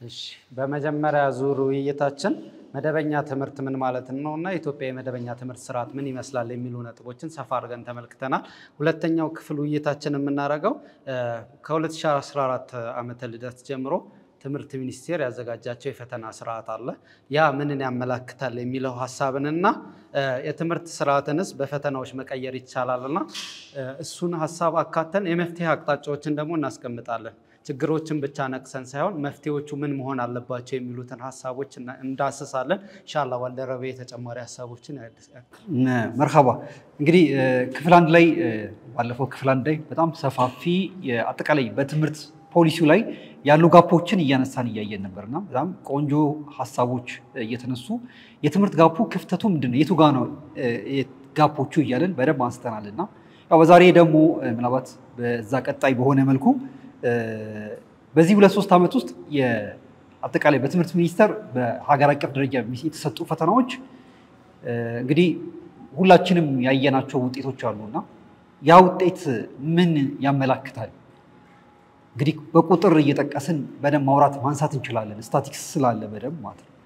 እሺ በመጀመሪያ ዙር ውይይታችን መደበኛ ትምህርት ምን ማለት ነው እና የኢትዮጵያ የመደበኛ ትምህርት ስርዓት ምን ይመስላል የሚሉ ነጥቦችን ሰፋ አድርገን ተመልክተናል። ሁለተኛው ክፍል ውይይታችን የምናደርገው ከ2014 ዓመተ ልደት ጀምሮ ትምህርት ሚኒስቴር ያዘጋጃቸው የፈተና ስርዓት አለ። ያ ምንን ያመላክታል የሚለው ሀሳብንና የትምህርት ስርዓትንስ በፈተናዎች መቀየር ይቻላልና እሱን ሀሳብ አካተን የመፍትሄ አቅጣጫዎችን ደግሞ እናስቀምጣለን። ችግሮችን ብቻ ነቅሰን ሳይሆን መፍትሄዎቹ ምን መሆን አለባቸው የሚሉትን ሀሳቦች እንዳስሳለን። ኢንሻላህ ባልደረቤ ተጨማሪ ሀሳቦችን ያድሳል። መርሃባ እንግዲህ ክፍል አንድ ላይ ባለፈው ክፍል አንድ ላይ በጣም ሰፋፊ አጠቃላይ በትምህርት ፖሊሲው ላይ ያሉ ጋፖችን እያነሳን እያየን ነበርና በጣም ቆንጆ ሀሳቦች እየተነሱ የትምህርት ጋፑ ክፍተቱ ምንድን ነው የቱ ጋ ነው ጋፖቹ እያለን በደንብ አንስተናል እና ያው በዛሬ ደግሞ ምናልባት በዛ ቀጣይ በሆነ መልኩ በዚህ ሁለት ሶስት ዓመት ውስጥ አጠቃላይ በትምህርት ሚኒስቴር በሀገር አቀፍ ደረጃ የተሰጡ ፈተናዎች እንግዲህ ሁላችንም ያየናቸው ውጤቶች አሉ እና ያ ውጤት ምን ያመላክታል? እንግዲህ በቁጥር እየጠቀስን በደንብ ማውራት ማንሳት እንችላለን። ስታቲክስ ስላለ በደንብ ማለት ነው።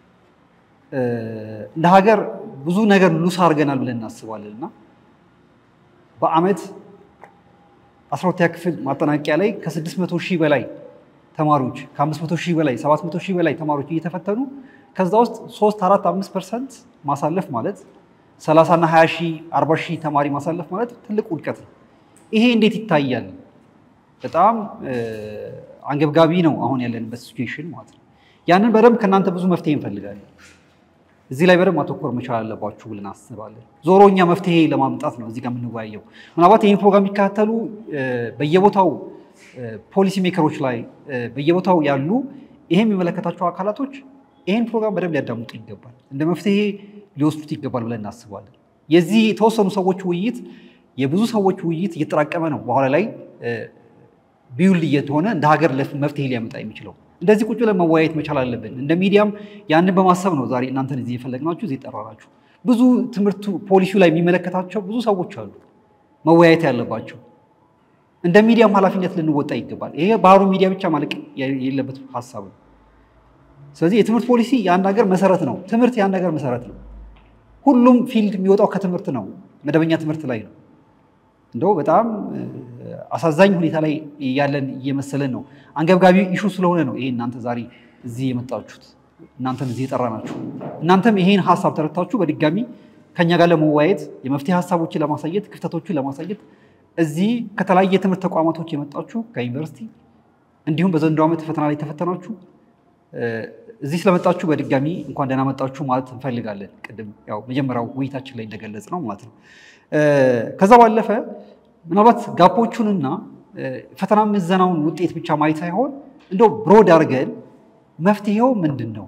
እንደ ሀገር ብዙ ነገር ሉስ አድርገናል ብለን እናስባለን እና በአመት አስራ ሁለተኛ ክፍል ማጠናቂያ ላይ ከ600 ሺህ በላይ ተማሪዎች ከ500 ሺህ በላይ 700 ሺህ በላይ ተማሪዎች እየተፈተኑ ከዛ ውስጥ 3 4 5 ፐርሰንት ማሳለፍ ማለት 30 እና 20 ሺህ 40 ሺህ ተማሪ ማሳለፍ ማለት ትልቅ ውድቀት ነው። ይሄ እንዴት ይታያል? በጣም አንገብጋቢ ነው አሁን ያለንበት ሲቹዌሽን ማለት ነው። ያንን በደንብ ከእናንተ ብዙ መፍትሄ እንፈልጋለን። እዚህ ላይ በደንብ ማተኮር መቻል አለባችሁ ብለን አስባለን። ዞሮ እኛ መፍትሄ ለማምጣት ነው እዚህ ጋር የምንወያየው። ምናልባት ይህን ፕሮግራም የሚከታተሉ በየቦታው ፖሊሲ ሜከሮች ላይ በየቦታው ያሉ ይሄ የሚመለከታቸው አካላቶች ይህን ፕሮግራም በደንብ ሊያዳምጡ ይገባል፣ እንደ መፍትሄ ሊወስዱት ይገባል ብለን እናስባለን። የዚህ የተወሰኑ ሰዎች ውይይት የብዙ ሰዎች ውይይት እየተጠራቀመ ነው በኋላ ላይ ቢውልድ እየሆነ እንደ ሀገር መፍትሄ ሊያመጣ የሚችለው እንደዚህ ቁጭ ብለን መወያየት መቻል አለብን። እንደ ሚዲያም ያንን በማሰብ ነው ዛሬ እናንተን እዚህ የፈለግናችሁ እዚህ የጠራናችሁ። ብዙ ትምህርቱ ፖሊሲው ላይ የሚመለከታቸው ብዙ ሰዎች አሉ መወያየት ያለባቸው። እንደ ሚዲያም ኃላፊነት ልንወጣ ይገባል። ይሄ ባህሩ ሚዲያ ብቻ ማለቅ የሌለበት ሀሳብ ነው። ስለዚህ የትምህርት ፖሊሲ የአንድ ሀገር መሰረት ነው። ትምህርት የአንድ ሀገር መሰረት ነው። ሁሉም ፊልድ የሚወጣው ከትምህርት ነው፣ መደበኛ ትምህርት ላይ ነው። እንደው በጣም አሳዛኝ ሁኔታ ላይ ያለን እየመሰለን ነው። አንገብጋቢ ኢሹ ስለሆነ ነው ይሄ እናንተ ዛሬ እዚህ የመጣችሁት እናንተም እዚህ የጠራናችሁ። እናንተም ይሄን ሀሳብ ተረድታችሁ በድጋሚ ከኛ ጋር ለመወያየት የመፍትሄ ሀሳቦችን ለማሳየት ክፍተቶችን ለማሳየት እዚህ ከተለያየ የትምህርት ተቋማቶች የመጣችሁ ከዩኒቨርሲቲ እንዲሁም በዘንድሮ ዓመት ፈተና ላይ የተፈተናችሁ እዚህ ስለመጣችሁ በድጋሚ እንኳን ደህና መጣችሁ ማለት እንፈልጋለን። ቅድም ያው መጀመሪያው ውይይታችን ላይ እንደገለጽ ነው ማለት ነው። ከዛ ባለፈ ምናልባት ጋፖቹንና ፈተና ምዘናውን ውጤት ብቻ ማየት ሳይሆን እንደው ብሮድ አድርገን መፍትሄው ምንድን ነው?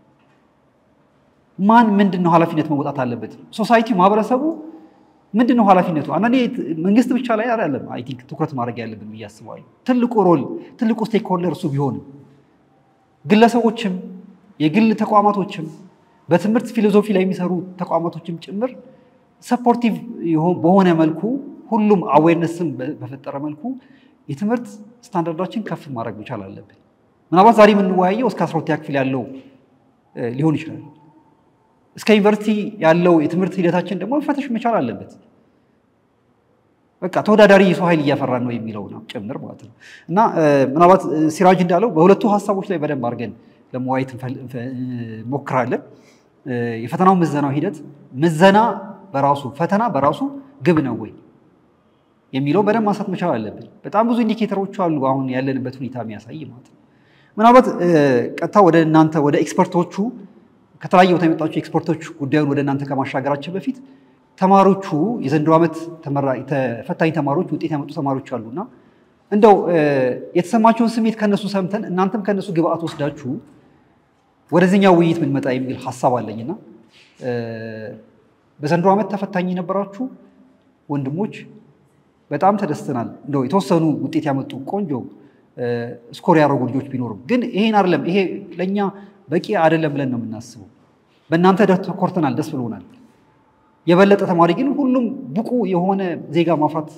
ማን ምንድን ነው ኃላፊነት መወጣት አለበት? ሶሳይቲ ማህበረሰቡ ምንድን ነው ኃላፊነቱ? አንዳንዴ መንግስት ብቻ ላይ አይደለም አይ ቲንክ ትኩረት ማድረግ ያለብን ብዬ አስባለሁ። ትልቁ ሮል ትልቁ ስቴክ ሆልደር እሱ ቢሆንም ግለሰቦችም የግል ተቋማቶችም በትምህርት ፊሎዞፊ ላይ የሚሰሩ ተቋማቶችም ጭምር ሰፖርቲቭ በሆነ መልኩ ሁሉም አዌርነስን በፈጠረ መልኩ የትምህርት ስታንዳርዳችን ከፍ ማድረግ መቻል አለብን። ምናልባት ዛሬ የምንወያየው እስከ አስራ ሁለተኛ ክፍል ያለው ሊሆን ይችላል። እስከ ዩኒቨርሲቲ ያለው የትምህርት ሂደታችን ደግሞ መፈተሽ መቻል አለበት። በቃ ተወዳዳሪ የሰው ኃይል እያፈራን ነው የሚለው ነው ጭምር ማለት ነው። እና ምናልባት ሲራጅ እንዳለው በሁለቱ ሀሳቦች ላይ በደንብ አድርገን ለመወያየት እንሞክራለን። የፈተናው ምዘናው ሂደት ምዘና በራሱ ፈተና በራሱ ግብ ነው ወይ የሚለው በደንብ ማንሳት መቻል አለብን። በጣም ብዙ ኢንዲኬተሮች አሉ አሁን ያለንበት ሁኔታ የሚያሳይ ማለት ነው። ምናልባት ቀጥታ ወደ እናንተ ወደ ኤክስፐርቶቹ ከተለያየ ቦታ የመጣችሁ ኤክስፐርቶች ጉዳዩን ወደ እናንተ ከማሻገራችን በፊት ተማሪዎቹ የዘንድሮ ዓመት ተፈታኝ ተማሪዎች ውጤት ያመጡ ተማሪዎች አሉና እንደው የተሰማቸውን ስሜት ከነሱ ሰምተን እናንተም ከነሱ ግብአት ወስዳችሁ ወደዚህኛው ውይይት ብንመጣ የሚል ሀሳብ አለኝና በዘንድሮ ዓመት ተፈታኝ የነበራችሁ ወንድሞች በጣም ተደስተናል። እንደው የተወሰኑ ውጤት ያመጡ ቆንጆ ስኮር ያደረጉ ልጆች ቢኖሩም ግን ይሄን አይደለም ይሄ ለእኛ በቂ አይደለም ብለን ነው የምናስበው። በእናንተ ተኮርተናል፣ ደስ ብሎናል። የበለጠ ተማሪ ግን ሁሉም ብቁ የሆነ ዜጋ ማፍራት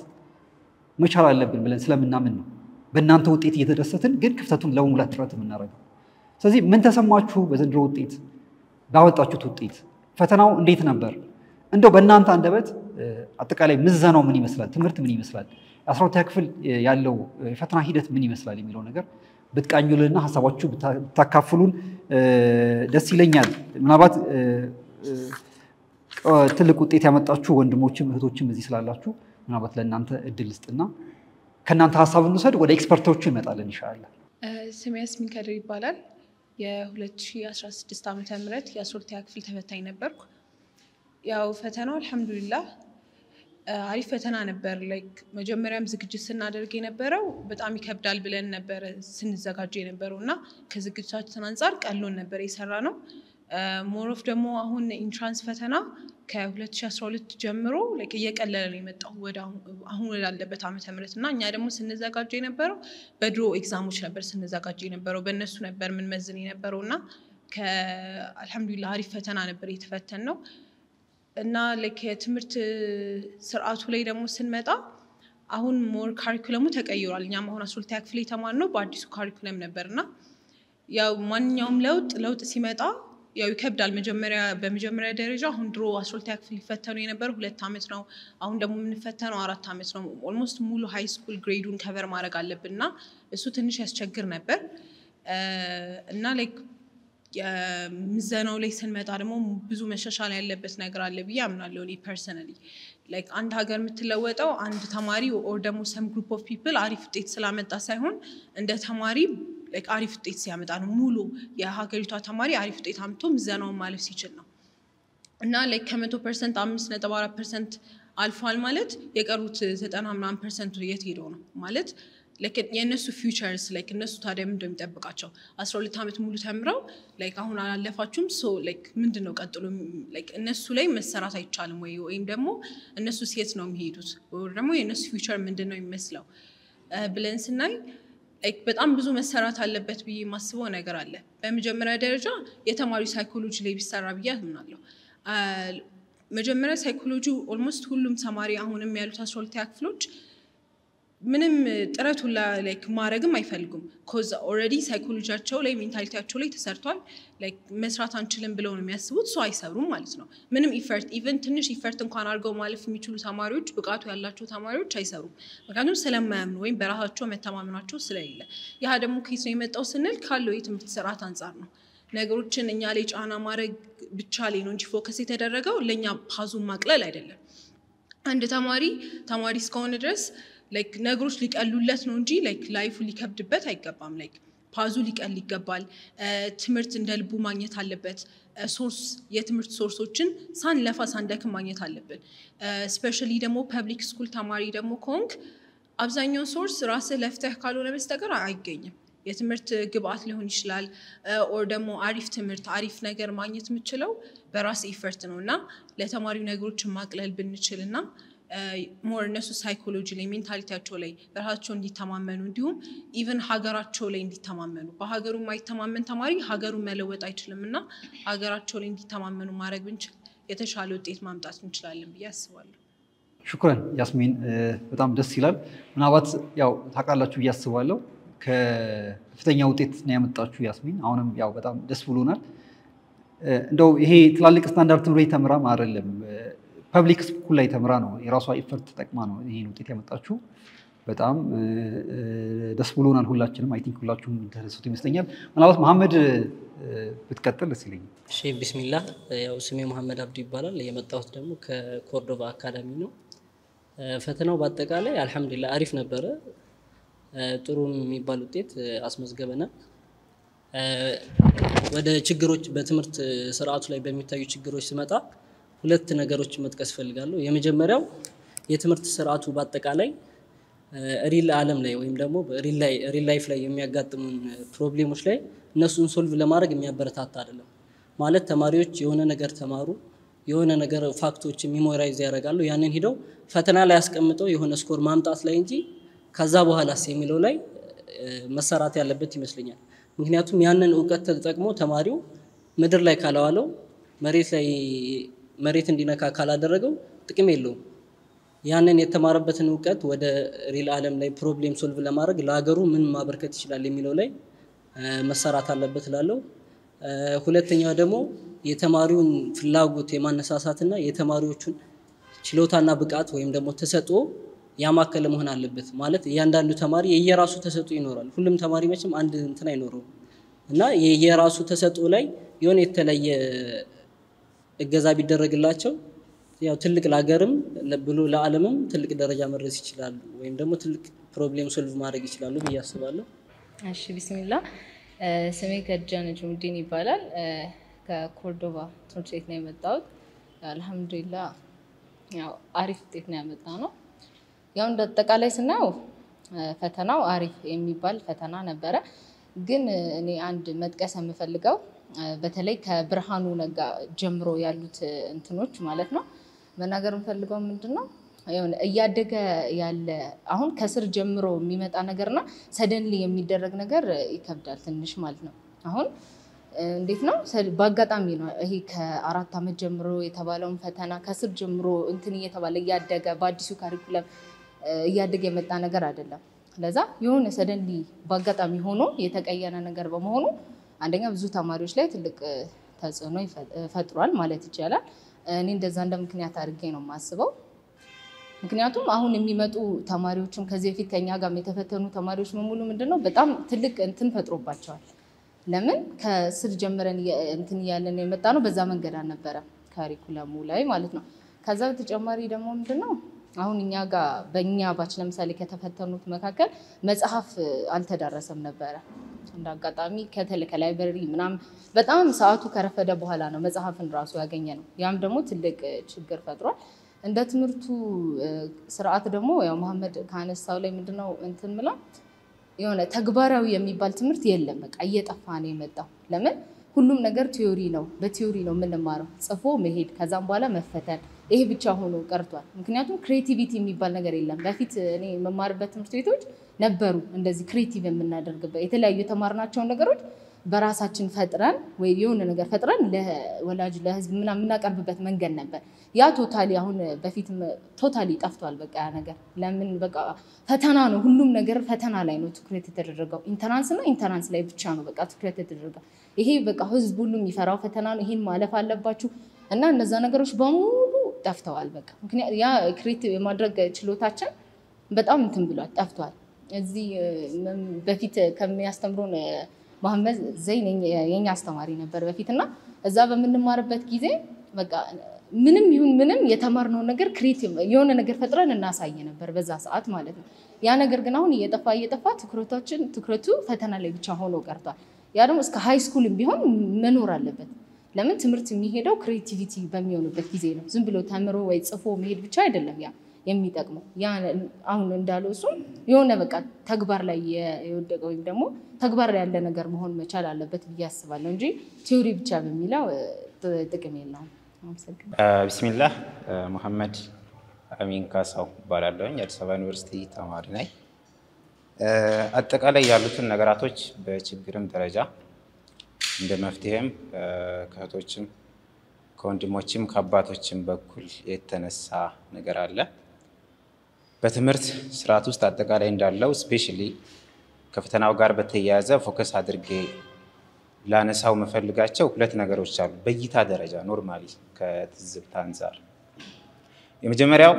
መቻል አለብን ብለን ስለምናምን ነው በእናንተ ውጤት እየተደሰትን ግን ክፍተቱን ለመሙላት ጥረት የምናደርገው። ስለዚህ ምን ተሰማችሁ በዘንድሮ ውጤት ባወጣችሁት ውጤት? ፈተናው እንዴት ነበር? እንደው በእናንተ አንደበት አጠቃላይ ምዘናው ምን ይመስላል? ትምህርት ምን ይመስላል? የአስራ ሁለተኛ ክፍል ያለው የፈተና ሂደት ምን ይመስላል የሚለው ነገር ብትቃኙልንና ሀሳባችሁ ብታካፍሉን ደስ ይለኛል። ምናልባት ትልቅ ውጤት ያመጣችሁ ወንድሞችም እህቶችም እዚህ ስላላችሁ ምናልባት ለእናንተ እድል ስጥና ከእናንተ ሀሳብ እንውሰድ። ወደ ኤክስፐርቶቹ ይመጣለን ይሻላል። ስሜ ያስሚን ከድር ይባላል። የ2016 ዓ ም የ12ኛ ክፍል ተፈታኝ ነበርኩ። ያው ፈተናው አልሐምዱሊላህ አሪፍ ፈተና ነበር። ላይክ መጀመሪያም ዝግጅት ስናደርግ የነበረው በጣም ይከብዳል ብለን ነበረ ስንዘጋጅ የነበረው እና ከዝግጅታችን አንጻር ቀሎን ነበር የሰራ ነው። ሞሮፍ ደግሞ አሁን ኢንትራንስ ፈተና ከ2012 ጀምሮ ላይክ እየቀለለ ነው የመጣው ወደ አሁን ወዳለበት ዓመተ ምህረት እና እኛ ደግሞ ስንዘጋጅ የነበረው በድሮ ኤግዛሞች ነበር ስንዘጋጅ የነበረው በእነሱ ነበር ምንመዝን የነበረው እና ከአልሐምዱሊላህ አሪፍ ፈተና ነበር የተፈተን ነው እና ላይክ የትምህርት ስርዓቱ ላይ ደግሞ ስንመጣ አሁን ሞር ካሪኩለሙ ተቀይሯል። እኛም አሁን አስራ ሁለተኛ ክፍል የተማርነው በአዲሱ ካሪኩለም ነበር እና ያው ማንኛውም ለውጥ ለውጥ ሲመጣ ያው ይከብዳል። መጀመሪያ በመጀመሪያ ደረጃ አሁን ድሮ አስራ ሁለተኛ ክፍል ሊፈተኑ የነበረው ሁለት ዓመት ነው። አሁን ደግሞ የምንፈተነው አራት ዓመት ነው። ኦልሞስት ሙሉ ሃይ ስኩል ግሬዱን ከቨር ማድረግ አለብን እና እሱ ትንሽ ያስቸግር ነበር እና ላይክ የምዘናው ላይ ስንመጣ ደግሞ ብዙ መሻሻል ያለበት ነገር አለ ብዬ አምናለሁ። እኔ ፐርሰናሊ ላይክ አንድ ሀገር የምትለወጠው አንድ ተማሪ ኦር ደግሞ ሰም ግሩፕ ኦፍ ፒፕል አሪፍ ውጤት ስላመጣ ሳይሆን እንደ ተማሪ ላይክ አሪፍ ውጤት ሲያመጣ ነው። ሙሉ የሀገሪቷ ተማሪ አሪፍ ውጤት አምጥቶ ምዘናውን ማለፍ ሲችል ነው እና ላይክ ከመቶ ፐርሰንት አምስት ነጥብ አራት ፐርሰንት አልፏል ማለት የቀሩት ዘጠና ምናምን ፐርሰንቱ የት ሄደው ነው ማለት የእነሱ ፊውቸርስ ላይክ እነሱ ታዲያ ምንድን ነው የሚጠብቃቸው? አስራ ሁለት ዓመት ሙሉ ተምረው ላይክ አሁን አላለፋችሁም ሶ ላይክ ምንድን ነው ቀጥሎ ላይክ እነሱ ላይ መሰራት አይቻልም ወይ ወይም ደግሞ እነሱ ሴት ነው የሚሄዱት ወይ ደግሞ የእነሱ ፊውቸር ምንድን ነው የሚመስለው ብለን ስናይ ላይክ በጣም ብዙ መሰራት አለበት ብዬ የማስበው ነገር አለ። በመጀመሪያ ደረጃ የተማሪ ሳይኮሎጂ ላይ ቢሰራ ብዬ አምናለሁ። መጀመሪያ ሳይኮሎጂ ኦልሞስት ሁሉም ተማሪ አሁንም ያሉት አስራ ሁለተኛ ክፍሎች ምንም ጥረት ሁላ ላይክ ማድረግም አይፈልጉም። ኮዝ ኦልሬዲ ሳይኮሎጂያቸው ላይ ሜንታሊቲያቸው ላይ ተሰርቷል። ላይክ መስራት አንችልም ብለው ነው የሚያስቡት። ሰው አይሰሩም ማለት ነው። ምንም ኢፈርት ኢቨን ትንሽ ኢፈርት እንኳን አድርገው ማለፍ የሚችሉ ተማሪዎች ብቃቱ ያላቸው ተማሪዎች አይሰሩም። ምክንያቱም ስለማያምኑ ወይም በራሳቸው መተማመናቸው ስለሌለ። ያ ደግሞ ከየት ነው የመጣው ስንል ካለው የትምህርት ስርዓት አንጻር ነው። ነገሮችን እኛ ላይ ጫና ማድረግ ብቻ ላይ ነው እንጂ ፎከስ የተደረገው ለእኛ ፓዙን ማቅለል አይደለም። አንድ ተማሪ ተማሪ እስከሆነ ድረስ ላይክ ነገሮች ሊቀሉለት ነው እንጂ ላይክ ላይፉ ሊከብድበት አይገባም። ላይክ ፓዙ ሊቀል ይገባል። ትምህርት እንደ ልቡ ማግኘት አለበት። ሶርስ የትምህርት ሶርሶችን ሳንለፋ ሳንደክም ማግኘት አለብን። ስፔሻሊ ደግሞ ፐብሊክ ስኩል ተማሪ ደግሞ ከሆንክ አብዛኛው ሶርስ ራስህ ለፍተህ ካልሆነ በስተቀር አይገኝም። የትምህርት ግብአት ሊሆን ይችላል ኦር ደግሞ አሪፍ ትምህርት አሪፍ ነገር ማግኘት የምችለው በራስ ኢፈርት ነው እና ለተማሪው ነገሮችን ማቅለል ብንችል እና ሞር እነሱ ሳይኮሎጂ ላይ ሜንታሊቲያቸው ላይ በራሳቸው እንዲተማመኑ እንዲሁም ኢቨን ሀገራቸው ላይ እንዲተማመኑ በሀገሩ የማይተማመን ተማሪ ሀገሩን መለወጥ አይችልም እና ሀገራቸው ላይ እንዲተማመኑ ማድረግ ብንችል የተሻለ ውጤት ማምጣት እንችላለን ብዬ አስባለሁ። ሹክረን ያስሚን፣ በጣም ደስ ይላል። ምናልባት ያው ታውቃላችሁ ብዬ አስባለሁ ከፍተኛ ውጤት ነው ያመጣችሁ ያስሚን። አሁንም ያው በጣም ደስ ብሎናል። እንደው ይሄ ትላልቅ ስታንዳርድ ትምህርት ቤት ተምራም አይደለም ፐብሊክ ስኩል ላይ ተምራ ነው የራሷ ኢፈርት ተጠቅማ ነው ይሄን ውጤት ያመጣችሁ። በጣም ደስ ብሎናል ሁላችንም። አይ ቲንክ ሁላችሁም ተደሰቱ ይመስለኛል። ምናልባት መሐመድ ብትቀጥል ደስ ይለኛል። እሺ ቢስሚላ። ያው ስሜ መሐመድ አብዱ ይባላል። የመጣሁት ደግሞ ከኮርዶባ አካዳሚ ነው። ፈተናው በአጠቃላይ አልሐምዱሊላ አሪፍ ነበረ። ጥሩ የሚባል ውጤት አስመዝገበናል። ወደ ችግሮች በትምህርት ስርዓቱ ላይ በሚታዩ ችግሮች ስመጣ ሁለት ነገሮች መጥቀስ እፈልጋለሁ። የመጀመሪያው የትምህርት ስርዓቱ በአጠቃላይ ሪል ዓለም ላይ ወይም ደግሞ ሪል ላይፍ ላይ የሚያጋጥሙን ፕሮብሌሞች ላይ እነሱን ሶልቭ ለማድረግ የሚያበረታታ አይደለም። ማለት ተማሪዎች የሆነ ነገር ተማሩ፣ የሆነ ነገር ፋክቶች ሚሞራይዝ ያደርጋሉ። ያንን ሂደው ፈተና ላይ ያስቀምጠው የሆነ ስኮር ማምጣት ላይ እንጂ ከዛ በኋላስ የሚለው ላይ መሰራት ያለበት ይመስለኛል። ምክንያቱም ያንን እውቀት ተጠቅሞ ተማሪው ምድር ላይ ካላዋለው መሬት ላይ መሬት እንዲነካ ካላደረገው ጥቅም የለውም። ያንን የተማረበትን እውቀት ወደ ሪል ዓለም ላይ ፕሮብሌም ሶልቭ ለማድረግ ለሀገሩ ምን ማበርከት ይችላል የሚለው ላይ መሰራት አለበት እላለሁ። ሁለተኛው ደግሞ የተማሪውን ፍላጎት የማነሳሳትና የተማሪዎቹን ችሎታና ብቃት ወይም ደግሞ ተሰጥኦ ያማከለ መሆን አለበት። ማለት እያንዳንዱ ተማሪ የየራሱ ተሰጥኦ ይኖራል። ሁሉም ተማሪ መቼም አንድ እንትን አይኖረውም እና የየራሱ ተሰጥኦ ላይ የሆነ የተለየ እገዛ ቢደረግላቸው ያው ትልቅ ለሀገርም ብሎ ለዓለምም ትልቅ ደረጃ መድረስ ይችላሉ፣ ወይም ደግሞ ትልቅ ፕሮብሌም ሶልቭ ማድረግ ይችላሉ ብዬ አስባለሁ። እሺ ቢስሚላ ስሜ ከጃ ነጅሙዲን ይባላል። ከኮርዶባ ትምህርት ቤት ነው የመጣሁት። አልሐምዱሊላ ያው አሪፍ ውጤት ነው ያመጣ ነው። ያው እንደ አጠቃላይ ስናየው ፈተናው አሪፍ የሚባል ፈተና ነበረ። ግን እኔ አንድ መጥቀስ የምፈልገው በተለይ ከብርሃኑ ነጋ ጀምሮ ያሉት እንትኖች ማለት ነው መናገር የምፈልገው ምንድን ነው የሆነ እያደገ ያለ አሁን ከስር ጀምሮ የሚመጣ ነገርና ሰደንሊ የሚደረግ ነገር ይከብዳል ትንሽ ማለት ነው። አሁን እንዴት ነው በአጋጣሚ ነው ይሄ ከአራት ዓመት ጀምሮ የተባለውን ፈተና ከስር ጀምሮ እንትን እየተባለ እያደገ በአዲሱ ካሪኩለም እያደገ የመጣ ነገር አይደለም። ለዛ የሆነ ሰደንሊ በአጋጣሚ ሆኖ የተቀየረ ነገር በመሆኑ አንደኛ ብዙ ተማሪዎች ላይ ትልቅ ተጽዕኖ ፈጥሯል ማለት ይቻላል። እኔ እንደዛ እንደ ምክንያት አድርጌ ነው የማስበው። ምክንያቱም አሁን የሚመጡ ተማሪዎችም ከዚህ በፊት ከኛ ጋር የተፈተኑ ተማሪዎች በሙሉ ምንድነው በጣም ትልቅ እንትን ፈጥሮባቸዋል። ለምን ከስር ጀምረን እንትን እያለን የመጣ ነው፣ በዛ መንገድ አልነበረም ካሪኩለሙ ላይ ማለት ነው። ከዛ በተጨማሪ ደግሞ ምንድነው አሁን እኛ ጋር በእኛ ባች ለምሳሌ ከተፈተኑት መካከል መጽሐፍ አልተዳረሰም ነበረ። እንደ አጋጣሚ ከላይብረሪ ምናምን በጣም ሰዓቱ ከረፈደ በኋላ ነው መጽሐፍን ራሱ ያገኘ ነው። ያም ደግሞ ትልቅ ችግር ፈጥሯል። እንደ ትምህርቱ ስርዓት ደግሞ ያው መሐመድ ከአነሳው ላይ ምንድነው እንትን ምላ የሆነ ተግባራዊ የሚባል ትምህርት የለም። በቃ እየጠፋ ነው የመጣው። ለምን ሁሉም ነገር ቲዮሪ ነው፣ በቲዮሪ ነው የምንማረው። ጽፎ መሄድ ከዛም በኋላ መፈተን፣ ይሄ ብቻ ሆኖ ቀርቷል። ምክንያቱም ክሬቲቪቲ የሚባል ነገር የለም። በፊት እኔ የመማርበት ትምህርት ቤቶች ነበሩ እንደዚህ ክሬቲቭ የምናደርግበት የተለያዩ የተማርናቸውን ነገሮች በራሳችን ፈጥረን ወይ የሆነ ነገር ፈጥረን ለወላጅ ለህዝብ ምናምን የምናቀርብበት መንገድ ነበር። ያ ቶታሊ አሁን በፊት ቶታሊ ጠፍቷል። በቃ ያ ነገር ለምን በቃ ፈተና ነው፣ ሁሉም ነገር ፈተና ላይ ነው ትኩረት የተደረገው። ኢንተራንስ እና ኢንተራንስ ላይ ብቻ ነው በቃ ትኩረት የተደረገው። ይሄ በቃ ህዝብ ሁሉ የሚፈራው ፈተና ነው፣ ይሄን ማለፍ አለባችሁ እና እነዛ ነገሮች በሙሉ ጠፍተዋል። በቃ ምክንያት ያ ክሬቲቭ የማድረግ ችሎታችን በጣም እንትን ብሏል፣ ጠፍቷል። እዚህ በፊት ከሚያስተምሩን መሐመድ ዘይን የኛ አስተማሪ ነበር በፊት እና እዛ በምንማርበት ጊዜ በቃ ምንም ይሁን ምንም የተማርነውን ነገር ክሬቲቭ የሆነ ነገር ፈጥረን እናሳይ ነበር በዛ ሰዓት ማለት ነው። ያ ነገር ግን አሁን እየጠፋ እየጠፋ ትኩረታችን ትኩረቱ ፈተና ላይ ብቻ ሆኖ ቀርቷል። ያ ደግሞ እስከ ሃይ ስኩልም ቢሆን መኖር አለበት። ለምን ትምህርት የሚሄደው ክሬቲቪቲ በሚሆንበት ጊዜ ነው። ዝም ብሎ ተምሮ ወይ ጽፎ መሄድ ብቻ አይደለም ያ የሚጠቅመው ያ አሁን እንዳለው እሱም የሆነ በቃ ተግባር ላይ የወደቀ ወይም ደግሞ ተግባር ላይ ያለ ነገር መሆን መቻል አለበት ብዬ አስባለሁ እንጂ ቲዮሪ ብቻ በሚለው ጥቅም የለውም። ቢስሚላህ መሐመድ አሚን ካሳው እባላለሁኝ። የአዲስ አበባ ዩኒቨርሲቲ ተማሪ ነኝ። አጠቃላይ ያሉትን ነገራቶች በችግርም ደረጃ እንደ መፍትሄም ከእህቶችም ከወንድሞችም ከአባቶችም በኩል የተነሳ ነገር አለ። በትምህርት ስርዓት ውስጥ አጠቃላይ እንዳለው ስፔሻሊ ከፈተናው ጋር በተያያዘ ፎከስ አድርጌ ላነሳው መፈልጋቸው ሁለት ነገሮች አሉ። በእይታ ደረጃ ኖርማሊ ከትዝብት አንጻር የመጀመሪያው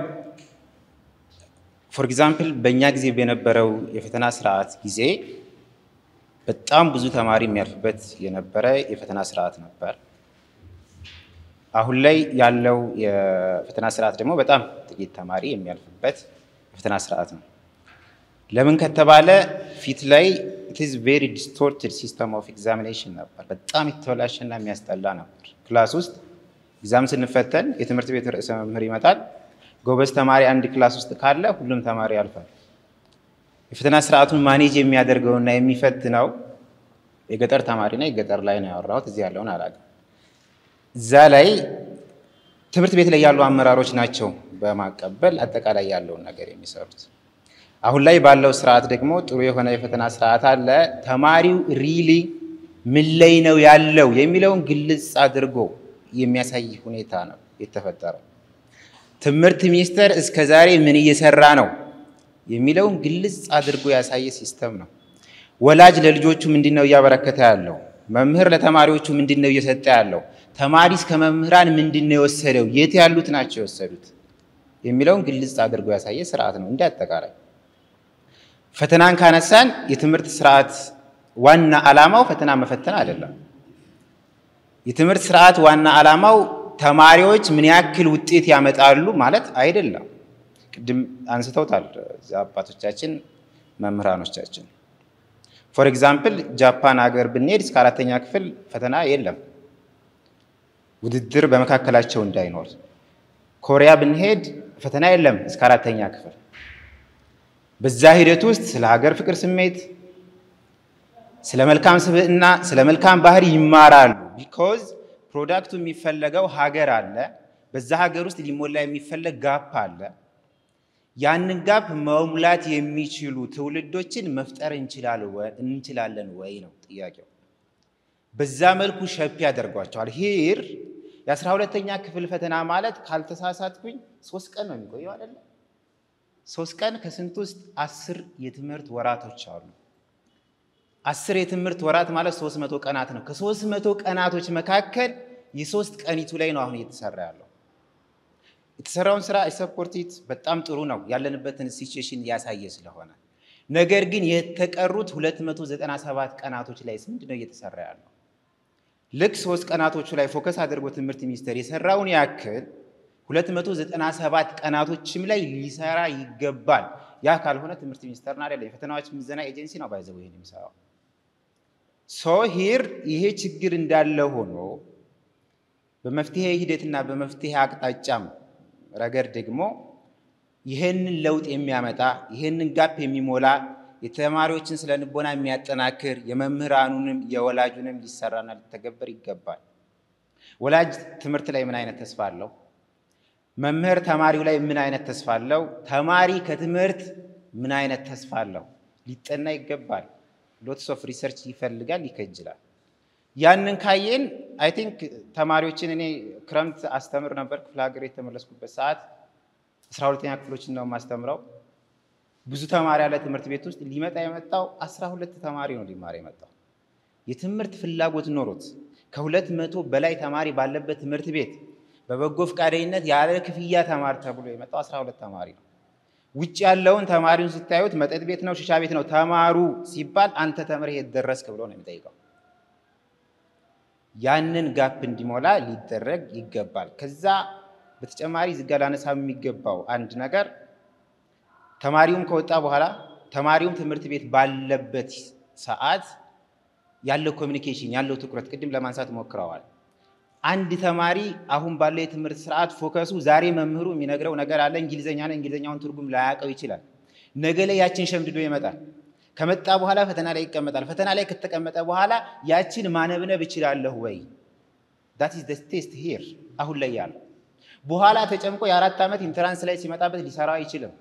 ፎር ኤግዛምፕል በእኛ ጊዜ በነበረው የፈተና ስርዓት ጊዜ በጣም ብዙ ተማሪ የሚያልፍበት የነበረ የፈተና ስርዓት ነበር። አሁን ላይ ያለው የፈተና ስርዓት ደግሞ በጣም ጥቂት ተማሪ የሚያልፍበት የፈተና ስርዓት ነው። ለምን ከተባለ ፊት ላይ ኢትዝ ቬሪ ዲስቶርትድ ሲስተም ኦፍ ኤግዛሚኔሽን ነበር። በጣም የተበላሸና የሚያስጠላ ነበር። ክላስ ውስጥ ኤግዛም ስንፈተን የትምህርት ቤት ርዕሰ መምህር ይመጣል። ጎበዝ ተማሪ አንድ ክላስ ውስጥ ካለ ሁሉም ተማሪ ያልፋል። የፈተና ስርዓቱን ማኔጅ የሚያደርገውና የሚፈትነው የገጠር ተማሪ ነው። የገጠር ላይ ነው ያወራሁት፣ እዚህ ያለውን አላውቅም። እዛ ላይ ትምህርት ቤት ላይ ያሉ አመራሮች ናቸው በማቀበል አጠቃላይ ያለውን ነገር የሚሰሩት። አሁን ላይ ባለው ስርዓት ደግሞ ጥሩ የሆነ የፈተና ስርዓት አለ። ተማሪው ሪሊ ምን ላይ ነው ያለው የሚለውን ግልጽ አድርጎ የሚያሳይ ሁኔታ ነው የተፈጠረው። ትምህርት ሚኒስቴር እስከ ዛሬ ምን እየሰራ ነው የሚለውን ግልጽ አድርጎ ያሳየ ሲስተም ነው። ወላጅ ለልጆቹ ምንድን ነው እያበረከተ ያለው? መምህር ለተማሪዎቹ ምንድን ነው እየሰጠ ያለው? ተማሪስ ከመምህራን ምንድን ነው የወሰደው? የት ያሉት ናቸው የወሰዱት የሚለውን ግልጽ አድርጎ ያሳየ ስርዓት ነው። እንደ አጠቃላይ ፈተናን ካነሳን የትምህርት ስርዓት ዋና ዓላማው ፈተና መፈተን አይደለም። የትምህርት ስርዓት ዋና ዓላማው ተማሪዎች ምን ያክል ውጤት ያመጣሉ ማለት አይደለም። ቅድም አንስተውታል አባቶቻችን መምህራኖቻችን። ፎር ኤግዛምፕል ጃፓን ሀገር ብንሄድ እስከ አራተኛ ክፍል ፈተና የለም፣ ውድድር በመካከላቸው እንዳይኖር። ኮሪያ ብንሄድ ፈተና የለም እስከ አራተኛ ክፍል። በዛ ሂደት ውስጥ ስለ ሀገር ፍቅር ስሜት፣ ስለ መልካም ስብዕና፣ ስለ መልካም ባህሪ ይማራሉ። ቢኮዝ ፕሮዳክቱ የሚፈለገው ሀገር አለ። በዛ ሀገር ውስጥ ሊሞላ የሚፈለግ ጋፕ አለ። ያንን ጋፕ መሙላት የሚችሉ ትውልዶችን መፍጠር እንችላለን ወይ ነው ጥያቄው። በዛ መልኩ ሸፕ ያደርጓቸዋል። ሂር የአስራ ሁለተኛ ክፍል ፈተና ማለት ካልተሳሳትኩኝ ሶስት ቀን ነው የሚቆየው አይደለ? ሶስት ቀን ከስንት ውስጥ አስር የትምህርት ወራቶች አሉ። አስር የትምህርት ወራት ማለት ሶስት መቶ ቀናት ነው። ከሶስት መቶ ቀናቶች መካከል የሶስት ቀኒቱ ላይ ነው አሁን እየተሰራ ያለው። የተሰራውን ስራ ሰፖርቲት በጣም ጥሩ ነው ያለንበትን ሲቹዌሽን ያሳየ ስለሆነ። ነገር ግን የተቀሩት 297 ቀናቶች ላይ ምንድን ነው እየተሰራ ያለው? ልክ ሶስት ቀናቶቹ ላይ ፎከስ አድርጎ ትምህርት ሚኒስቴር የሰራውን ያክል 297 ቀናቶችም ላይ ሊሰራ ይገባል። ያ ካልሆነ ትምህርት ሚኒስቴርን አይደለም የፈተናዎች ምዘና ኤጀንሲ ነው ባይዘው ይሄን የሚሰራው። ሶ ሂር ይሄ ችግር እንዳለ ሆኖ በመፍትሄ ሂደትና በመፍትሄ አቅጣጫም ረገድ ደግሞ ይህንን ለውጥ የሚያመጣ ይህንን ጋፕ የሚሞላ የተማሪዎችን ስለ ልቦና የሚያጠናክር የመምህራኑንም የወላጁንም ሊሰራና ሊተገበር ይገባል። ወላጅ ትምህርት ላይ ምን አይነት ተስፋ አለው? መምህር ተማሪው ላይ ምን አይነት ተስፋ አለው? ተማሪ ከትምህርት ምን አይነት ተስፋ አለው? ሊጠና ይገባል። ሎትስ ኦፍ ሪሰርች ይፈልጋል፣ ይከጅላል። ያንን ካየን አይ ቲንክ ተማሪዎችን እኔ ክረምት አስተምር ነበር ክፍለ ሀገር የተመለስኩበት ሰዓት አስራ ሁለተኛ ክፍሎችን ነው የማስተምረው። ብዙ ተማሪ ያለ ትምህርት ቤት ውስጥ ሊመጣ የመጣው አስራ ሁለት ተማሪ ነው ሊማር የመጣው የትምህርት ፍላጎት ኖሮት ከሁለት መቶ በላይ ተማሪ ባለበት ትምህርት ቤት በበጎ ፈቃደኝነት ያለ ክፍያ ተማር ተብሎ የመጣው አስራ ሁለት ተማሪ ነው። ውጭ ያለውን ተማሪውን ስታዩት መጠጥ ቤት ነው፣ ሽሻ ቤት ነው። ተማሩ ሲባል አንተ ተምረህ የት ደረስክ ብሎ ነው የሚጠይቀው። ያንን ጋፕ እንዲሞላ ሊደረግ ይገባል። ከዛ በተጨማሪ ዝጋ ላነሳ የሚገባው አንድ ነገር ተማሪውም ከወጣ በኋላ ተማሪውም ትምህርት ቤት ባለበት ሰዓት ያለው ኮሚኒኬሽን ያለው ትኩረት ቅድም ለማንሳት ሞክረዋል። አንድ ተማሪ አሁን ባለው የትምህርት ስርዓት ፎከሱ ዛሬ መምህሩ የሚነግረው ነገር አለ፣ እንግሊዝኛ ነው። እንግሊዝኛውን ትርጉም ላያውቀው ይችላል። ነገ ላይ ያችን ሸምድዶ ይመጣል። ከመጣ በኋላ ፈተና ላይ ይቀመጣል። ፈተና ላይ ከተቀመጠ በኋላ ያችን ማነብነብ እችላለሁ ወይ? ዳት ኢዝ ቴስት ሂር አሁን ላይ ያለው። በኋላ ተጨምቆ የአራት ዓመት ኢንትራንስ ላይ ሲመጣበት ሊሰራ አይችልም።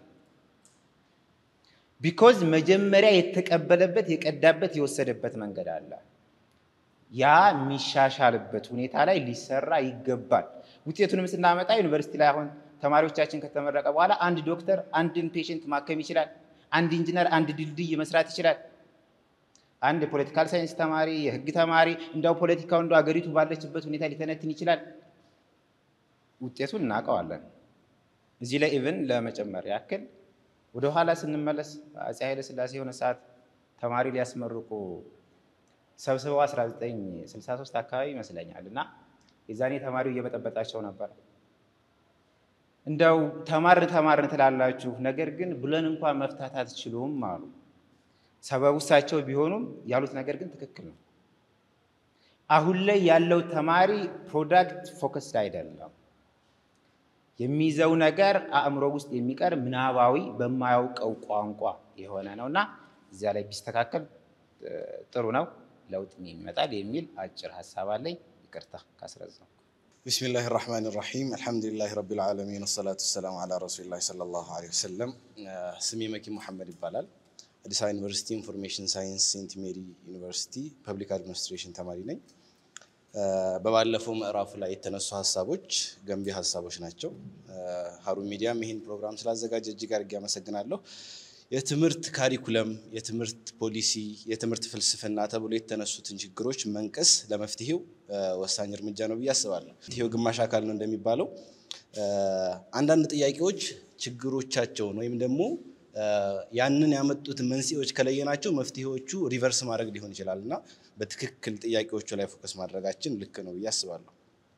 ቢኮዝ መጀመሪያ የተቀበለበት የቀዳበት የወሰደበት መንገድ አለ። ያ የሚሻሻልበት ሁኔታ ላይ ሊሰራ ይገባል። ውጤቱንም ስናመጣ ዩኒቨርሲቲ ላይ አሁን ተማሪዎቻችን ከተመረቀ በኋላ አንድ ዶክተር አንድን ፔሽንት ማከም ይችላል። አንድ ኢንጂነር አንድ ድልድይ መስራት ይችላል። አንድ የፖለቲካል ሳይንስ ተማሪ፣ የህግ ተማሪ እንዳው ፖለቲካው እንደ አገሪቱ ባለችበት ሁኔታ ሊተነትን ይችላል። ውጤቱን እናውቀዋለን። እዚህ ላይ ኢቭን ለመጨመር ያክል ወደ ኋላ ስንመለስ አፄ ኃይለ ሥላሴ የሆነ ሰዓት ተማሪ ሊያስመርቁ ሰብስበው 1963 አካባቢ ይመስለኛል እና የዛኔ ተማሪው እየበጠበጣቸው ነበር። እንደው ተማርን ተማርን ትላላችሁ፣ ነገር ግን ብለን እንኳን መፍታት አትችሉም አሉ። ሰበቡ እሳቸው ቢሆኑም ያሉት ነገር ግን ትክክል ነው። አሁን ላይ ያለው ተማሪ ፕሮዳክት ፎከስድ አይደለም። የሚይዘው ነገር አእምሮ ውስጥ የሚቀር ምናባዊ በማያውቀው ቋንቋ የሆነ ነው እና እዚያ ላይ ቢስተካከል ጥሩ ነው፣ ለውጥ ይመጣል የሚል አጭር ሀሳብ አለኝ። ይቅርታ ካስረዘው። ቢስሚላህ ራህማን ራሒም አልሐምዱሊላህ ረቢል ዓለሚን ወሰላቱ ወሰላሙ ዓላ ረሱሊላህ ሰለላሁ ዐለይሂ ወሰለም። ስሜ መኪ ሙሐመድ ይባላል። አዲስ አበባ ዩኒቨርሲቲ ኢንፎርሜሽን ሳይንስ ሴንት ሜሪ ዩኒቨርሲቲ ፐብሊክ አድሚኒስትሬሽን ተማሪ ነኝ። በባለፈው ምዕራፉ ላይ የተነሱ ሀሳቦች ገንቢ ሀሳቦች ናቸው። ሀሩን ሚዲያም ይህን ፕሮግራም ስላዘጋጀ እጅግ አድርጌ አመሰግናለሁ። የትምህርት ካሪኩለም፣ የትምህርት ፖሊሲ፣ የትምህርት ፍልስፍና ተብሎ የተነሱትን ችግሮች መንቀስ ለመፍትሄው ወሳኝ እርምጃ ነው ብዬ አስባለሁ። መፍትሄው ግማሽ አካል ነው እንደሚባለው አንዳንድ ጥያቄዎች ችግሮቻቸውን ወይም ደግሞ ያንን ያመጡት መንስኤዎች ከለየናቸው መፍትሄዎቹ ሪቨርስ ማድረግ ሊሆን ይችላል እና በትክክል ጥያቄዎቹ ላይ ፎከስ ማድረጋችን ልክ ነው ብዬ አስባለሁ።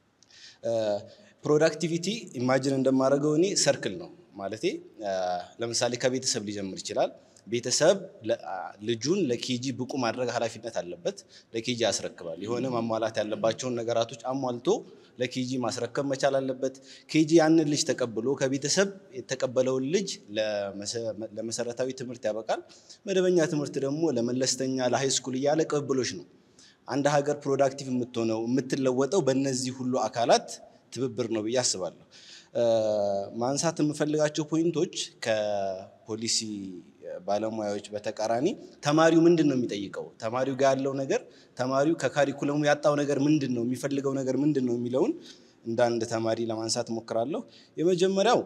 ፕሮዳክቲቪቲ ኢማጅን እንደማደርገው እኔ ሰርክል ነው ማለቴ ለምሳሌ ከቤተሰብ ሊጀምር ይችላል። ቤተሰብ ልጁን ለኬጂ ብቁ ማድረግ ኃላፊነት አለበት። ለኬጂ ያስረክባል። የሆነ ማሟላት ያለባቸውን ነገራቶች አሟልቶ ለኬጂ ማስረከብ መቻል አለበት። ኬጂ ያንን ልጅ ተቀብሎ ከቤተሰብ የተቀበለውን ልጅ ለመሰረታዊ ትምህርት ያበቃል። መደበኛ ትምህርት ደግሞ ለመለስተኛ ለሃይስኩል እያለ ቅብብሎች ነው። አንድ ሀገር ፕሮዳክቲቭ የምትሆነው የምትለወጠው በእነዚህ ሁሉ አካላት ትብብር ነው ብዬ አስባለሁ። ማንሳት የምፈልጋቸው ፖይንቶች ከፖሊሲ ባለሙያዎች በተቃራኒ ተማሪው ምንድን ነው የሚጠይቀው፣ ተማሪው ጋር ያለው ነገር፣ ተማሪው ከካሪኩለሙ ያጣው ነገር ምንድን ነው፣ የሚፈልገው ነገር ምንድን ነው የሚለውን እንደ አንድ ተማሪ ለማንሳት እሞክራለሁ። የመጀመሪያው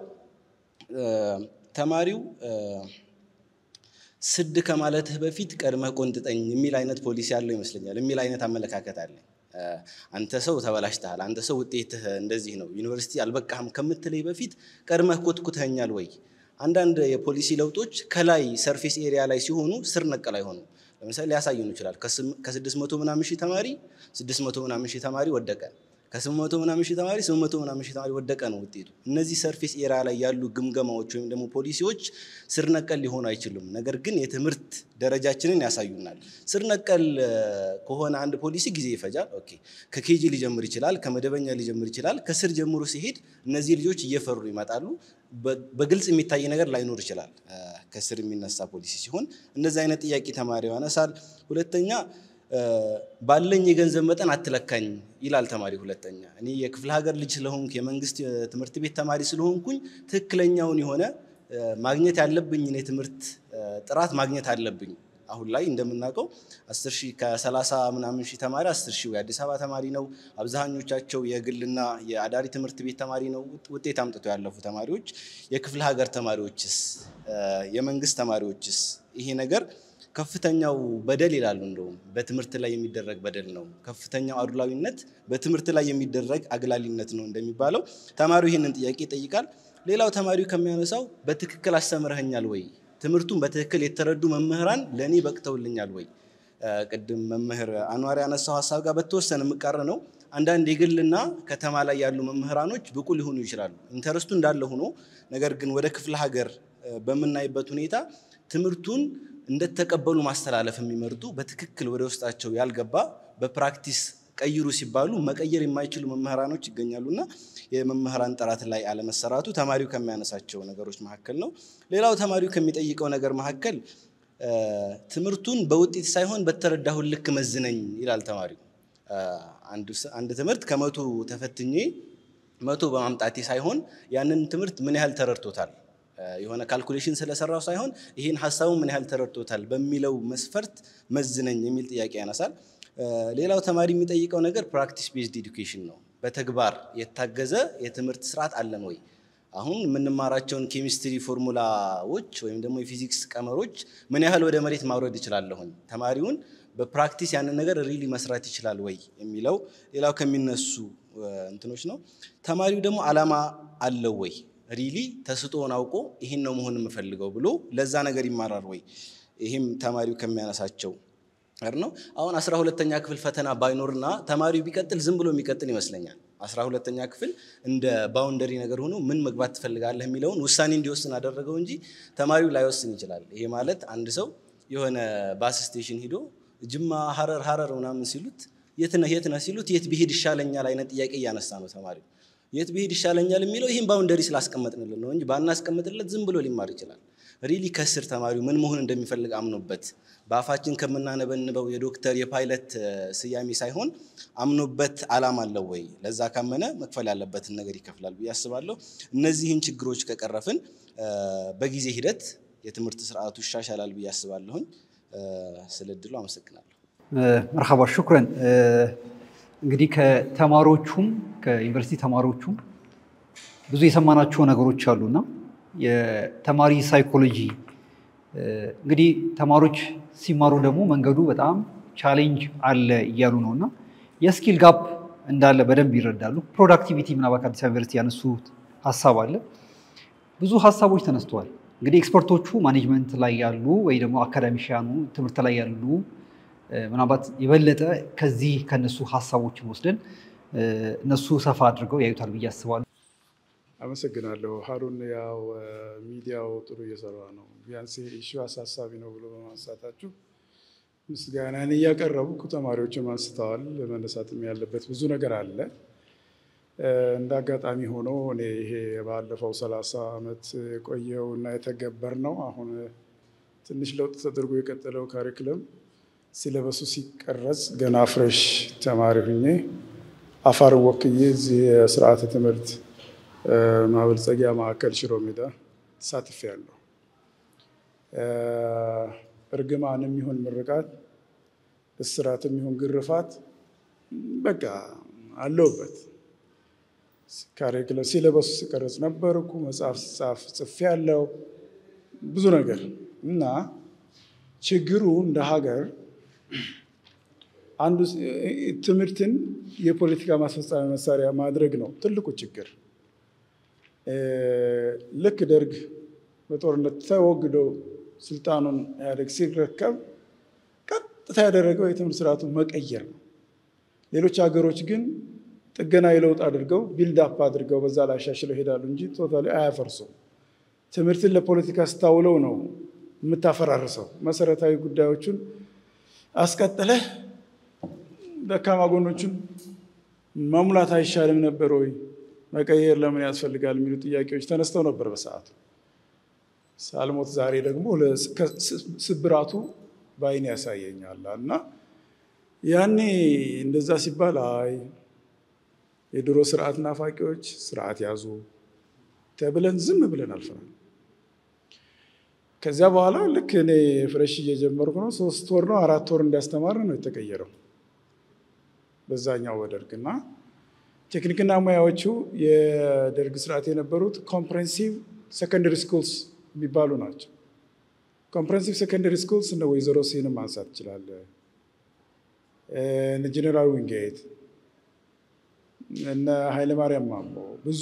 ተማሪው ስድ ከማለትህ በፊት ቀድመህ ቆንጥጠኝ የሚል አይነት ፖሊሲ ያለው ይመስለኛል፣ የሚል አይነት አመለካከት አለኝ። አንተ ሰው ተበላሽተሃል፣ አንተ ሰው ውጤትህ እንደዚህ ነው፣ ዩኒቨርሲቲ አልበቃህም ከምትለይ በፊት ቀድመህ ኮትኩተኛል ወይ? አንዳንድ የፖሊሲ ለውጦች ከላይ ሰርፌስ ኤሪያ ላይ ሲሆኑ ስር ነቀል አይሆኑም። ለምሳሌ ሊያሳዩን ይችላል። ከስድስት መቶ ምናምን ሺህ ተማሪ ስድስት መቶ ምናምን ሺህ ተማሪ ወደቀ። ከስምንት መቶ ምናምን ሺህ ተማሪ ስምንት መቶ ምናምን ሺህ ተማሪ ወደቀ ነው ውጤቱ። እነዚህ ሰርፌስ ኤሪያ ላይ ያሉ ግምገማዎች ወይም ደግሞ ፖሊሲዎች ስር ነቀል ሊሆኑ አይችሉም። ነገር ግን የትምህርት ደረጃችንን ያሳዩናል። ስር ነቀል ከሆነ አንድ ፖሊሲ ጊዜ ይፈጃል። ኦኬ ከኬጂ ሊጀምር ይችላል፣ ከመደበኛ ሊጀምር ይችላል። ከስር ጀምሮ ሲሄድ እነዚህ ልጆች እየፈሩ ይመጣሉ። በግልጽ የሚታይ ነገር ላይኖር ይችላል። ከስር የሚነሳ ፖሊሲ ሲሆን እንደዚህ አይነት ጥያቄ ተማሪው ያነሳል። ሁለተኛ ባለኝ የገንዘብ መጠን አትለካኝ ይላል ተማሪ። ሁለተኛ እኔ የክፍለ ሀገር ልጅ ስለሆንኩ የመንግስት ትምህርት ቤት ተማሪ ስለሆንኩኝ ትክክለኛውን የሆነ ማግኘት ያለብኝን የትምህርት ጥራት ማግኘት አለብኝ። አሁን ላይ እንደምናውቀው አስር ሺህ ከሰላሳ ምናምን ሺህ ተማሪ አስር ሺህ የአዲስ አበባ ተማሪ ነው። አብዛኞቻቸው የግልና የአዳሪ ትምህርት ቤት ተማሪ ነው ውጤት አምጥተው ያለፉ ተማሪዎች። የክፍለ ሀገር ተማሪዎችስ፣ የመንግስት ተማሪዎችስ ይሄ ነገር ከፍተኛው በደል ይላሉ። እንደውም በትምህርት ላይ የሚደረግ በደል ነው። ከፍተኛው አድሏዊነት በትምህርት ላይ የሚደረግ አግላሊነት ነው እንደሚባለው ተማሪው ይህንን ጥያቄ ይጠይቃል። ሌላው ተማሪው ከሚያነሳው በትክክል አስተምረኸኛል ወይ? ትምህርቱን በትክክል የተረዱ መምህራን ለእኔ በቅተውልኛል ወይ? ቅድም መምህር አንዋር ያነሳው ሀሳብ ጋር በተወሰነ የምቃረ ነው። አንዳንድ የግልና ከተማ ላይ ያሉ መምህራኖች ብቁ ሊሆኑ ይችላሉ። ኢንተረስቱ እንዳለ ሆኖ ነገር ግን ወደ ክፍለ ሀገር በምናይበት ሁኔታ ትምህርቱን እንደተቀበሉ ማስተላለፍ የሚመርጡ በትክክል ወደ ውስጣቸው ያልገባ በፕራክቲስ ቀይሩ ሲባሉ መቀየር የማይችሉ መምህራኖች ይገኛሉና የመምህራን ጥራት ላይ አለመሰራቱ ተማሪው ከሚያነሳቸው ነገሮች መካከል ነው። ሌላው ተማሪው ከሚጠይቀው ነገር መካከል ትምህርቱን በውጤት ሳይሆን በተረዳሁት ልክ መዝነኝ ይላል ተማሪው። አንድ ትምህርት ከመቶ ተፈትኜ መቶ በማምጣቴ ሳይሆን ያንን ትምህርት ምን ያህል ተረድቶታል የሆነ ካልኩሌሽን ስለሰራው ሳይሆን ይህን ሀሳቡን ምን ያህል ተረድቶታል በሚለው መስፈርት መዝነኝ የሚል ጥያቄ ያነሳል። ሌላው ተማሪ የሚጠይቀው ነገር ፕራክቲስ ቤዝድ ኤዱኬሽን ነው። በተግባር የታገዘ የትምህርት ስርዓት አለን ወይ? አሁን የምንማራቸውን ኬሚስትሪ ፎርሙላዎች ወይም ደግሞ የፊዚክስ ቀመሮች ምን ያህል ወደ መሬት ማውረድ ይችላለሁኝ? ተማሪውን በፕራክቲስ ያንን ነገር ሪሊ መስራት ይችላል ወይ የሚለው ሌላው ከሚነሱ እንትኖች ነው። ተማሪው ደግሞ አላማ አለው ወይ ሪሊ ተስጦውን አውቆ ይህን ነው መሆን የምፈልገው ብሎ ለዛ ነገር ይማራል ወይ? ይህም ተማሪው ከሚያነሳቸው ነው። አሁን አስራ ሁለተኛ ክፍል ፈተና ባይኖርና ተማሪው ቢቀጥል ዝም ብሎ የሚቀጥል ይመስለኛል። አስራ ሁለተኛ ክፍል እንደ ባውንደሪ ነገር ሆኖ ምን መግባት ትፈልጋለህ የሚለውን ውሳኔ እንዲወስን አደረገው እንጂ ተማሪው ላይወስን ይችላል። ይሄ ማለት አንድ ሰው የሆነ ባስ ስቴሽን ሂዶ ጅማ፣ ሀረር ሀረር ምናምን ሲሉት የት ነህ የት ነህ ሲሉት የት ብሄድ ይሻለኛል አይነት ጥያቄ እያነሳ ነው ተማሪው የት ብሄድ ይሻለኛል የሚለው ይህም ባውንደሪ ስላስቀመጥንልን ነው እንጂ ባናስቀምጥለት ዝም ብሎ ሊማር ይችላል። ሪሊ ከስር ተማሪው ምን መሆን እንደሚፈልግ አምኖበት በአፋችን ከምናነበንበው የዶክተር የፓይለት ስያሜ ሳይሆን አምኖበት አላማ አለው ወይ? ለዛ ካመነ መክፈል ያለበትን ነገር ይከፍላል ብዬ አስባለሁ። እነዚህን ችግሮች ከቀረፍን በጊዜ ሂደት የትምህርት ስርዓቱ ይሻሻላል ብዬ አስባለሁኝ። ስለ እድሉ አመሰግናለሁ። መርሃባ ሹክረን። እንግዲህ ከተማሪዎቹም ከዩኒቨርሲቲ ተማሪዎቹም ብዙ የሰማናቸው ነገሮች አሉና የተማሪ ሳይኮሎጂ እንግዲህ ተማሪዎች ሲማሩ ደግሞ መንገዱ በጣም ቻሌንጅ አለ እያሉ ነው እና የስኪል ጋፕ እንዳለ በደንብ ይረዳሉ። ፕሮዳክቲቪቲ ምናልባት ከአዲስ አበባ ዩኒቨርሲቲ ያነሱት ሀሳብ አለ። ብዙ ሀሳቦች ተነስተዋል። እንግዲህ ኤክስፐርቶቹ ማኔጅመንት ላይ ያሉ ወይ ደግሞ አካዳሚሽያኑ ትምህርት ላይ ያሉ ምናልባት የበለጠ ከዚህ ከነሱ ሀሳቦችን ወስደን እነሱ ሰፋ አድርገው ያዩታል ብዬ አስባለሁ። አመሰግናለሁ ሀሩን። ያው ሚዲያው ጥሩ እየሰራ ነው። ቢያንስ ኢሹ አሳሳቢ ነው ብሎ በማንሳታችሁ ምስጋናን እያቀረቡ ተማሪዎችም አንስተዋል። መነሳትም ያለበት ብዙ ነገር አለ። እንደ አጋጣሚ ሆኖ እኔ ይሄ ባለፈው ሰላሳ ዓመት የቆየው እና የተገበር ነው አሁን ትንሽ ለውጥ ተደርጎ የቀጠለው ካሪክለም ሲለበሱ ሲቀረጽ ገና ፍሬሽ ተማሪ ሁኜ አፋርን ወክዬ እዚህ የስርዓተ ትምህርት ማበልጸጊያ ማዕከል ሽሮ ሜዳ ተሳትፌያለሁ። እርግማንም ይሁን ምርቃት፣ እስራትም ይሁን ግርፋት በቃ አለውበት። ካሪክለም ሲለበሱ ሲቀረጽ ነበርኩ። መጽሐፍ ሲጻፍ ጽፌያለሁ። ብዙ ነገር እና ችግሩ እንደ ሀገር አንዱ ትምህርትን የፖለቲካ ማስፈጸሚያ መሳሪያ ማድረግ ነው ትልቁ ችግር። ልክ ደርግ በጦርነት ተወግዶ ስልጣኑን ኢህአዴግ ሲረከብ ቀጥታ ያደረገው የትምህርት ስርዓቱን መቀየር ነው። ሌሎች ሀገሮች ግን ጥገናዊ ለውጥ አድርገው ቢልድ አፕ አድርገው በዛ ላይ አሻሽለው ይሄዳሉ እንጂ ቶታሊ አያፈርሱም። ትምህርትን ለፖለቲካ ስታውለው ነው የምታፈራርሰው። መሰረታዊ ጉዳዮቹን አስቀጥለህ ደካማ ጎኖቹን መሙላት አይሻልም ነበር ወይ? መቀየር ለምን ያስፈልጋል? የሚሉ ጥያቄዎች ተነስተው ነበር በሰዓቱ። ሳልሞት ዛሬ ደግሞ ስብራቱ በአይን ያሳየኛል እና ያኔ እንደዛ ሲባል አይ የድሮ ስርዓት ናፋቂዎች ስርዓት ያዙ ተብለን ዝም ብለን አልፈናል። ከዚያ በኋላ ልክ እኔ ፍሬሽ እየጀመርኩ ነው። ሶስት ወር ነው አራት ወር እንዲያስተማር ነው የተቀየረው በዛኛው በደርግ እና ቴክኒክና ሙያዎቹ የደርግ ስርዓት የነበሩት ኮምፕሬንሲቭ ሰከንደሪ ስኩልስ የሚባሉ ናቸው። ኮምፕሬንሲቭ ሰከንደሪ ስኩልስ እነ ወይዘሮ ሲንም ማንሳት ትችላለህ። እነ ጀኔራል ዊንጌት እነ ኃይለማርያም ማሞ ብዙ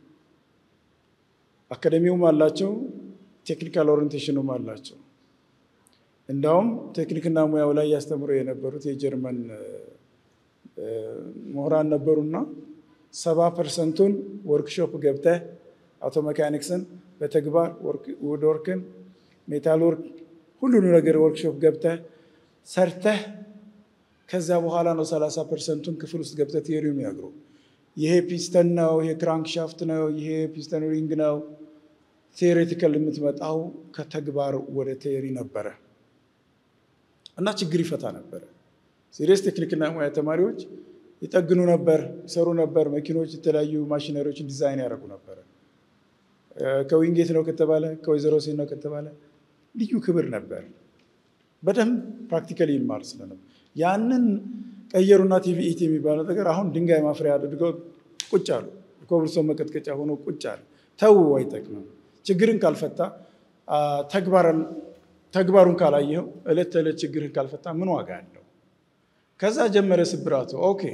አካደሚውም አላቸው፣ ቴክኒካል ኦሪንቴሽኑም አላቸው። እንዳውም ቴክኒክና ሙያው ላይ ያስተምሩ የነበሩት የጀርመን ምሁራን ነበሩና ሰባ ፐርሰንቱን ወርክሾፕ ገብተህ አውቶ ሜካኒክስን በተግባር ውድ ወርክን ሜታል ወርክ ሁሉን ነገር ወርክሾፕ ገብተህ ሰርተህ ከዛ በኋላ ነው ሰላሳ ፐርሰንቱን ክፍል ውስጥ ገብተህ ቴሪው የሚያግሩ ይሄ ፒስተን ነው፣ ይሄ ክራንክ ሻፍት ነው፣ ይሄ ፒስተን ሪንግ ነው። ቴዎሬቲካል የምትመጣው ከተግባር ወደ ቴሪ ነበረ እና ችግር ይፈታ ነበረ። ሲሪየስ ቴክኒክና ሙያ ተማሪዎች ይጠግኑ ነበር፣ ይሰሩ ነበር። መኪኖች፣ የተለያዩ ማሽነሪዎችን ዲዛይን ያደርጉ ነበረ። ከዊንጌት ነው ከተባለ ከወይዘሮ ሴት ነው ከተባለ ልዩ ክብር ነበር። በደንብ ፕራክቲካሊ ይማር ስለነበር ያንን ቀየሩና ቲቪኢቲ የሚባለው ነገር አሁን ድንጋይ ማፍሪያ አድርገው ቁጭ አሉ። ኮብልስቶን መቀጥቀጫ ሆኖ ቁጭ አለ። ተው አይጠቅምም። ችግርን ካልፈታ ተግባሩን ካላየኸው እለት ተዕለት ችግርን ካልፈታ ምን ዋጋ አለው? ከዛ ጀመረ ስብራቱ። ኦኬ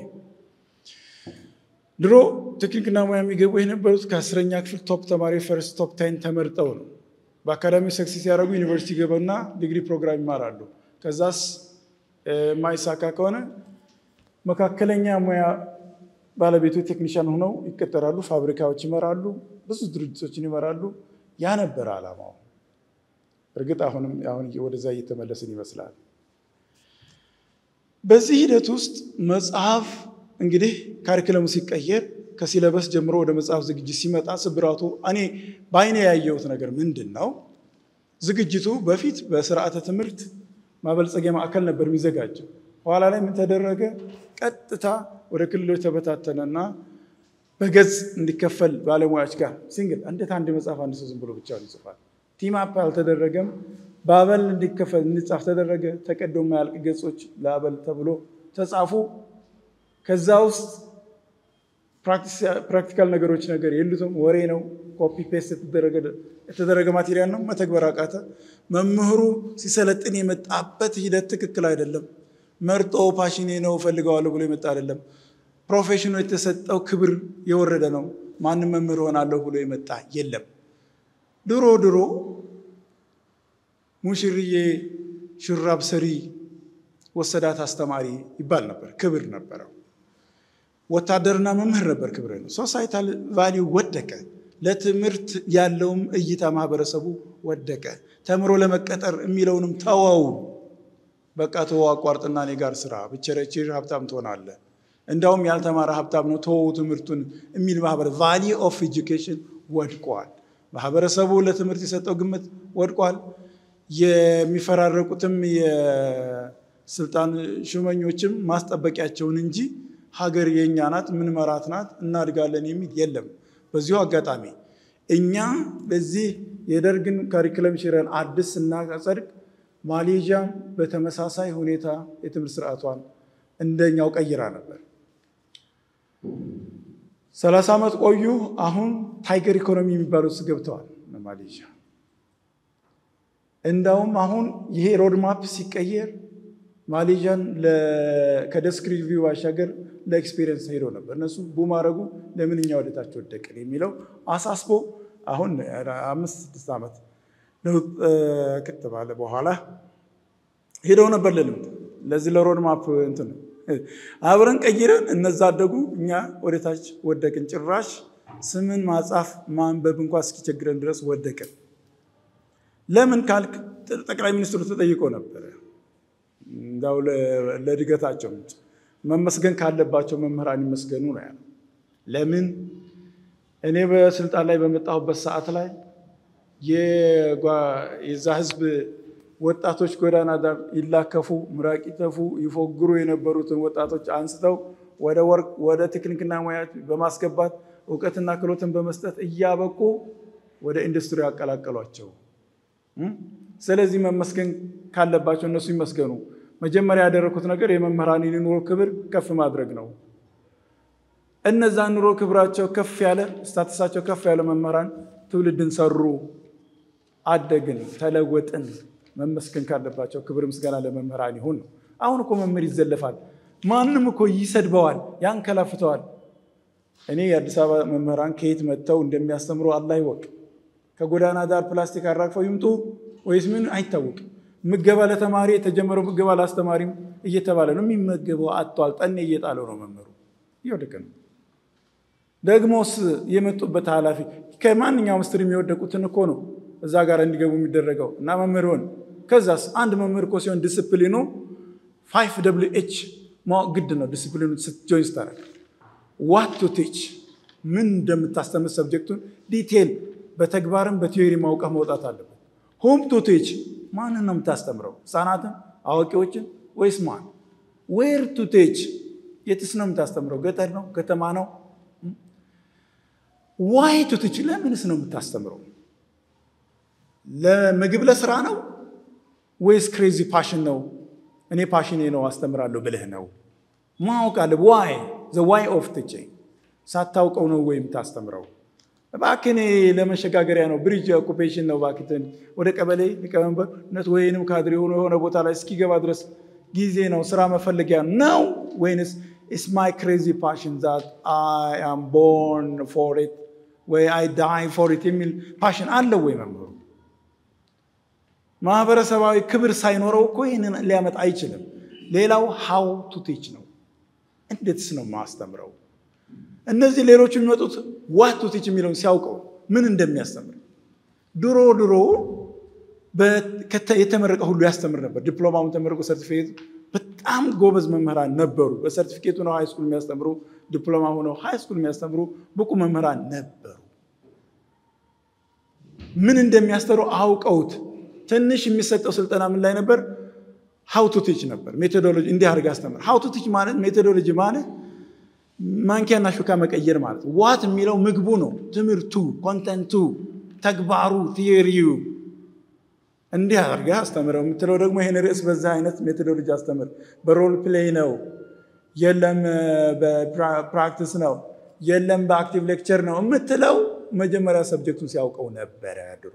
ድሮ ቴክኒክና ሙያ የሚገቡ የነበሩት ከአስረኛ ክፍል ቶፕ ተማሪ ፈርስት ቶፕ ታይን ተመርጠው ነው። በአካዳሚ ሰክሴስ ያደረጉ ዩኒቨርሲቲ ገቡና ዲግሪ ፕሮግራም ይማራሉ። ከዛስ የማይሳካ ከሆነ መካከለኛ ሙያ ባለቤቶች ቴክኒሽያን ሆነው ይቀጠራሉ። ፋብሪካዎች ይመራሉ፣ ብዙ ድርጅቶችን ይመራሉ። ያ ነበር ዓላማው። እርግጥ አሁንም አሁን ወደዛ እየተመለስን ይመስላል። በዚህ ሂደት ውስጥ መጽሐፍ እንግዲህ ካሪክለሙ ሲቀየር ከሲለበስ ጀምሮ ወደ መጽሐፍ ዝግጅት ሲመጣ ስብራቱ እኔ በአይኔ ያየሁት ነገር ምንድን ነው? ዝግጅቱ በፊት በስርዓተ ትምህርት ማበልጸጊያ ማዕከል ነበር የሚዘጋጀው። ኋላ ላይ ምን ተደረገ? ቀጥታ ወደ ክልሎች ተበታተነና በገጽ እንዲከፈል ባለሙያዎች ጋር ሲንግል እንዴት አንድ መጽሐፍ አንድ ሰው ዝም ብሎ ብቻውን ይጽፋል? ቲም አፕ አልተደረገም። በአበል እንዲከፈል እንዲጻፍ ተደረገ። ተቀዶ የማያልቅ ገጾች ለአበል ተብሎ ተጻፉ። ከዛ ውስጥ ፕራክቲካል ነገሮች ነገር የሉትም፣ ወሬ ነው። ኮፒ ፔስት የተደረገ ማቴሪያል ነው። መተግበር አቃተ። መምህሩ ሲሰለጥን የመጣበት ሂደት ትክክል አይደለም። መርጦ ፓሽኔ ነው እፈልገዋለሁ ብሎ የመጣ አይደለም። ፕሮፌሽኑ የተሰጠው ክብር የወረደ ነው። ማንም መምህር ሆናለሁ ብሎ የመጣ የለም። ድሮ ድሮ ሙሽርዬ ሹራብ ሰሪ ወሰዳት አስተማሪ ይባል ነበር። ክብር ነበረው። ወታደርና መምህር ነበር ክብር ነው። ሶሳይታል ቫሊዩ ወደቀ። ለትምህርት ያለውም እይታ ማህበረሰቡ ወደቀ። ተምሮ ለመቀጠር የሚለውንም ተወው። በቃ ተወው፣ አቋርጥና እኔ ጋር ስራ ብቸረችር ሀብታም ትሆናለህ። እንዳውም ያልተማረ ሀብታም ነው ተወው ትምህርቱን የሚል ማህበረ ቫሊዩ ኦፍ ኤጁኬሽን ወድቋል። ማህበረሰቡ ለትምህርት የሰጠው ግምት ወድቋል። የሚፈራረቁትም የስልጣን ሹመኞችም ማስጠበቂያቸውን እንጂ ሀገር የእኛ ናት፣ ምን መራት ናት፣ እናድጋለን የሚል የለም። በዚሁ አጋጣሚ እኛ በዚህ የደርግን ካሪክለም ሽረን አዲስ ስናጸድቅ ማሌዥያ በተመሳሳይ ሁኔታ የትምህርት ስርዓቷን እንደኛው ቀይራ ነበር። ሰላሳ ዓመት ቆዩ። አሁን ታይገር ኢኮኖሚ የሚባሉት ውስጥ ገብተዋል ማሌዥያ። እንዳውም አሁን ይሄ ሮድማፕ ሲቀየር ማሌዥያን ከደስክ ሪቪው ባሻገር ለኤክስፔሪየንስ ሄደው ነበር። እነሱ ቡማረጉ ለምን እኛ ወደታች ወደቅን የሚለው አሳስቦ አሁን አምስት ስድስት ዓመት ለውጥ ከተባለ በኋላ ሄደው ነበር ለልምድ ለዚህ ለሮድማፕ እንትን አብረን ቀይረን እነዛ አደጉ፣ እኛ ወደታች ወደቅን። ጭራሽ ስምን ማጻፍ ማንበብ እንኳ እስኪቸግረን ድረስ ወደቅን። ለምን ካልክ ጠቅላይ ሚኒስትሩ ተጠይቆ ነበረ። እንዳው ለእድገታቸው መመስገን ካለባቸው መምህራን ይመስገኑ ነው ያለው። ለምን እኔ በስልጣን ላይ በመጣሁበት ሰዓት ላይ የዛ ህዝብ ወጣቶች ጎዳና ዳር ይላከፉ፣ ምራቅ ይተፉ፣ ይፎግሩ የነበሩትን ወጣቶች አንስተው ወደ ወርቅ ወደ ቴክኒክና ሙያ በማስገባት እውቀትና ክህሎትን በመስጠት እያበቁ ወደ ኢንዱስትሪ ያቀላቀሏቸው። ስለዚህ መመስገን ካለባቸው እነሱ ይመስገኑ። መጀመሪያ ያደረኩት ነገር የመምህራንን ኑሮ ክብር ከፍ ማድረግ ነው። እነዛ ኑሮ ክብራቸው ከፍ ያለ ስታተሳቸው ከፍ ያለ መምህራን ትውልድን ሰሩ፣ አደግን፣ ተለወጥን። መመስገን ካለባቸው ክብር ምስጋና ለመምህራን ይሁን ነው። አሁን እኮ መምህር ይዘለፋል። ማንም እኮ ይሰድበዋል፣ ያንከላፍተዋል። እኔ የአዲስ አበባ መምህራን ከየት መጥተው እንደሚያስተምሩ አላህ ይወቅ። ከጎዳና ዳር ፕላስቲክ አራግፈው ይምጡ ወይስ ምን አይታወቅም። ምገባ ለተማሪ የተጀመረው ምገባ ለአስተማሪም እየተባለ ነው። የሚመገበው አጥቷል። ጠኔ እየጣለው ነው መምህሩ፣ እየወደቀ ነው። ደግሞስ የመጡበት ኃላፊ ከማንኛውም ስትር የሚወደቁትን እኮ ነው እዛ ጋር እንዲገቡ የሚደረገው እና መምህር ሆን ከዛስ አንድ መምህር እኮ ሲሆን ዲስፕሊኑ ፋይቭ ደብሊው ኤች ማወቅ ግድ ነው። ዲስፕሊኑ ጆይን ስታደርግ ዋት ቱ ቲች ምን እንደምታስተምር ሰብጀክቱን ዲቴል በተግባርም በቲዮሪ ማውቀህ መውጣት አለበት። ሆም ቱ ቲች ማንን ነው የምታስተምረው? ህፃናትን፣ አዋቂዎችን ወይስ ማን? ዌር ቱ ቲች የትስ ነው የምታስተምረው? ገጠር ነው? ከተማ ነው? ዋይ ቱ ቲች ለምንስ ነው የምታስተምረው? ለምግብ ለስራ ነው ወይስ ክሬዚ ፓሽን ነው? እኔ ፓሽኔ ነው አስተምራለሁ ብልህ ነው ማወቅ አለ። ዋይ ዘ ዋይ ኦፍ ቲችንግ ሳታውቀው ነው ወይ የምታስተምረው? እባክህ እኔ ለመሸጋገሪያ ነው ብሪጅ ኦኩፔሽን ነው እባክህ ወደ ቀበሌ ሊቀመንበርነት ወይንም ካድሬ ሆኖ የሆነ ቦታ ላይ እስኪገባ ድረስ ጊዜ ነው ስራ መፈለጊያ ነው ወይንስ ኢስ ማይ ክሬዚ ፓሽን ዛት አይ አም ቦርን ፎር ኢት ወይ አይ ዳይ ፎር ኢት የሚል ፓሽን አለው ወይ መምህሩ? ማህበረሰባዊ ክብር ሳይኖረው እኮ ይህንን ሊያመጣ አይችልም። ሌላው ሃው ቱ ቲች ነው። እንዴትስ ነው ማስተምረው? እነዚህ ሌሎቹ የሚመጡት ዋት ቱ ቲች የሚለውን ሲያውቀው ምን እንደሚያስተምር ድሮ ድሮ የተመረቀ ሁሉ ያስተምር ነበር። ዲፕሎማውን ተመርቆ ሰርቲፊኬት በጣም ጎበዝ መምህራን ነበሩ። በሰርቲፊኬቱ ነው ሃይስኩል የሚያስተምሩ፣ ዲፕሎማ ሆነው ሃይስኩል የሚያስተምሩ ብቁ መምህራን ነበሩ። ምን እንደሚያስተሩ አውቀውት ትንሽ የሚሰጠው ስልጠና ምን ላይ ነበር? ሀው ቱ ቲች ነበር። ሜቶዶሎጂ እንዲህ አድርገህ አስተምር። ሀው ቱ ቲች ማለት ሜቶዶሎጂ ማለት ማንኪያና ሹካ መቀየር ማለት ዋት የሚለው ምግቡ ነው። ትምህርቱ፣ ኮንተንቱ፣ ተግባሩ፣ ቲዮሪው እንዲህ አድርገህ አስተምረው የምትለው ደግሞ ይህን ርዕስ በዛ አይነት ሜቶዶሎጂ አስተምር። በሮል ፕሌይ ነው፣ የለም በፕራክቲስ ነው፣ የለም በአክቲቭ ሌክቸር ነው የምትለው መጀመሪያ ሰብጀክቱን ሲያውቀው ነበረ ድሮ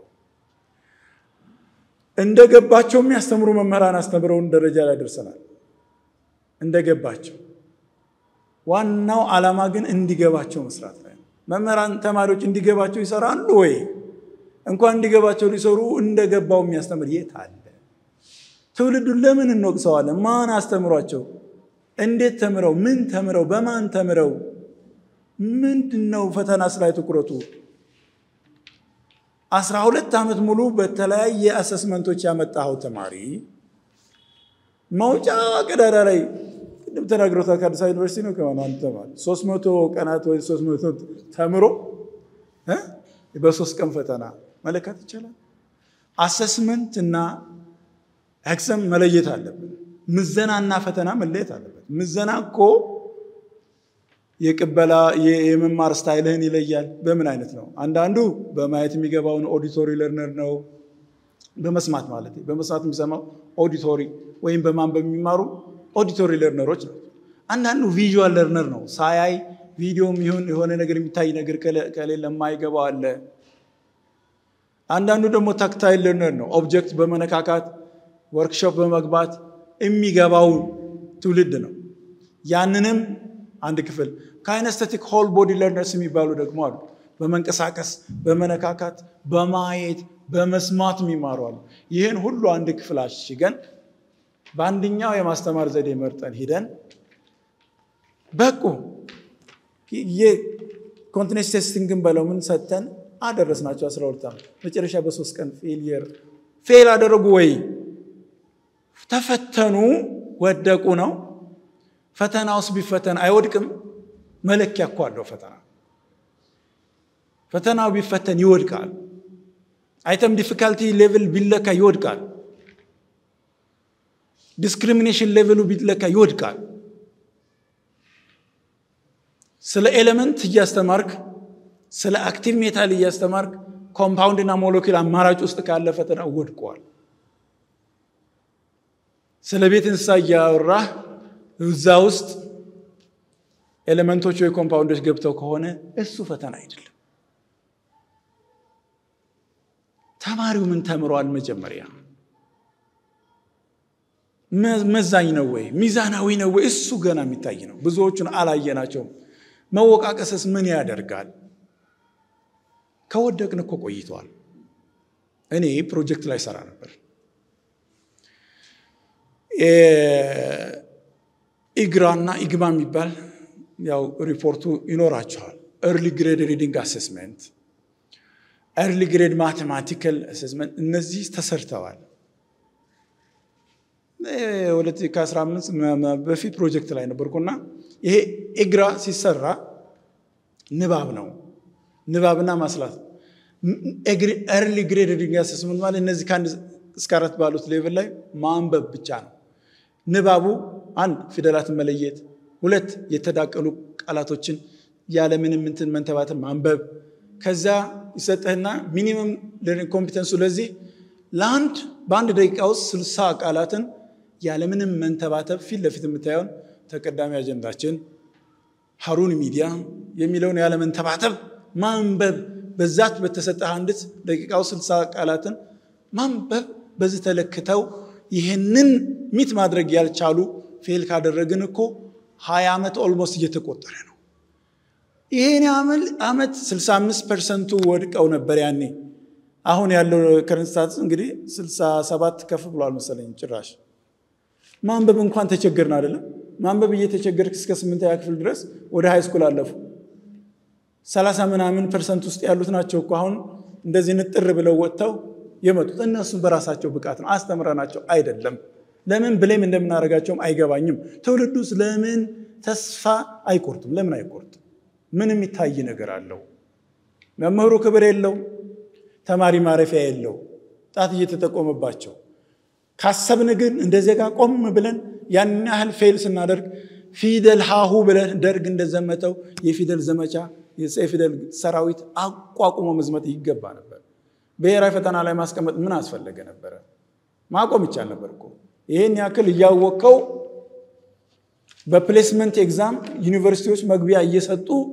እንደገባቸው የሚያስተምሩ መምህራን አስተምረውን ደረጃ ላይ ደርሰናል። እንደገባቸው ዋናው ዓላማ ግን እንዲገባቸው መስራት ላይ ነው። መምህራን ተማሪዎች እንዲገባቸው ይሰራሉ ወይ? እንኳን እንዲገባቸው ሊሰሩ እንደገባው የሚያስተምር የት አለ? ትውልዱን ለምን እንወቅሰዋለን? ማን አስተምሯቸው? እንዴት ተምረው? ምን ተምረው? በማን ተምረው? ምንድን ነው ፈተናስ ላይ ትኩረቱ? አስራ ሁለት ዓመት ሙሉ በተለያየ አሰስመንቶች ያመጣኸው ተማሪ መውጫ ቀዳዳ ላይ ቅድም ተናግሮታል። ከአዲስ አበባ ዩኒቨርሲቲ ነው ከሆነ አንድ ተማሪ ሶስት መቶ ቀናት ወይ ሶስት መቶ ተምሮ በሶስት ቀን ፈተና መለካት ይቻላል። አሰስመንት እና ኤግዛም መለየት አለብን። ምዘናና ፈተና መለየት አለበት። ምዘና እኮ የቅበላ የመማር ስታይልህን ይለያል። በምን አይነት ነው? አንዳንዱ በማየት የሚገባውን ኦዲቶሪ ለርነር ነው። በመስማት ማለት በመስማት የሚሰማው ኦዲቶሪ ወይም በማንበብ የሚማሩ ኦዲቶሪ ለርነሮች ነው። አንዳንዱ ቪዥዋል ለርነር ነው። ሳያይ ቪዲዮም ይሁን የሆነ ነገር የሚታይ ነገር ከሌለ የማይገባው አለ። አንዳንዱ ደግሞ ታክታይል ለርነር ነው። ኦብጀክት በመነካካት ወርክሾፕ በመግባት የሚገባው ትውልድ ነው። ያንንም አንድ ክፍል ካይነስተቲክ ሆል ቦዲ ለርነርስ የሚባሉ ደግሞ አሉ። በመንቀሳቀስ በመነካካት በማየት በመስማት የሚማሩ አሉ። ይህን ሁሉ አንድ ክፍል አሽገን በአንደኛው የማስተማር ዘዴ መርጠን ሂደን በቁ የኮንቲኔንስ ቴስቲንግን በለው ምን ሰጥተን አደረስናቸው። 12 ዓመት መጨረሻ በሶስት ቀን ፌልየር ፌል አደረጉ ወይ ተፈተኑ ወደቁ ነው። ፈተና ውስጥ ቢፈተን አይወድቅም። መለኪያ እኮ አለው ፈተና። ፈተናው ቢፈተን ይወድቃል። አይተም ዲፊካልቲ ሌቭል ቢለካ ይወድቃል። ዲስክሪሚኔሽን ሌቭሉ ቢለካ ይወድቃል። ስለ ኤሌመንት እያስተማርክ ስለ አክቲቭ ሜታል እያስተማርክ ኮምፓውንድና ሞለኪል አማራጭ ውስጥ ካለ ፈተና ወድቀዋል። ስለ ቤት እንስሳ እያወራህ እዛ ውስጥ ኤሌመንቶች ወይ ኮምፓውንዶች ገብተው ከሆነ እሱ ፈተና አይደለም። ተማሪው ምን ተምሯል? መጀመሪያ መዛኝ ነው ወይ ሚዛናዊ ነው ወይ? እሱ ገና የሚታይ ነው። ብዙዎቹን አላየናቸውም። መወቃቀስስ ምን ያደርጋል? ከወደቅን እኮ ቆይተዋል። እኔ ፕሮጀክት ላይ ሰራ ነበር። ኢግራና ኢግማ የሚባል ያው ሪፖርቱ ይኖራቸዋል። ኤርሊ ግሬድ ሪዲንግ አሴስመንት፣ ኤርሊ ግሬድ ማቴማቲካል አሴስመንት እነዚህ ተሰርተዋል። ከ15 በፊት ፕሮጀክት ላይ ነበርኩና ይሄ ኢግራ ሲሰራ ንባብ ነው። ንባብና ማስላት ኤርሊ ግሬድ ሪዲንግ አሴስመንት ማለት እነዚህ ከአንድ እስከ አራት ባሉት ሌቭል ላይ ማንበብ ብቻ ነው። ንባቡ አንድ ፊደላትን መለየት፣ ሁለት የተዳቀሉ ቃላቶችን ያለምንም እንትን መንተባተን ማንበብ። ከዛ ይሰጥህና ሚኒመም ለርኒንግ ኮምፒተንሱ ለዚህ ለአንድ በአንድ ደቂቃ ውስጥ ስልሳ ቃላትን ያለምንም መንተባተብ ፊት ለፊት የምታየውን ተቀዳሚ አጀንዳችን ሀሩን ሚዲያ የሚለውን ያለመንተባተብ ማንበብ በዛት በተሰጠህ አንዲት ደቂቃ ውስጥ ስልሳ ቃላትን ማንበብ በዚህ ተለክተው ይህንን ሚት ማድረግ ያልቻሉ ፌል ካደረግን እኮ ሀያ ዓመት ኦልሞስት እየተቆጠረ ነው። ይህን ዓመት 65 ፐርሰንቱ ወድቀው ነበር ያኔ። አሁን ያለው ከረንት ስታትስ እንግዲህ 67 ከፍ ብሏል መሰለኝ። ጭራሽ ማንበብ እንኳን ተቸገርን አይደለም። ማንበብ እየተቸገርክ እስከ ስምንተኛ ክፍል ድረስ ወደ ሃይ ስኩል አለፉ። ሰላሳ ምናምን ፐርሰንት ውስጥ ያሉት ናቸው እኮ አሁን እንደዚህ ንጥር ብለው ወጥተው የመጡት እነሱም በራሳቸው ብቃት ነው። አስተምረናቸው አይደለም። ለምን ብሌም እንደምናደርጋቸውም አይገባኝም። ትውልዱስ ለምን ተስፋ አይቆርጥም? ለምን አይቆርጥም? ምን የሚታይ ነገር አለው? መምህሩ ክብር የለው፣ ተማሪ ማረፊያ የለው፣ ጣት እየተጠቆመባቸው ካሰብን ግን እንደ ዜጋ ቆም ብለን ያን ያህል ፌል ስናደርግ ፊደል ሀሁ ብለን ደርግ እንደዘመተው የፊደል ዘመቻ የፊደል ሰራዊት አቋቁሞ መዝመት ይገባ ነበር። ብሔራዊ ፈተና ላይ ማስቀመጥ ምን አስፈለገ ነበረ? ማቆም ይቻል ነበር እኮ። ይህን ያክል እያወቀው በፕሌስመንት ኤግዛም ዩኒቨርሲቲዎች መግቢያ እየሰጡ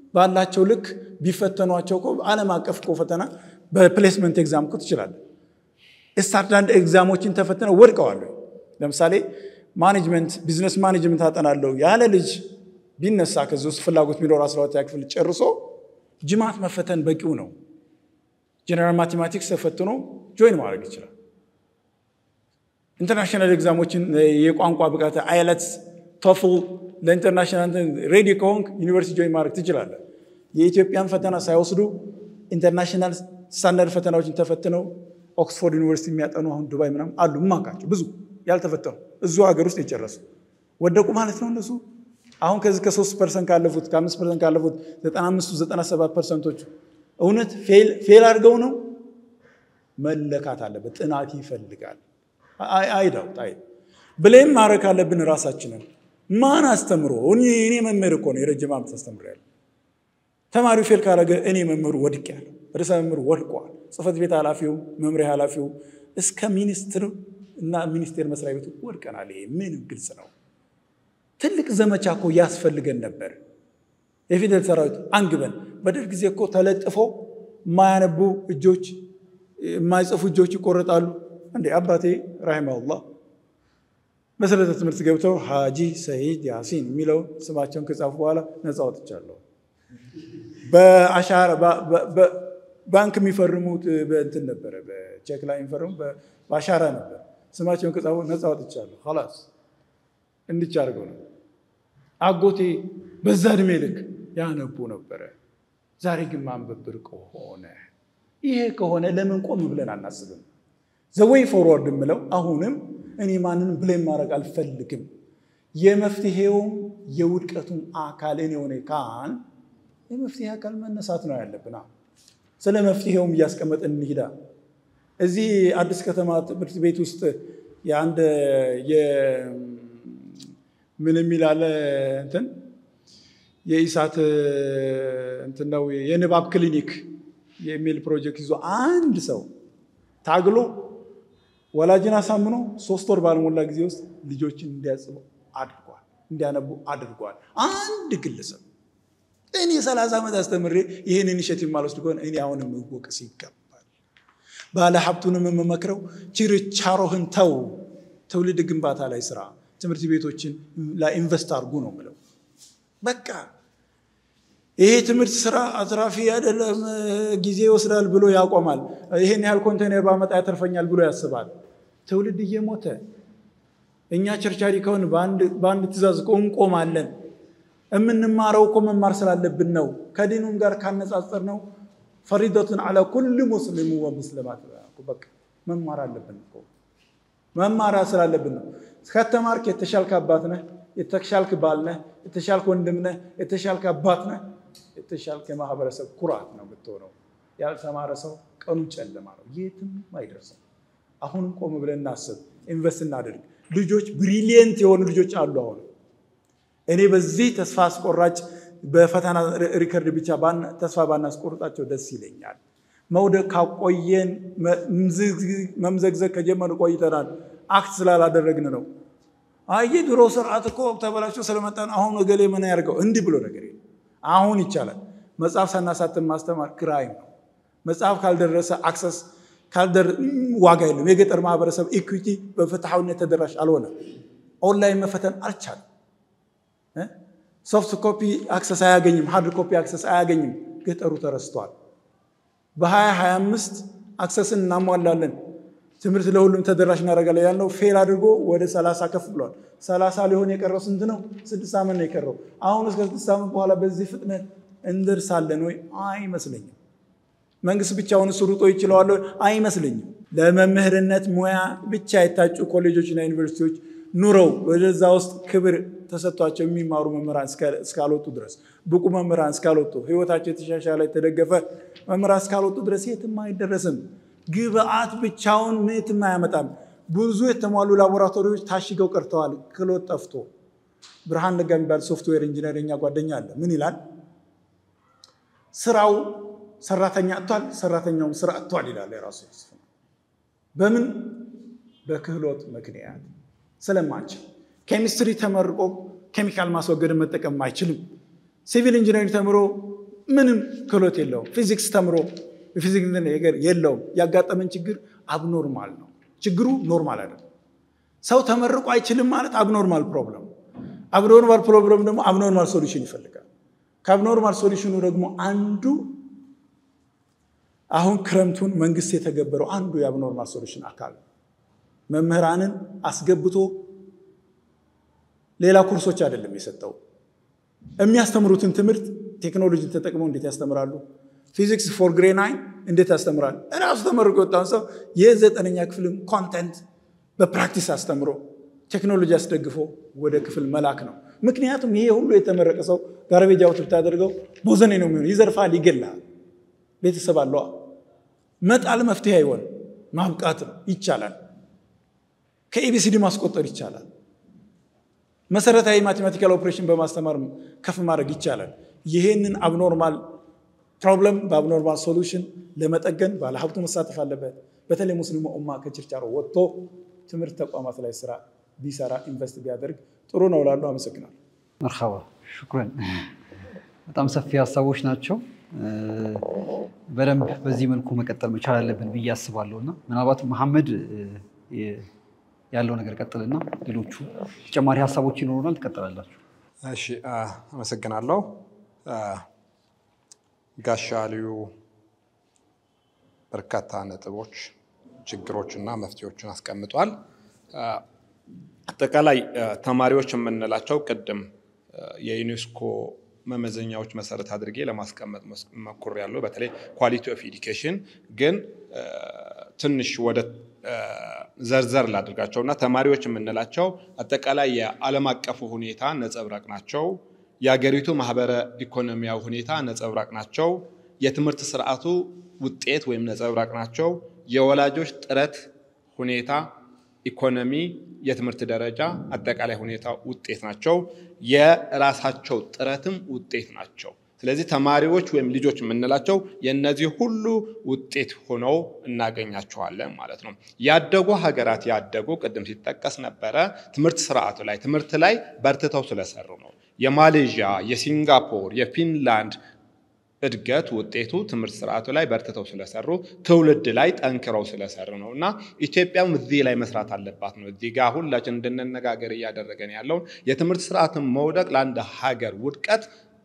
ባላቸው ልክ ቢፈተኗቸው እኮ ዓለም አቀፍ እኮ ፈተና በፕሌስመንት ኤግዛም እኮ ትችላለህ። ስታንዳርድ ኤግዛሞችን ተፈትነው ወድቀዋል። ለምሳሌ ማኔጅመንት ቢዝነስ ማኔጅመንት አጠናለሁ ያለ ልጅ ቢነሳ ከዚህ ውስጥ ፍላጎት ቢኖር አስራ ሁለተኛ ክፍል ጨርሶ ጅማት መፈተን በቂው ነው። ጀነራል ማቴማቲክስ ተፈትኖ ጆይን ማድረግ ይችላል። ኢንተርናሽናል ኤግዛሞችን የቋንቋ ብቃት አይለትስ፣ ቶፍል ለኢንተርናሽናል ሬዲ ከሆንክ ዩኒቨርሲቲ ጆይን ማድረግ ትችላለህ። የኢትዮጵያን ፈተና ሳይወስዱ ኢንተርናሽናል ስታንዳርድ ፈተናዎችን ተፈትነው ኦክስፎርድ ዩኒቨርሲቲ የሚያጠኑ አሁን ዱባይ ምናምን አሉ። እማውቃቸው ብዙ ያልተፈተኑ እዙ ሀገር ውስጥ የጨረሱ ወደቁ ማለት ነው እነሱ አሁን ከዚህ ከሶስት ፐርሰንት ካለፉት ከአምስት ፐርሰንት ካለፉት ዘጠና አምስቱ ዘጠና ሰባት ፐርሰንቶቹ እውነት ፌል አድርገው ነው መለካት አለበት። ጥናት ይፈልጋል። አይዳውት አይ ብሌም ማድረግ አለብን ራሳችንን። ማን አስተምሮ እኔ መምህር እኮ ነው የረጅም ዓመት አስተምሬያለሁ። ተማሪው ፌል ካረገ እኔ መምህሩ ወድቄያለሁ። ርዕሰ መምህሩ ወድቋል። ጽህፈት ቤት ኃላፊው፣ መምሪያ ኃላፊው እስከ ሚኒስትር እና ሚኒስቴር መስሪያ ቤቱ ወድቀናል። ይሄ ምንም ግልጽ ነው። ትልቅ ዘመቻ እኮ ያስፈልገን ነበር። የፊደል ሰራዊት አንግበን በደርግ ጊዜ እኮ ተለጥፎ የማያነቡ እጆች የማይጽፉ እጆች ይቆረጣሉ። እንዴ አባቴ ረሂመሁላህ መሰረተ ትምህርት ገብተው ሀጂ ሰይድ ያሲን የሚለውን ስማቸውን ከጻፉ በኋላ ነፃ ወጥቻለሁ። በአሻራ ባንክ የሚፈርሙት በእንትን ነበረ፣ በቼክ ላይ የሚፈርሙ በአሻራ ነበር። ስማቸውን ከጻፉ ነፃ ወጥቻለሁ። ላስ እንድቻ አድርገው ነው። አጎቴ በዛ እድሜ ልክ ያነቡ ነበረ። ዛሬ ግን ማንበብ ብርቅ ሆነ። ይሄ ከሆነ ለምን ቆም ብለን አናስብም? ዘወይ ፎርዋርድ የምለው አሁንም እኔ ማንንም ብሌም ማድረግ አልፈልግም። የመፍትሄውም የውድቀቱም አካል እኔ ሆነ ካን የመፍትሄ አካል መነሳት ነው ያለብን። ስለ መፍትሄውም እያስቀመጥን እንሂዳ። እዚህ አዲስ ከተማ ትምህርት ቤት ውስጥ የአንድ ምን የሚል አለ እንትን የኢሳት እንትን ነው የንባብ ክሊኒክ የሚል ፕሮጀክት ይዞ አንድ ሰው ታግሎ ወላጅን አሳምኖ ሶስት ወር ባልሞላ ጊዜ ውስጥ ልጆችን እንዲያጽቡ አድርጓል፣ እንዲያነቡ አድርጓል። አንድ ግለሰብ እኔ ሰላሳ ዓመት አስተምሬ ይህን ኢኒሼቲቭ ማልወስድ ከሆነ እኔ አሁንም መወቀስ ይገባል። ባለ ሀብቱንም የምመክረው ችርቻሮህን ተው፣ ትውልድ ግንባታ ላይ ስራ፣ ትምህርት ቤቶችን ላይ ኢንቨስት አድርጉ ነው ምለው። በቃ ይሄ ትምህርት ስራ አትራፊ አይደለም፣ ጊዜ ይወስዳል ብሎ ያቆማል። ይሄን ያህል ኮንቴነር ባመጣ ያተርፈኛል ብሎ ያስባል። ትውልድ እየሞተ እኛ ቸርቻሪ ከሆን በአንድ ትእዛዝ እኮ እንቆማለን። የምንማረው እኮ መማር ስላለብን ነው። ከዲኑም ጋር ካነጻጸር ነው ፈሪደቱን አላ ኩል ሙስሊሙ ወሙስሊማት በቃ መማር አለብን እኮ መማር ስላለብን ነው። ከተማርክ የተሻልክ አባት ነህ፣ የተሻልክ ባል ነህ፣ የተሻልክ ወንድም ነህ፣ የተሻልክ አባት ነህ፣ የተሻልክ የማህበረሰብ ኩራት ነው የምትሆነው። ያልተማረ ሰው ቀኑ ጨለማ ነው፣ የትም አይደርስም። አሁንም ቆም ብለን እናስብ፣ ኢንቨስት እናደርግ። ልጆች ብሪሊየንት የሆኑ ልጆች አሉ። አሁን እኔ በዚህ ተስፋ አስቆራጭ በፈተና ሪከርድ ብቻ ተስፋ ባናስቆርጣቸው ደስ ይለኛል። መውደቅ ካቆየን መምዘግዘግ ከጀመሩ ቆይተናል። አክት ስላላደረግን ነው። አየ ድሮ ስርዓት እኮ ተበላሽቶ ስለመጣን አሁን እገሌ ምን ያደርገው እንዲህ ብሎ ነገር የለም። አሁን ይቻላል። መጽሐፍ ሳናሳትም ማስተማር ክራይም ነው። መጽሐፍ ካልደረሰ አክሰስ ዋጋ የለም። የገጠር ማህበረሰብ ኢኩዊቲ በፍትሐዊነት ተደራሽ አልሆነም። ኦንላይን መፈተን አልቻለም። ሶፍት ኮፒ አክሰስ አያገኝም። ሃርድ ኮፒ አክሰስ አያገኝም። ገጠሩ ተረስቷል። በ2025 አክሰስን እናሟላለን፣ ትምህርት ለሁሉም ተደራሽ እናደርጋለን ያልነው ፌል አድርጎ ወደ 30 ከፍ ብሏል። 30 ሊሆን የቀረው ስንት ነው? ስድስት ዓመት ነው የቀረው። አሁን እስከ ስድስት ዓመት በኋላ በዚህ ፍጥነት እንደርሳለን ወይ? አይመስለኝም። መንግስት ብቻውን እሱ ሩጦ ይችለዋል? አይመስለኝም። ለመምህርነት ሙያ ብቻ የታጩ ኮሌጆችና ዩኒቨርሲቲዎች ኑረው ወደዛ ውስጥ ክብር ተሰጥቷቸው የሚማሩ መምህራን እስካልወጡ ድረስ ብቁ መምህራን እስካልወጡ ህይወታቸው የተሻሻለ የተደገፈ መምህራን እስካልወጡ ድረስ የትም አይደረስም። ግብአት ብቻውን የትም አያመጣም። ብዙ የተሟሉ ላቦራቶሪዎች ታሽገው ቀርተዋል፣ ክሎት ጠፍቶ። ብርሃን ነጋ የሚባል ሶፍትዌር ኢንጂነር የኛ ጓደኛ አለ። ምን ይላል? ስራው ሰራተኛ አጥቷል፣ ሰራተኛውም ስራ አጥቷል ይላል። የራሱ በምን በክህሎት ምክንያት ስለማንችል ኬሚስትሪ ተመርቆ ኬሚካል ማስወገድን መጠቀም አይችልም። ሲቪል ኢንጂነሪንግ ተምሮ ምንም ክህሎት የለውም። ፊዚክስ ተምሮ የፊዚክስ ነገር የለውም። ያጋጠመን ችግር አብኖርማል ነው። ችግሩ ኖርማል አይደለም። ሰው ተመርቆ አይችልም ማለት አብኖርማል ፕሮብለም። አብኖርማል ፕሮብለም ደግሞ አብኖርማል ሶሉሽን ይፈልጋል። ከአብኖርማል ሶሉሽኑ ደግሞ አንዱ አሁን ክረምቱን መንግስት የተገበረው አንዱ የአብኖርማል ሶሉሽን አካል መምህራንን አስገብቶ ሌላ ኮርሶች አይደለም የሰጠው። የሚያስተምሩትን ትምህርት ቴክኖሎጂን ተጠቅመው እንዴት ያስተምራሉ? ፊዚክስ ፎር ግሬ ናይን እንዴት ያስተምራል? እራሱ ተመርቆ የወጣውን ሰው የዘጠነኛ ክፍልም ኮንተንት በፕራክቲስ አስተምሮ ቴክኖሎጂ አስደግፎ ወደ ክፍል መላክ ነው። ምክንያቱም ይሄ ሁሉ የተመረቀ ሰው ጋርቤጅ አውት ብታደርገው ቦዘኔ ነው የሚሆነው። ይዘርፋል፣ ይገላል። ቤተሰብ አለዋ። መጣል መፍትሄ አይሆንም። ማብቃት ነው። ይቻላል። ከኤቢሲዲ ማስቆጠር ይቻላል። መሰረታዊ ማቴማቲካል ኦፕሬሽን በማስተማር ከፍ ማድረግ ይቻላል። ይህንን አብኖርማል ፕሮብለም በአብኖርማል ሶሉሽን ለመጠገን ባለሀብቱ መሳተፍ አለበት። በተለይ ሙስሊሙ ኡማ ከችርቻሮ ወጥቶ ትምህርት ተቋማት ላይ ስራ ቢሰራ ኢንቨስት ቢያደርግ ጥሩ ነው ላሉ አመሰግናለሁ። መርሐባ ሽኩረን። በጣም ሰፊ ሀሳቦች ናቸው። በደንብ በዚህ መልኩ መቀጠል መቻል አለብን ብዬ አስባለሁ እና ምናልባት መሐመድ ያለው ነገር ቀጥልና ሌሎቹ ተጨማሪ ሀሳቦች ይኖሩናል፣ ትቀጥላላችሁ። እሺ አመሰግናለሁ። ጋሻ ልዩ በርካታ ነጥቦች፣ ችግሮችና መፍትሄዎችን አስቀምጧል። አጠቃላይ ተማሪዎች የምንላቸው ቅድም የዩኔስኮ መመዘኛዎች መሰረት አድርጌ ለማስቀመጥ ሞክሬያለሁ። በተለይ ኳሊቲ ኦፍ ኤዱኬሽን ግን ትንሽ ወደ ዘርዘር ላድርጋቸው እና ተማሪዎች የምንላቸው አጠቃላይ የዓለም አቀፉ ሁኔታ ነጸብራቅ ናቸው። የሀገሪቱ ማህበረ ኢኮኖሚያዊ ሁኔታ ነጸብራቅ ናቸው። የትምህርት ስርዓቱ ውጤት ወይም ነጸብራቅ ናቸው። የወላጆች ጥረት ሁኔታ፣ ኢኮኖሚ፣ የትምህርት ደረጃ፣ አጠቃላይ ሁኔታ ውጤት ናቸው። የራሳቸው ጥረትም ውጤት ናቸው። ስለዚህ ተማሪዎች ወይም ልጆች የምንላቸው የእነዚህ ሁሉ ውጤት ሆነው እናገኛቸዋለን ማለት ነው። ያደጉ ሀገራት ያደጉ ቅድም ሲጠቀስ ነበረ ትምህርት ስርዓቱ ላይ ትምህርት ላይ በርትተው ስለሰሩ ነው። የማሌዥያ፣ የሲንጋፖር፣ የፊንላንድ እድገት ውጤቱ ትምህርት ስርዓቱ ላይ በርትተው ስለሰሩ ትውልድ ላይ ጠንክረው ስለሰሩ ነው እና ኢትዮጵያም እዚህ ላይ መስራት አለባት ነው። እዚህ ጋር ሁላችን እንድንነጋገር እያደረገን ያለውን የትምህርት ስርዓትን መውደቅ ለአንድ ሀገር ውድቀት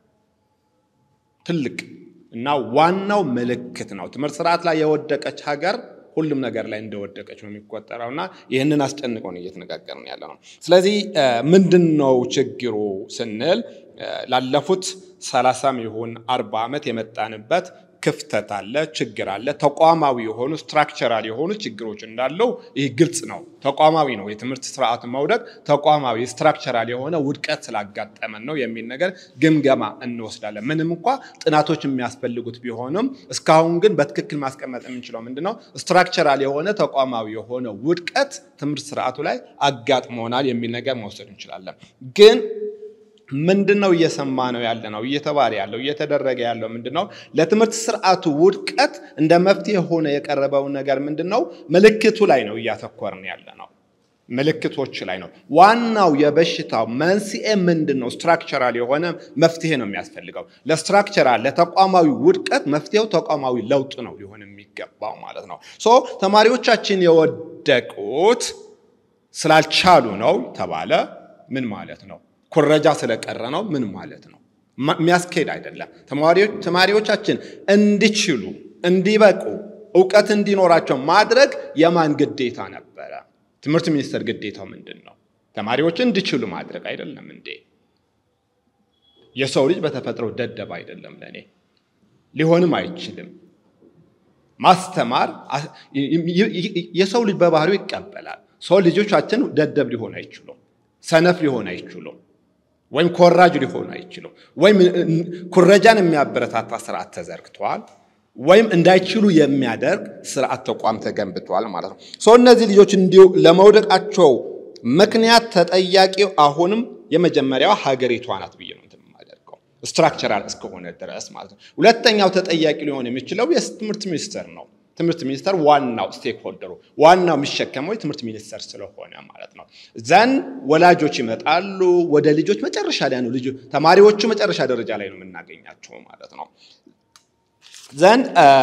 ትልቅ እና ዋናው ምልክት ነው። ትምህርት ስርዓት ላይ የወደቀች ሀገር ሁሉም ነገር ላይ እንደወደቀች ነው የሚቆጠረው እና ይህንን አስጨንቀውን እየተነጋገርን ያለ ነው። ስለዚህ ምንድን ነው ችግሩ ስንል ላለፉት ሰላሳም ይሁን አርባ ዓመት የመጣንበት ክፍተት አለ፣ ችግር አለ። ተቋማዊ የሆኑ ስትራክቸራል የሆኑ ችግሮች እንዳለው ይህ ግልጽ ነው። ተቋማዊ ነው የትምህርት ስርዓት መውደቅ፣ ተቋማዊ ስትራክቸራል የሆነ ውድቀት ስላጋጠመን ነው የሚል ነገር ግምገማ እንወስዳለን። ምንም እንኳ ጥናቶች የሚያስፈልጉት ቢሆንም እስካሁን ግን በትክክል ማስቀመጥ የምንችለው ምንድነው ስትራክቸራል የሆነ ተቋማዊ የሆነ ውድቀት ትምህርት ስርዓቱ ላይ አጋጥሞናል የሚል ነገር መውሰድ እንችላለን ግን ምንድን ነው እየሰማ ነው ያለ ነው እየተባለ ያለው እየተደረገ ያለው ምንድን ነው? ለትምህርት ስርዓቱ ውድቀት እንደ መፍትሄ ሆነ የቀረበው ነገር ምንድን ነው? ምልክቱ ላይ ነው እያተኮርን ያለ ነው። ምልክቶች ላይ ነው። ዋናው የበሽታው መንስኤ ምንድን ነው? ስትራክቸራል የሆነ መፍትሄ ነው የሚያስፈልገው። ለስትራክቸራል ለተቋማዊ ውድቀት መፍትሄው ተቋማዊ ለውጥ ነው ሊሆን የሚገባው ማለት ነው። ሶ ተማሪዎቻችን የወደቁት ስላልቻሉ ነው ተባለ። ምን ማለት ነው? ኩረጃ ስለቀረ ነው። ምን ማለት ነው? የሚያስኬድ አይደለም። ተማሪዎቻችን እንዲችሉ፣ እንዲበቁ፣ እውቀት እንዲኖራቸው ማድረግ የማን ግዴታ ነበረ? ትምህርት ሚኒስቴር ግዴታው ምንድን ነው? ተማሪዎችን እንዲችሉ ማድረግ አይደለም እንዴ? የሰው ልጅ በተፈጥሮ ደደብ አይደለም። ለእኔ ሊሆንም አይችልም። ማስተማር የሰው ልጅ በባህሪው ይቀበላል። ሰው ልጆቻችን ደደብ ሊሆን አይችሉም፣ ሰነፍ ሊሆን አይችሉም፣ ወይም ኮራጅ ሊሆኑ አይችሉም። ወይም ኩረጃን የሚያበረታታ ስርዓት ተዘርግቷል፣ ወይም እንዳይችሉ የሚያደርግ ስርዓት ተቋም ተገንብቷል ማለት ነው። ሰው እነዚህ ልጆች እንዲሁ ለመውደቃቸው ምክንያት ተጠያቂው አሁንም የመጀመሪያው ሀገሪቷ ናት ብዬ ነው የማደርገው ስትራክቸራል እስከሆነ ድረስ ማለት ነው። ሁለተኛው ተጠያቂ ሊሆን የሚችለው የትምህርት ሚኒስቴር ነው። ትምህርት ሚኒስቴር ዋናው ስቴክ ሆልደሩ ዋናው የሚሸከመው የትምህርት ሚኒስቴር ስለሆነ ማለት ነው። ዘን ወላጆች ይመጣሉ ወደ ልጆች መጨረሻ ላይ ነው ልጆ ተማሪዎቹ መጨረሻ ደረጃ ላይ ነው የምናገኛቸው ማለት ነው። ዘን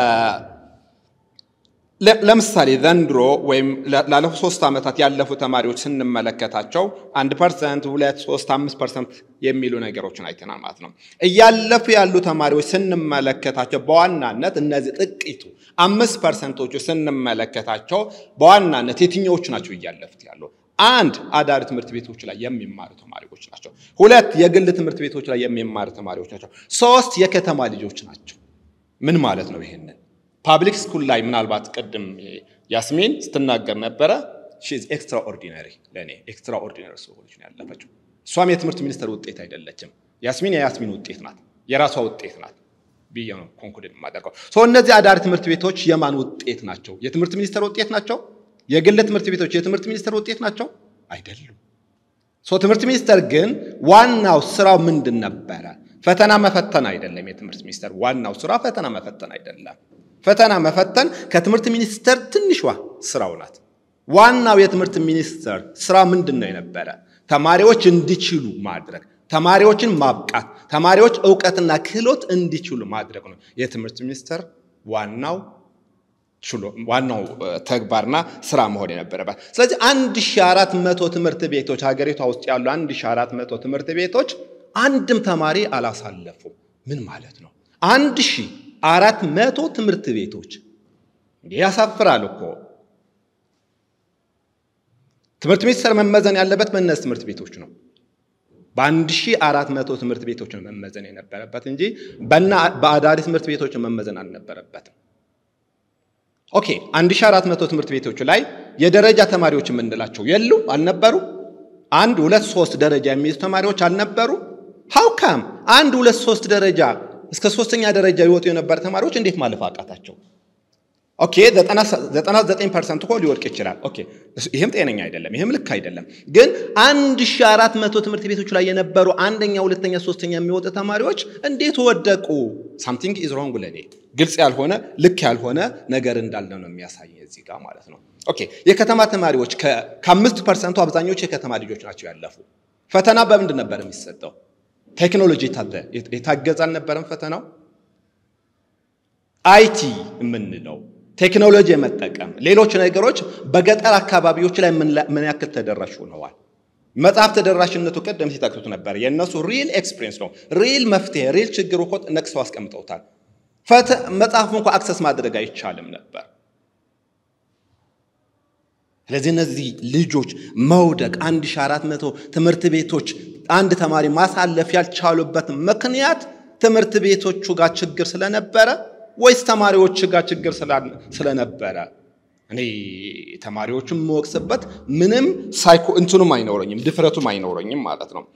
ለምሳሌ ዘንድሮ ወይም ላለፉት ሶስት ዓመታት ያለፉ ተማሪዎች ስንመለከታቸው አንድ ፐርሰንት ሁለት ሶስት አምስት ፐርሰንት የሚሉ ነገሮችን አይተናል ማለት ነው። እያለፉ ያሉ ተማሪዎች ስንመለከታቸው በዋናነት እነዚህ ጥቂቱ አምስት ፐርሰንቶቹ ስንመለከታቸው በዋናነት የትኛዎቹ ናቸው እያለፉት ያሉ? አንድ አዳሪ ትምህርት ቤቶች ላይ የሚማሩ ተማሪዎች ናቸው። ሁለት የግል ትምህርት ቤቶች ላይ የሚማሩ ተማሪዎች ናቸው። ሶስት የከተማ ልጆች ናቸው። ምን ማለት ነው ይሄንን ፓብሊክ ስኩል ላይ ምናልባት ቅድም ያስሚን ስትናገር ነበረ። ሺዝ ኤክስትራ ኦርዲነሪ ለእኔ ኤክስትራ ኦርዲነሪ ሰዎች ነው ያለፈችው። እሷም የትምህርት ሚኒስቴር ውጤት አይደለችም። ያስሚን የያስሚን ውጤት ናት፣ የራሷ ውጤት ናት ብዬ ነው ኮንኩድን የማደርገው። ሰው እነዚህ አዳሪ ትምህርት ቤቶች የማን ውጤት ናቸው? የትምህርት ሚኒስቴር ውጤት ናቸው? የግል ትምህርት ቤቶች የትምህርት ሚኒስቴር ውጤት ናቸው? አይደሉም። ሰው ትምህርት ሚኒስቴር ግን ዋናው ስራው ምንድን ነበረ? ፈተና መፈተን አይደለም። የትምህርት ሚኒስቴር ዋናው ስራ ፈተና መፈተን አይደለም። ፈተና መፈተን ከትምህርት ሚኒስቴር ትንሿ ስራው ናት። ዋናው የትምህርት ሚኒስቴር ስራ ምንድን ነው የነበረ? ተማሪዎች እንዲችሉ ማድረግ፣ ተማሪዎችን ማብቃት፣ ተማሪዎች እውቀትና ክህሎት እንዲችሉ ማድረግ ነው የትምህርት ሚኒስቴር ዋናው ዋናው ተግባርና ስራ መሆን የነበረበት። ስለዚህ 1400 ትምህርት ቤቶች ሀገሪቷ ውስጥ ያሉ 1400 ትምህርት ቤቶች አንድም ተማሪ አላሳለፉም። ምን ማለት ነው? አንድ ሺህ አራት መቶ ትምህርት ቤቶች ያሳፍራል እኮ። ትምህርት ሚኒስቴር መመዘን ያለበት በእነዚህ ትምህርት ቤቶች ነው። በአንድ ሺህ አራት መቶ ትምህርት ቤቶች ነው መመዘን የነበረበት እንጂ በአዳሪ ትምህርት ቤቶች መመዘን አልነበረበትም። ኦኬ አንድ ሺህ አራት መቶ ትምህርት ቤቶች ላይ የደረጃ ተማሪዎች የምንላቸው የሉ አልነበሩ? አንድ ሁለት ሶስት ደረጃ የሚይዙ ተማሪዎች አልነበሩ? ሀውካም አንድ ሁለት ሶስት ደረጃ እስከ ሶስተኛ ደረጃ ይወጡ የነበረ ተማሪዎች እንዴት ማለፍ አቃታቸው? ኦኬ 99 ፐርሰንት እኮ ሊወድቅ ይችላል። ኦኬ ይህም ጤነኛ አይደለም፣ ይህም ልክ አይደለም። ግን 1400 ትምህርት ቤቶች ላይ የነበሩ አንደኛ፣ ሁለተኛ፣ ሶስተኛ የሚወጡ ተማሪዎች እንዴት ወደቁ? ሳምቲንግ ኢዝ ሮንግ ለኔ ግልጽ ያልሆነ ልክ ያልሆነ ነገር እንዳለ ነው የሚያሳይ እዚህ ጋር ማለት ነው። ኦኬ የከተማ ተማሪዎች ከአምስት ፐርሰንቱ አብዛኞቹ የከተማ ልጆች ናቸው ያለፉ። ፈተና በምንድን ነበር የሚሰጠው? ቴክኖሎጂ የታገዘ አልነበረም ፈተናው። አይቲ የምንለው ቴክኖሎጂ የመጠቀም ሌሎች ነገሮች በገጠር አካባቢዎች ላይ ምን ያክል ተደራሽ ሆነዋል? መጽሐፍ ተደራሽነቱ ቅድም ሲጠቅሱት ነበር። የእነሱ ሪል ኤክስፒሪየንስ ነው። ሪል መፍትሄ፣ ሪል ችግር እኮ ነቅሰው አስቀምጠውታል። መጽሐፍ እንኳ አክሰስ ማድረግ አይቻልም ነበር። ስለዚህ እነዚህ ልጆች መውደቅ 1400 ትምህርት ቤቶች አንድ ተማሪ ማሳለፍ ያልቻሉበት ምክንያት ትምህርት ቤቶቹ ጋር ችግር ስለነበረ ወይስ ተማሪዎች ጋር ችግር ስለነበረ? እኔ ተማሪዎቹን የምወቅስበት ምንም ሳይኮ እንትኑም አይኖረኝም ድፍረቱም አይኖረኝም ማለት ነው።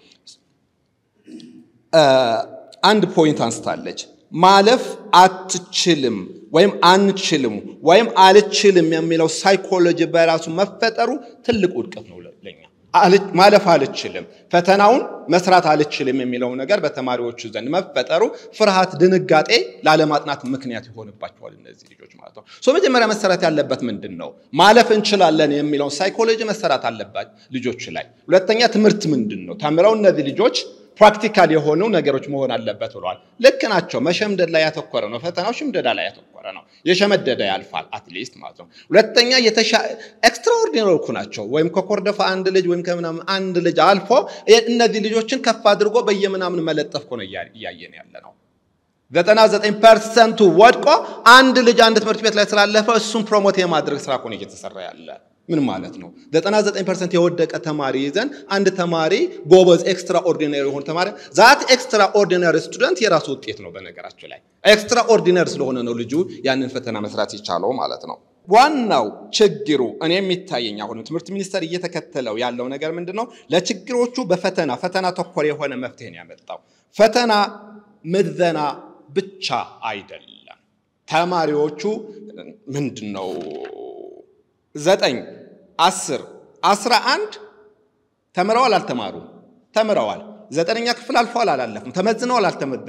አንድ ፖይንት አንስታለች። ማለፍ አትችልም ወይም አንችልም ወይም አልችልም የሚለው ሳይኮሎጂ በራሱ መፈጠሩ ትልቅ ውድቀት ነው ለኛ። ማለፍ አልችልም፣ ፈተናውን መስራት አልችልም የሚለው ነገር በተማሪዎቹ ዘንድ መፈጠሩ ፍርሃት፣ ድንጋጤ ላለማጥናት ምክንያት ይሆንባቸዋል እነዚህ ልጆች ማለት ነው። ሶ መጀመሪያ መሰራት ያለበት ምንድን ነው? ማለፍ እንችላለን የሚለውን ሳይኮሎጂ መሰራት አለባት ልጆች ላይ። ሁለተኛ ትምህርት ምንድን ነው? ተምረው እነዚህ ልጆች ፕራክቲካል የሆኑ ነገሮች መሆን አለበት ብለዋል። ልክ ናቸው። መሸምደድ ላይ ያተኮረ ነው። ፈተናው ሽምደዳ ላይ ያተኮረ ነው። የሸመደደ ያልፋል አትሊስት ማለት ነው። ሁለተኛ ኤክስትራኦርዲነሪ እኮ ናቸው። ወይም ከኮርደፋ አንድ ልጅ ወይም ከምናምን አንድ ልጅ አልፎ እነዚህ ልጆችን ከፍ አድርጎ በየምናምን መለጠፍ እኮ ነው እያየን ያለ ነው። ዘጠና ዘጠኝ ፐርሰንቱ ወድቆ አንድ ልጅ አንድ ትምህርት ቤት ላይ ስላለፈ እሱን ፕሮሞት የማድረግ ስራ እኮ ነው እየተሰራ ያለ። ምን ማለት ነው? 99 ፐርሰንት የወደቀ ተማሪ ይዘን አንድ ተማሪ ጎበዝ ኤክስትራ ኦርዲነሪ የሆነ ተማሪ ዛት ኤክስትራ ኦርዲነሪ ስቱደንት የራሱ ውጤት ነው። በነገራችን ላይ ኤክስትራ ኦርዲነሪ ስለሆነ ነው ልጁ ያንን ፈተና መስራት የቻለው ማለት ነው። ዋናው ችግሩ እኔ የሚታየኝ አሁንም ትምህርት ሚኒስቴር እየተከተለው ያለው ነገር ምንድን ነው? ለችግሮቹ በፈተና ፈተና ተኮር የሆነ መፍትሄ ነው ያመጣው። ፈተና ምዘና ብቻ አይደለም። ተማሪዎቹ ምንድን ነው ዘጠኝ አስር አስራ አንድ ተምረዋል አልተማሩም? ተምረዋል። ዘጠነኛ ክፍል አልፈዋል አላለፉም? ተመዝነዋል አልተመዘኑም?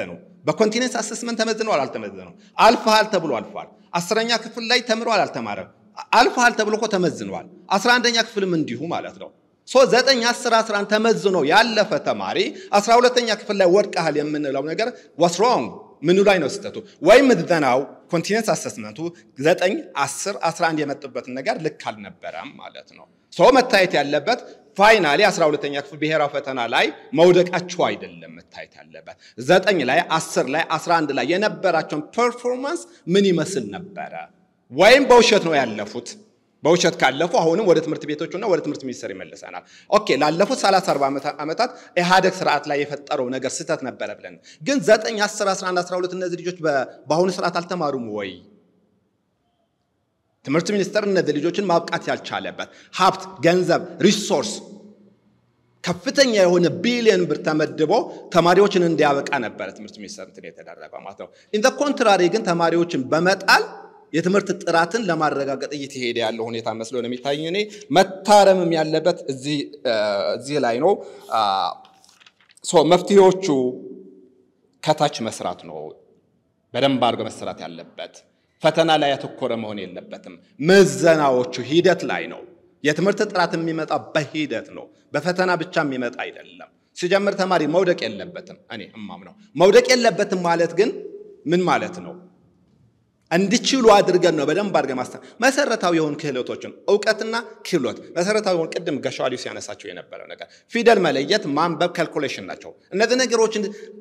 በኮንቲኔንስ አሰስመንት ተመዝነዋል አልተመዘነው? አልፈሃል ተብሎ አልፏል። አስረኛ ክፍል ላይ ተምረዋል አልተማረም? አልፈሃል ተብሎ እኮ ተመዝነዋል። አስራ አንደኛ ክፍልም እንዲሁ ማለት ነው። ሶ ዘጠኝ አስር አስራ አንድ ተመዝኖ ያለፈ ተማሪ አስራ ሁለተኛ ክፍል ላይ ወድቀሃል የምንለው ነገር ዋስ ሮንግ ምኑ ላይ ነው ስህተቱ? ወይም ምዘናው ኮንቲነንስ አሰስመንቱ ዘጠኝ አስር አስራ አንድ የመጡበትን ነገር ልክ አልነበረም ማለት ነው። ሶ መታየት ያለበት ፋይናሊ 12ኛ ክፍል ብሔራዊ ፈተና ላይ መውደቃቸው አይደለም መታየት ያለበት ዘጠኝ ላይ አስር ላይ 11 ላይ የነበራቸውን ፐርፎርማንስ ምን ይመስል ነበረ? ወይም በውሸት ነው ያለፉት። በውሸት ካለፉ አሁንም ወደ ትምህርት ቤቶቹና ወደ ትምህርት ሚኒስቴር ይመልሰናል። ኦኬ ላለፉት 30 40 ዓመታት ኢህአደግ ስርዓት ላይ የፈጠረው ነገር ስህተት ነበረ ብለን ግን 9 10 11 12 እነዚህ ልጆች በአሁኑ ስርዓት አልተማሩም ወይ? ትምህርት ሚኒስቴር እነዚህ ልጆችን ማብቃት ያልቻለበት ሀብት፣ ገንዘብ፣ ሪሶርስ ከፍተኛ የሆነ ቢሊዮን ብር ተመድቦ ተማሪዎችን እንዲያበቃ ነበረ ትምህርት ሚኒስቴር እንትን የተደረገው ማለት ነው። ኢን ኮንትራሪ ግን ተማሪዎችን በመጣል የትምህርት ጥራትን ለማረጋገጥ እየተሄደ ያለው ሁኔታ መስሎ ነው የሚታኝ። እኔ መታረምም ያለበት እዚህ ላይ ነው። መፍትሄዎቹ ከታች መስራት ነው በደንብ አድርጎ መሰራት ያለበት። ፈተና ላይ ያተኮረ መሆን የለበትም። ምዘናዎቹ ሂደት ላይ ነው። የትምህርት ጥራት የሚመጣ በሂደት ነው፣ በፈተና ብቻ የሚመጣ አይደለም። ሲጀምር ተማሪ መውደቅ የለበትም። እኔ እማምነው መውደቅ የለበትም ማለት ግን ምን ማለት ነው? እንዲችሉ አድርገን ነው በደንብ አድርገን ማስተር መሰረታዊ የሆኑ ክህሎቶችን እውቀትና ክህሎት መሰረታዊ የሆኑ ቅድም ገሻዋሊው ሲያነሳቸው የነበረው ነገር ፊደል መለየት፣ ማንበብ፣ ካልኩሌሽን ናቸው። እነዚህ ነገሮችን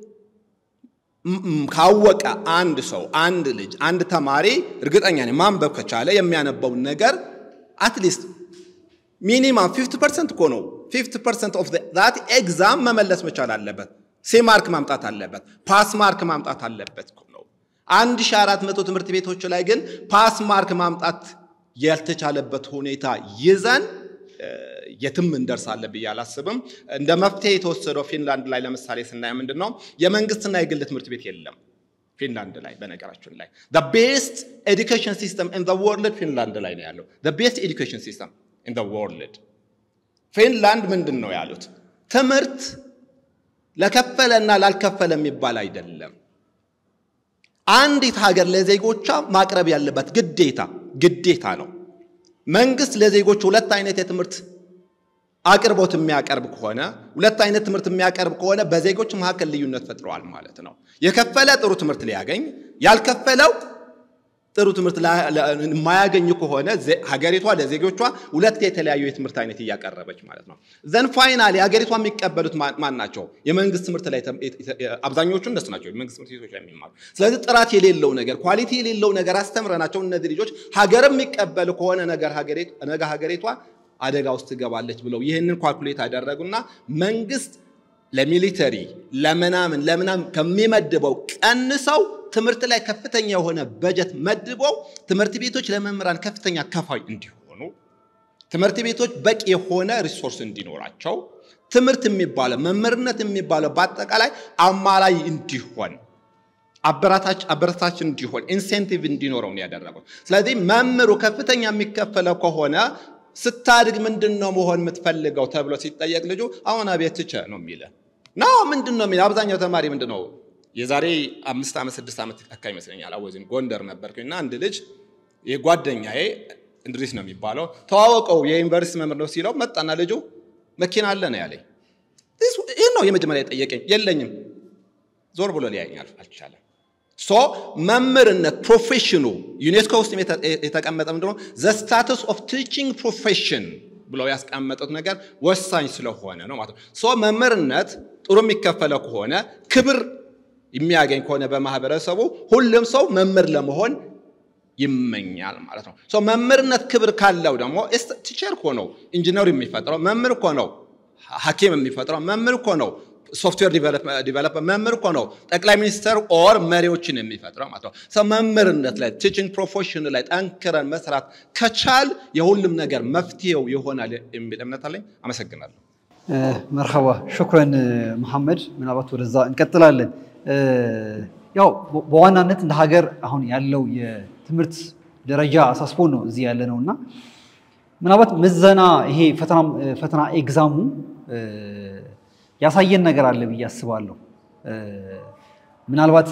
ካወቀ አንድ ሰው አንድ ልጅ አንድ ተማሪ እርግጠኛ ነኝ ማንበብ ከቻለ የሚያነበውን ነገር አትሊስት ሚኒማም 50 ፐርሰንት እኮ ነው 50 ፐርሰንት ኦፍ ዛት ኤግዛም መመለስ መቻል አለበት። ሲ ማርክ ማምጣት አለበት። ፓስ ማርክ ማምጣት አለበት ነው። 1400 ትምህርት ቤቶች ላይ ግን ፓስ ማርክ ማምጣት ያልተቻለበት ሁኔታ ይዘን የትም እንደርሳለን ብዬ አላስብም። እንደ መፍትሄ የተወሰደው ፊንላንድ ላይ ለምሳሌ ስናየ ምንድን ነው የመንግስትና የግል ትምህርት ቤት የለም ፊንላንድ ላይ በነገራችን ላይ ቤስት ኤዱኬሽን ሲስተም ኢን ወርልድ ፊንላንድ ላይ ነው ያለው። ቤስት ኤዱኬሽን ሲስተም ኢን ወርልድ ፊንላንድ ምንድን ነው ያሉት? ትምህርት ለከፈለና ላልከፈለ የሚባል አይደለም። አንዲት ሀገር ለዜጎቿ ማቅረብ ያለበት ግዴታ ግዴታ ነው። መንግስት ለዜጎች ሁለት አይነት የትምህርት አቅርቦት የሚያቀርብ ከሆነ ሁለት አይነት ትምህርት የሚያቀርብ ከሆነ በዜጎች መካከል ልዩነት ፈጥረዋል ማለት ነው። የከፈለ ጥሩ ትምህርት ሊያገኝ፣ ያልከፈለው ጥሩ ትምህርት የማያገኙ ከሆነ ሀገሪቷ ለዜጎቿ ሁለት የተለያዩ የትምህርት አይነት እያቀረበች ማለት ነው። ዘን ፋይናሊ ሀገሪቷ የሚቀበሉት ማን ናቸው? የመንግስት ትምህርት ላይ አብዛኞቹ እነሱ ናቸው፣ የመንግስት ትምህርት ቤቶች ላይ የሚማሩ። ስለዚህ ጥራት የሌለው ነገር ኳሊቲ የሌለው ነገር አስተምረናቸው እነዚህ ልጆች ሀገር የሚቀበሉ ከሆነ ነገ ሀገሪቷ አደጋ ውስጥ ትገባለች ብለው ይህንን ኳልኩሌት አደረጉና መንግስት ለሚሊተሪ ለምናምን ለምናምን ከሚመድበው ቀንሰው ትምህርት ላይ ከፍተኛ የሆነ በጀት መድበው ትምህርት ቤቶች ለመምህራን ከፍተኛ ከፋይ እንዲሆኑ ትምህርት ቤቶች በቂ የሆነ ሪሶርስ እንዲኖራቸው ትምህርት የሚባለው መምህርነት የሚባለው በአጠቃላይ አማላይ እንዲሆን አበረታች እንዲሆን ኢንሴንቲቭ እንዲኖረው ነው ያደረጉት። ስለዚህ መምህሩ ከፍተኛ የሚከፈለው ከሆነ ስታድግ ምንድን ነው መሆን የምትፈልገው ተብሎ ሲጠየቅ ልጁ አሁን አቤት ትቸ ነው የሚለ ና ምንድን ነው የሚለ አብዛኛው ተማሪ ምንድን ነው የዛሬ አምስት ዓመት ስድስት ዓመት አካባቢ ይመስለኛል አወዚን ጎንደር ነበርኩኝ እና አንድ ልጅ የጓደኛዬ እንድሪስ ነው የሚባለው ተዋወቀው የዩኒቨርሲቲ መምህር ነው ሲለው መጣና ልጁ መኪና አለ ነው ያለኝ። ይህ ነው የመጀመሪያ የጠየቀኝ። የለኝም ዞር ብሎ ሊያየኝ አልቻለም። ሶ መምህርነት ፕሮፌሽኑ ዩኔስኮ ውስጥ የተቀመጠ ምንድነው ዘ ስታቱስ ኦፍ ቲቺንግ ፕሮፌሽን ብለው ያስቀመጡት ነገር ወሳኝ ስለሆነ ነው ማለት ነው። ሶ መምህርነት ጥሩ የሚከፈለው ከሆነ ክብር የሚያገኝ ከሆነ በማህበረሰቡ ሁሉም ሰው መምህር ለመሆን ይመኛል ማለት ነው። ሶ መምህርነት ክብር ካለው ደግሞ ቲቸር እኮ ነው ኢንጂነር የሚፈጥረው መምህር እኮ ነው ሐኪም የሚፈጥረው መምህር እኮ ነው ሶፍትዌር ዲቨሎፕ መምህር እኮ ነው ጠቅላይ ሚኒስትር ኦር መሪዎችን የሚፈጥረው ማለት ነው። ሰው መምህርነት ላይ ቲችንግ ፕሮፌሽን ላይ ጠንክረን መስራት ከቻል የሁሉም ነገር መፍትሄው ይሆናል የሚል እምነት አለኝ። አመሰግናለሁ። መርሐባ ሹክረን መሐመድ። ምናልባት ወደዛ እንቀጥላለን። ያው በዋናነት እንደ ሀገር አሁን ያለው የትምህርት ደረጃ አሳስቦን ነው እዚህ ያለ ነው እና ምናልባት ምዘና ይሄ ፈተና ኤግዛሙ ያሳየን ነገር አለ ብዬ አስባለሁ። ምናልባት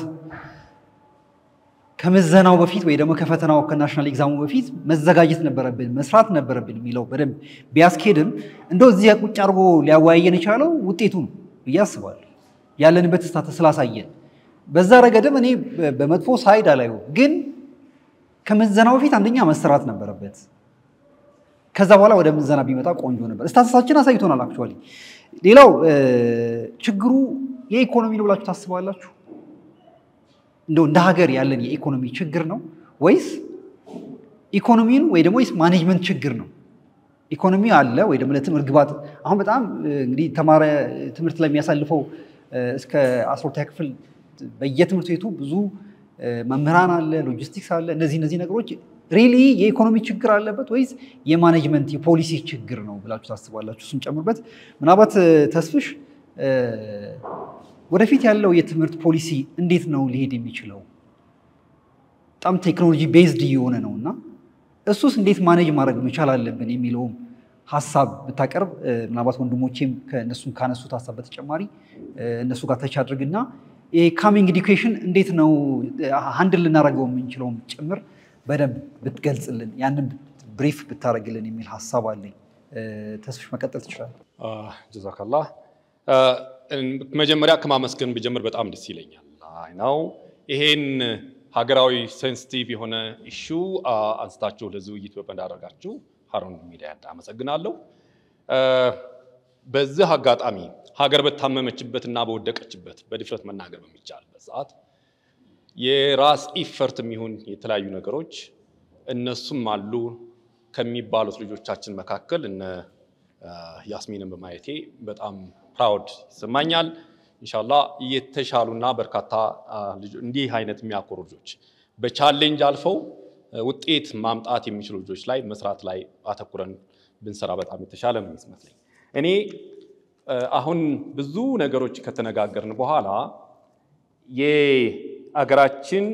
ከምዘናው በፊት ወይ ደግሞ ከፈተናው ከናሽናል ኤግዛሙ በፊት መዘጋጀት ነበረብን መስራት ነበረብን የሚለው በደንብ ቢያስኬድም እንደው እዚህ ቁጭ አድርጎ ሊያወያየን የቻለው ውጤቱ ነው ብዬ አስባለሁ። ያለንበት ስታተስ ስላሳየን በዛ ረገድም እኔ በመጥፎ ሳይድ አላየው፣ ግን ከምዘናው በፊት አንደኛ መሰራት ነበረበት። ከዛ በኋላ ወደ ምዘና ቢመጣ ቆንጆ ነበር። ስታተሳችን አሳይቶናል። አክቹዋሊ ሌላው ችግሩ የኢኮኖሚ ነው ብላችሁ ታስባላችሁ? እንደው እንደ ሀገር ያለን የኢኮኖሚ ችግር ነው ወይስ ኢኮኖሚን ወይ ደግሞ ወይስ ማኔጅመንት ችግር ነው? ኢኮኖሚ አለ ወይ ደግሞ ለትምህርት ግባት አሁን በጣም እንግዲህ ተማረ ትምህርት ላይ የሚያሳልፈው እስከ አስራ ሁለተኛ ክፍል በየትምህርት ቤቱ ብዙ መምህራን አለ፣ ሎጂስቲክስ አለ። እነዚህ እነዚህ ነገሮች ሪሊ የኢኮኖሚ ችግር አለበት ወይስ የማኔጅመንት የፖሊሲ ችግር ነው ብላችሁ ታስባላችሁ? እሱን ጨምርበት። ምናልባት ተስፍሽ ወደፊት ያለው የትምህርት ፖሊሲ እንዴት ነው ሊሄድ የሚችለው? በጣም ቴክኖሎጂ ቤዝድ እየሆነ ነው እና እሱስ እንዴት ማኔጅ ማድረግ መቻል አለብን የሚለውም ሀሳብ ብታቀርብ ምናልባት ወንድሞቼም ከእነሱም ካነሱት ሀሳብ በተጨማሪ እነሱ ጋር ተች አድርግና የካሚንግ ኤዱኬሽን እንዴት ነው ሀንድል ልናደርገው የምንችለውም ጭምር በደንብ ብትገልጽልን ያንን ብሪፍ ብታደርግልን የሚል ሀሳብ አለኝ። ተስፍሽ መቀጠል ትችላለህ። ጀዛከላህ። መጀመሪያ ከማመስገን ብጀምር በጣም ደስ ይለኛል። አይ ነው ይሄን ሀገራዊ ሴንሲቲቭ የሆነ ኢሹ አንስታችሁ ለዚህ ውይይት እንዳደረጋችሁ ሀሩን ሚዲያ አመሰግናለሁ። በዚህ አጋጣሚ ሀገር በታመመችበት እና በወደቀችበት በድፍረት መናገር በሚቻልበት ሰዓት የራስ ኢፈርት የሚሆን የተለያዩ ነገሮች እነሱም አሉ ከሚባሉት ልጆቻችን መካከል እነ ያስሚንን በማየቴ በጣም ፕራውድ ይሰማኛል። ኢንሻላ የተሻሉና በርካታ እንዲህ አይነት የሚያኮሩ ልጆች በቻሌንጅ አልፈው ውጤት ማምጣት የሚችሉ ልጆች ላይ መስራት ላይ አተኩረን ብንሰራ በጣም የተሻለ ነው የሚመስለኝ። እኔ አሁን ብዙ ነገሮች ከተነጋገርን በኋላ የአገራችን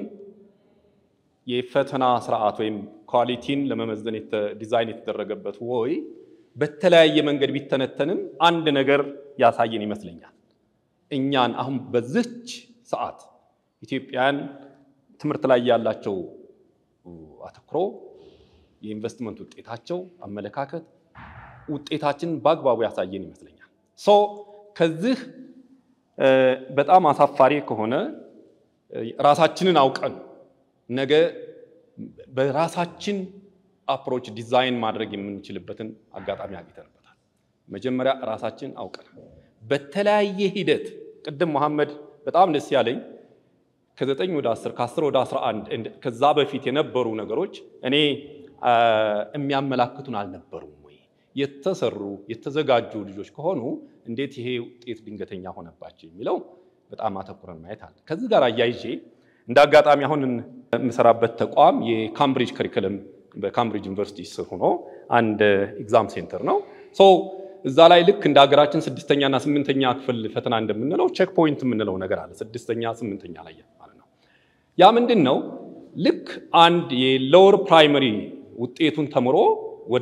የፈተና ስርዓት ወይም ኳሊቲን ለመመዘን ዲዛይን የተደረገበት ወይ በተለያየ መንገድ ቢተነተንም አንድ ነገር ያሳየን ይመስለኛል። እኛን አሁን በዚች ሰዓት ኢትዮጵያን ትምህርት ላይ ያላቸው አተኩሮ የኢንቨስትመንት ውጤታቸው፣ አመለካከት ውጤታችን በአግባቡ ያሳየን ይመስለኛል። ሶ ከዚህ በጣም አሳፋሪ ከሆነ ራሳችንን አውቀን ነገ በራሳችን አፕሮች ዲዛይን ማድረግ የምንችልበትን አጋጣሚ አግኝተንበታል። መጀመሪያ ራሳችን አውቀን በተለያየ ሂደት ቅድም መሐመድ በጣም ደስ ያለኝ ከዘጠኝ ወደ አስር ከአስር ወደ አስራ አንድ ከዛ በፊት የነበሩ ነገሮች እኔ የሚያመላክቱን አልነበሩም ወይ? የተሰሩ የተዘጋጁ ልጆች ከሆኑ እንዴት ይሄ ውጤት ድንገተኛ ሆነባቸው የሚለው በጣም አተኩረን ማየት አለ። ከዚህ ጋር አያይዤ እንደ አጋጣሚ አሁን የምሰራበት ተቋም የካምብሪጅ ከሪክለም በካምብሪጅ ዩኒቨርሲቲ ስር ሆኖ አንድ ኤግዛም ሴንተር ነው። ሶ እዛ ላይ ልክ እንደ ሀገራችን ስድስተኛና ስምንተኛ ክፍል ፈተና እንደምንለው ቼክ ፖይንት የምንለው ነገር አለ። ስድስተኛ ስምንተኛ ላይ ማለት ነው። ያ ምንድን ነው? ልክ አንድ የሎወር ፕራይመሪ ውጤቱን ተምሮ ወደ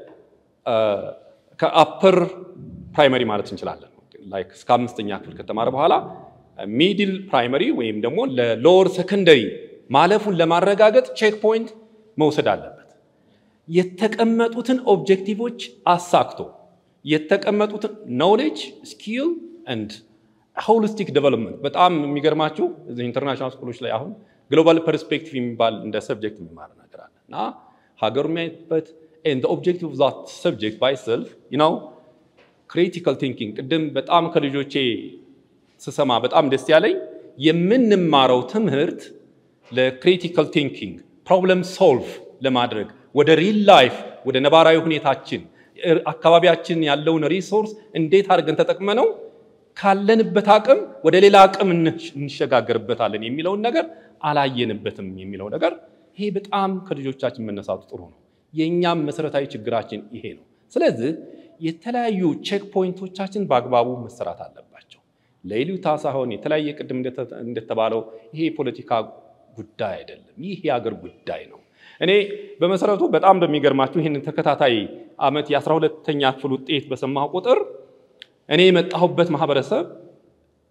ከአፐር ፕራይመሪ ማለት እንችላለን ላይክ እስከ አምስተኛ ክፍል ከተማረ በኋላ ሚድል ፕራይመሪ ወይም ደግሞ ለሎወር ሰከንደሪ ማለፉን ለማረጋገጥ ቼክ ፖይንት መውሰድ አለበት። የተቀመጡትን ኦብጀክቲቮች አሳክቶ የተቀመጡትን ኖሌጅ ስኪል ኤንድ ሆሊስቲክ ዴቨሎፕመንት በጣም የሚገርማችሁ ኢንተርናሽናል ስኩሎች ላይ አሁን ግሎባል ፐርስፔክቲቭ የሚባል እንደ ሰብጀክት የሚማር ነገር አለ እና ሀገሩ የሚያይበት ኦብጀክቲቭ ኦፍ ዛት ሰብጀክት ባይ ሰልፍ ነው ክሪቲካል ቲንኪንግ ቅድም በጣም ከልጆቼ ስሰማ በጣም ደስ ያለኝ የምንማረው ትምህርት ለክሪቲካል ቲንኪንግ ፕሮብለም ሶልቭ ለማድረግ ወደ ሪል ላይፍ ወደ ነባራዊ ሁኔታችን አካባቢያችን ያለውን ሪሶርስ እንዴት አድርገን ተጠቅመነው ካለንበት አቅም ወደ ሌላ አቅም እንሸጋገርበታለን የሚለውን ነገር አላየንበትም የሚለው ነገር ይሄ በጣም ከልጆቻችን መነሳቱ ጥሩ ነው። የእኛም መሰረታዊ ችግራችን ይሄ ነው። ስለዚህ የተለያዩ ቼክ ፖይንቶቻችን በአግባቡ መሰራት አለባቸው። ለይሉታ ሳይሆን የተለያየ ቅድም እንደተባለው ይሄ የፖለቲካ ጉዳይ አይደለም። ይህ የአገር ጉዳይ ነው። እኔ በመሰረቱ በጣም በሚገርማችሁ ይህን ተከታታይ ዓመት የአስራ ሁለተኛ ክፍል ውጤት በሰማሁ ቁጥር እኔ የመጣሁበት ማህበረሰብ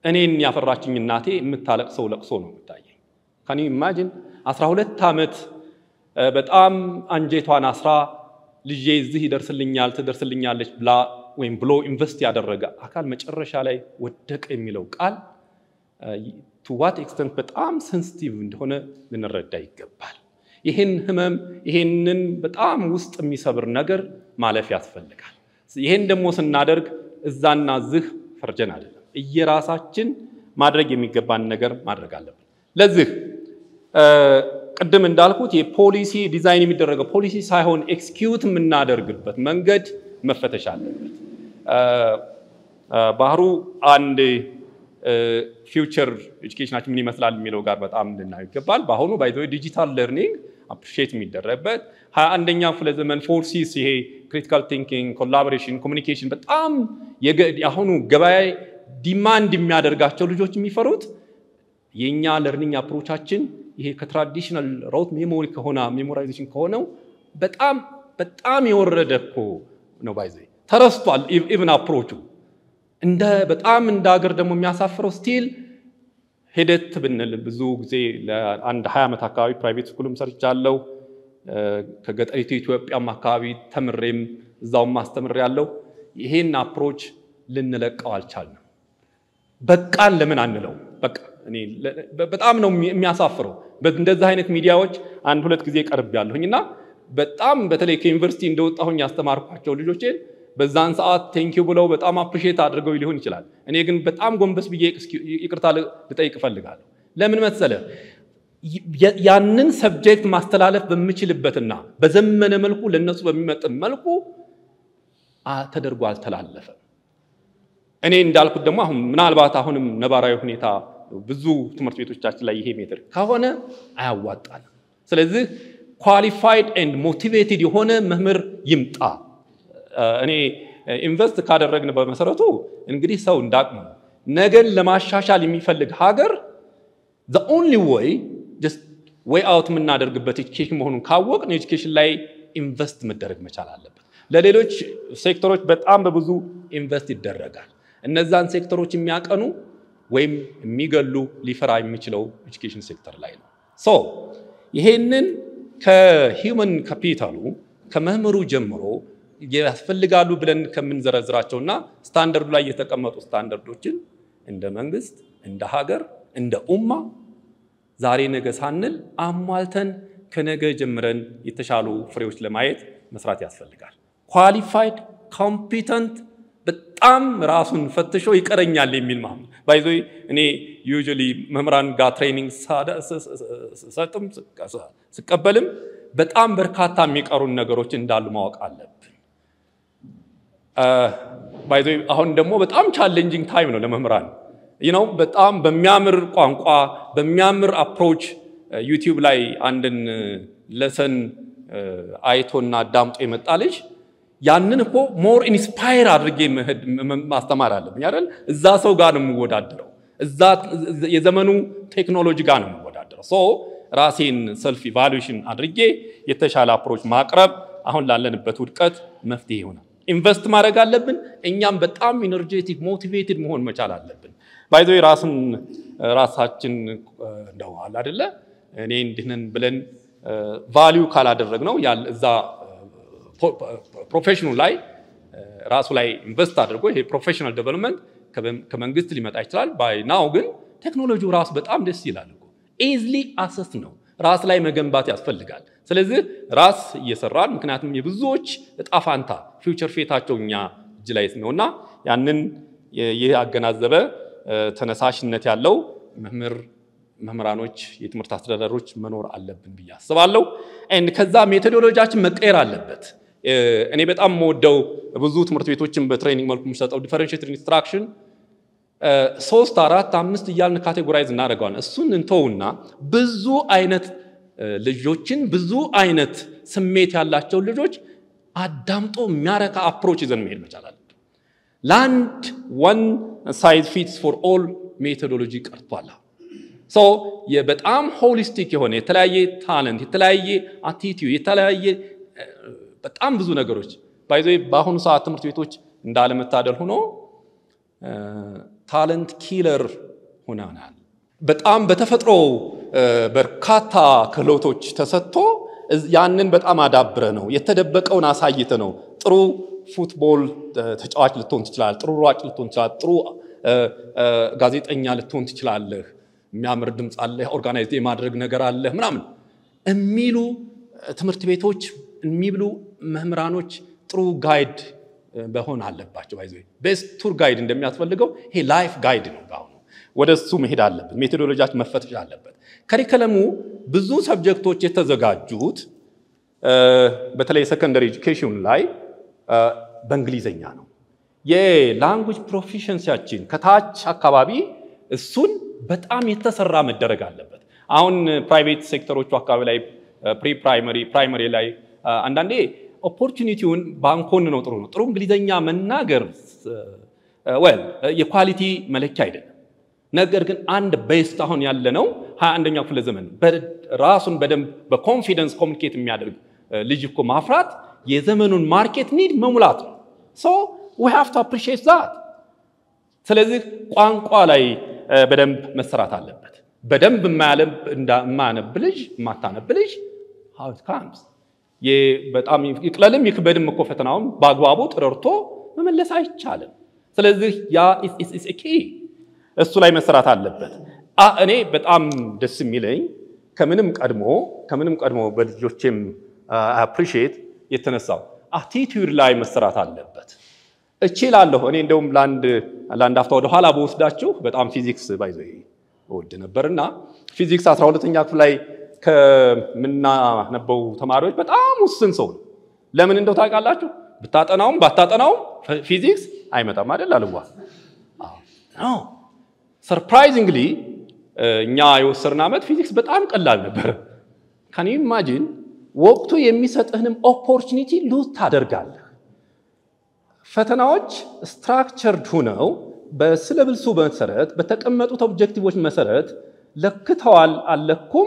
እኔን ያፈራችኝ እናቴ የምታለቅሰው ለቅሶ ነው የምታየኝ። ካን ኢማጂን 12 ዓመት በጣም አንጀቷን አስራ ልጄ እዚህ ይደርስልኛል ትደርስልኛለች ብላ ወይም ብሎ ኢንቨስት ያደረገ አካል መጨረሻ ላይ ወደቀ የሚለው ቃል ቱ ዋት ኤክስተንት በጣም ሴንሲቲቭ እንደሆነ ልንረዳ ይገባል። ይህን ህመም ይህንን በጣም ውስጥ የሚሰብር ነገር ማለፍ ያስፈልጋል። ይህን ደግሞ ስናደርግ እዛና ዝህ ፈርጀን አይደለም፣ እየራሳችን ማድረግ የሚገባን ነገር ማድረግ አለብን። ለዚህ ቅድም እንዳልኩት የፖሊሲ ዲዛይን የሚደረገው ፖሊሲ ሳይሆን ኤክስኪዩት የምናደርግበት መንገድ መፈተሽ አለበት። ባህሩ አንድ ፊውቸር ኤጁኬሽናችን ምን ይመስላል የሚለው ጋር በጣም ልናየው ይገባል። በአሁኑ ባይዘ ዲጂታል ለርኒንግ አፕሪሼት የሚደረግበት ሀያ አንደኛ ክፍለ ዘመን ፎርሲስ ይሄ ክሪቲካል ቲንኪንግ፣ ኮላቦሬሽን፣ ኮሚኒኬሽን በጣም የአሁኑ ገበያ ዲማንድ የሚያደርጋቸው ልጆች የሚፈሩት የእኛ ለርኒንግ አፕሮቻችን ይሄ ከትራዲሽናል ሮት ሜሞሪ ከሆነ ሜሞራይዜሽን ከሆነው በጣም በጣም የወረደ እኮ ነው። ባይዘ ተረስቷል። ኢቭን አፕሮቹ እንደ በጣም እንደ ሀገር ደግሞ የሚያሳፍረው ስቲል ሂደት ብንል ብዙ ጊዜ ለአንድ ሀያ ዓመት አካባቢ ፕራይቬት ስኩልም ሰርቻለሁ። ከገጠሪቱ ኢትዮጵያም አካባቢ ተምሬም እዛውም አስተምሬ ያለው ይሄን አፕሮች ልንለቀው አልቻልንም። በቃን ለምን አንለው? በቃ እኔ በጣም ነው የሚያሳፍረው። እንደዚህ አይነት ሚዲያዎች አንድ ሁለት ጊዜ ቀርብ ያለሁኝ እና በጣም በተለይ ከዩኒቨርሲቲ እንደወጣሁኝ ያስተማርኳቸው ልጆቼን በዛን ሰዓት ቴንኪው ብለው በጣም አፕሪሼት አድርገው ሊሆን ይችላል። እኔ ግን በጣም ጎንበስ ብዬ ይቅርታ ልጠይቅ እፈልጋለሁ። ለምን መሰለ ያንን ሰብጀክት ማስተላለፍ በምችልበትና በዘመነ መልኩ ለነሱ በሚመጥን መልኩ ተደርጎ አልተላለፈም። እኔ እንዳልኩት ደግሞ አሁን ምናልባት አሁንም ነባራዊ ሁኔታ ብዙ ትምህርት ቤቶቻችን ላይ ይሄ ሜትር ከሆነ አያዋጣንም። ስለዚህ ኳሊፋይድ ኤንድ ሞቲቬትድ የሆነ መምህር ይምጣ። እኔ ኢንቨስት ካደረግን በመሰረቱ እንግዲህ ሰው እንዳቅሙ ነገን ለማሻሻል የሚፈልግ ሀገር ዘ ኦንሊ ወይ ወይ አውት የምናደርግበት ኤጁኬሽን መሆኑን ካወቅን ኤጁኬሽን ላይ ኢንቨስት መደረግ መቻል አለበት። ለሌሎች ሴክተሮች በጣም በብዙ ኢንቨስት ይደረጋል። እነዛን ሴክተሮች የሚያቀኑ ወይም የሚገሉ ሊፈራ የሚችለው ኤጁኬሽን ሴክተር ላይ ነው። ሶ ይሄንን ከሂውመን ካፒታሉ ከመምህሩ ጀምሮ ያስፈልጋሉ ብለን ከምንዘረዝራቸውና ስታንደርዱ ላይ የተቀመጡ ስታንደርዶችን እንደ መንግስት፣ እንደ ሀገር፣ እንደ ኡማ ዛሬ ነገ ሳንል አሟልተን ከነገ ጀምረን የተሻሉ ፍሬዎች ለማየት መስራት ያስፈልጋል። ኳሊፋይድ ኮምፒተንት በጣም ራሱን ፈትሾ ይቀረኛል የሚል ማም ባይዞ እኔ ዩዥሊ መምህራን ጋር ትሬኒንግ ሰጥም ስቀበልም በጣም በርካታ የሚቀሩን ነገሮች እንዳሉ ማወቅ አለብን። ባይዞ አሁን ደግሞ በጣም ቻሌንጂንግ ታይም ነው ለመምህራን ነው። በጣም በሚያምር ቋንቋ በሚያምር አፕሮች ዩቲዩብ ላይ አንድን ለሰን አይቶና አዳምጦ የመጣ ልጅ ያንን እኮ ሞር ኢንስፓየር አድርጌ ማስተማር አለብኝ አይደል? እዛ ሰው ጋር ነው የምወዳደረው። እዛ የዘመኑ ቴክኖሎጂ ጋር ነው የምወዳደረው። ሶ ራሴን ሰልፍ ኢቫሉዌሽን አድርጌ የተሻለ አፕሮች ማቅረብ አሁን ላለንበት ውድቀት መፍትሄ ይሆናል። ኢንቨስት ማድረግ አለብን። እኛም በጣም ኢነርጄቲክ ሞቲቬትድ መሆን መቻል አለብን። ባይዞ ራስን ራሳችን እንደዋል አደለ እኔ እንዲህንን ብለን ቫሊዩ ካላደረግ ነው እዛ ፕሮፌሽኑ ላይ ራሱ ላይ ኢንቨስት አድርጎ ይሄ ፕሮፌሽናል ዴቨሎፕመንት ከመንግስት ሊመጣ ይችላል። ባይ ናው ግን ቴክኖሎጂው ራሱ በጣም ደስ ይላል እኮ ኢዝሊ አሰስ ነው። ራስ ላይ መገንባት ያስፈልጋል። ስለዚህ ራስ እየሰራን ምክንያቱም የብዙዎች እጣ ፋንታ ፊውቸር ፌታቸው እኛ እጅ ላይ ነውና ያንን ይህ ያገናዘበ ተነሳሽነት ያለው መምህር መምህራኖች፣ የትምህርት አስተዳደሮች መኖር አለብን ብዬ አስባለሁ። ከዛ ሜቶዶሎጂያችን መቀየር አለበት። እኔ በጣም የምወደው ብዙ ትምህርት ቤቶችን በትሬኒንግ መልኩ የሚሰጠው ዲፈረንሽትድ ኢንስትራክሽን ሶስት አራት አምስት እያልን ካቴጎራይዝ እናደርገዋለን። እሱን እንተውና ብዙ አይነት ልጆችን ብዙ አይነት ስሜት ያላቸው ልጆች አዳምጦ የሚያረካ አፕሮች ይዘን መሄድ መቻል አለብን። ለአንድ ዋን ሳይዝ ፊትስ ፎር ኦል ሜቶዶሎጂ ቀርቷል። ሶ በጣም ሆሊስቲክ የሆነ የተለያየ ታለንት፣ የተለያየ አቲቲዩድ፣ የተለያየ በጣም ብዙ ነገሮች ባይዞ በአሁኑ ሰዓት ትምህርት ቤቶች እንዳለመታደል ሆኖ ታለንት ኪለር ሆነናል። በጣም በተፈጥሮ በርካታ ክህሎቶች ተሰጥቶ ያንን በጣም አዳብረ ነው የተደበቀውን አሳይተ ነው ጥሩ ፉትቦል ተጫዋች ልትሆን ትችላለህ። ጥሩ ሯጭ ልትሆን ትችላለህ። ጥሩ ጋዜጠኛ ልትሆን ትችላለህ። የሚያምር ድምፅ አለህ፣ ኦርጋናይዝ የማድረግ ነገር አለህ ምናምን የሚሉ ትምህርት ቤቶች የሚብሉ መምህራኖች ጥሩ ጋይድ በሆን አለባቸው። ባይዘ ቤስት ቱር ጋይድ እንደሚያስፈልገው ይሄ ላይፍ ጋይድ ነው። በአሁኑ ወደ እሱ መሄድ አለበት። ሜቶዶሎጂያችን መፈተሽ አለበት። ከሪከለሙ ብዙ ሰብጀክቶች የተዘጋጁት በተለይ ሰከንደሪ ኤጁኬሽን ላይ በእንግሊዘኛ ነው። የላንጉጅ ፕሮፊሽንሲያችን ከታች አካባቢ እሱን በጣም የተሰራ መደረግ አለበት። አሁን ፕራይቬት ሴክተሮቹ አካባቢ ላይ ፕሪ ፕራይመሪ ፕራይመሪ ላይ አንዳንዴ ኦፖርቹኒቲውን ባንኮን ነው ጥሩ ነው። ጥሩ እንግሊዘኛ መናገር ወል የኳሊቲ መለኪያ አይደለም። ነገር ግን አንድ ቤስት አሁን ያለ ነው ሀያ አንደኛው ክፍለ ዘመን ራሱን በደንብ በኮንፊደንስ ኮሚኒኬት የሚያደርግ ልጅ እኮ ማፍራት የዘመኑን ማርኬት ኒድ መሙላት ነው። ሶ ዊ ሃቭ ቱ አፕሪሺየት ዛት። ስለዚህ ቋንቋ ላይ በደንብ መሰራት አለበት። በደንብ የማያነብ ልጅ የማታነብ ልጅ ሃው ኢት ካምስ በጣም ይቅለልም ይክበድም እኮ ፈተናውን በአግባቡ ጥረርቶ መመለስ አይቻልም። ስለዚህ ያ ኪ እሱ ላይ መሰራት አለበት። እኔ በጣም ደስ የሚለኝ ከምንም ቀድሞ ከምንም ቀድሞ በልጆቼም አፕሪሺየት የተነሳው አቲቲዩድ ላይ መሰራት አለበት። እችላለሁ እኔ እንደውም ለአንድ አፍታ ወደ ኋላ በወስዳችሁ በጣም ፊዚክስ ባይዞ እወድ ነበርና ፊዚክስ 12ኛ ክፍል ላይ ከምናነበው ተማሪዎች በጣም ውስን ሰው ነው። ለምን እንደው ታውቃላችሁ? ብታጠናውም ባታጠናውም ፊዚክስ አይመጣም አይደል? አልዋ ሰርፕራይዚንግሊ እኛ የወሰድን ዓመት ፊዚክስ በጣም ቀላል ነበር። ካን ኢማጂን ወቅቱ የሚሰጥህንም ኦፖርቹኒቲ ሉዝ ታደርጋለህ። ፈተናዎች ስትራክቸርድ ሁነው በስለብልሱ መሰረት በተቀመጡት ኦብጀክቲቮች መሰረት ለክተዋል አለኩም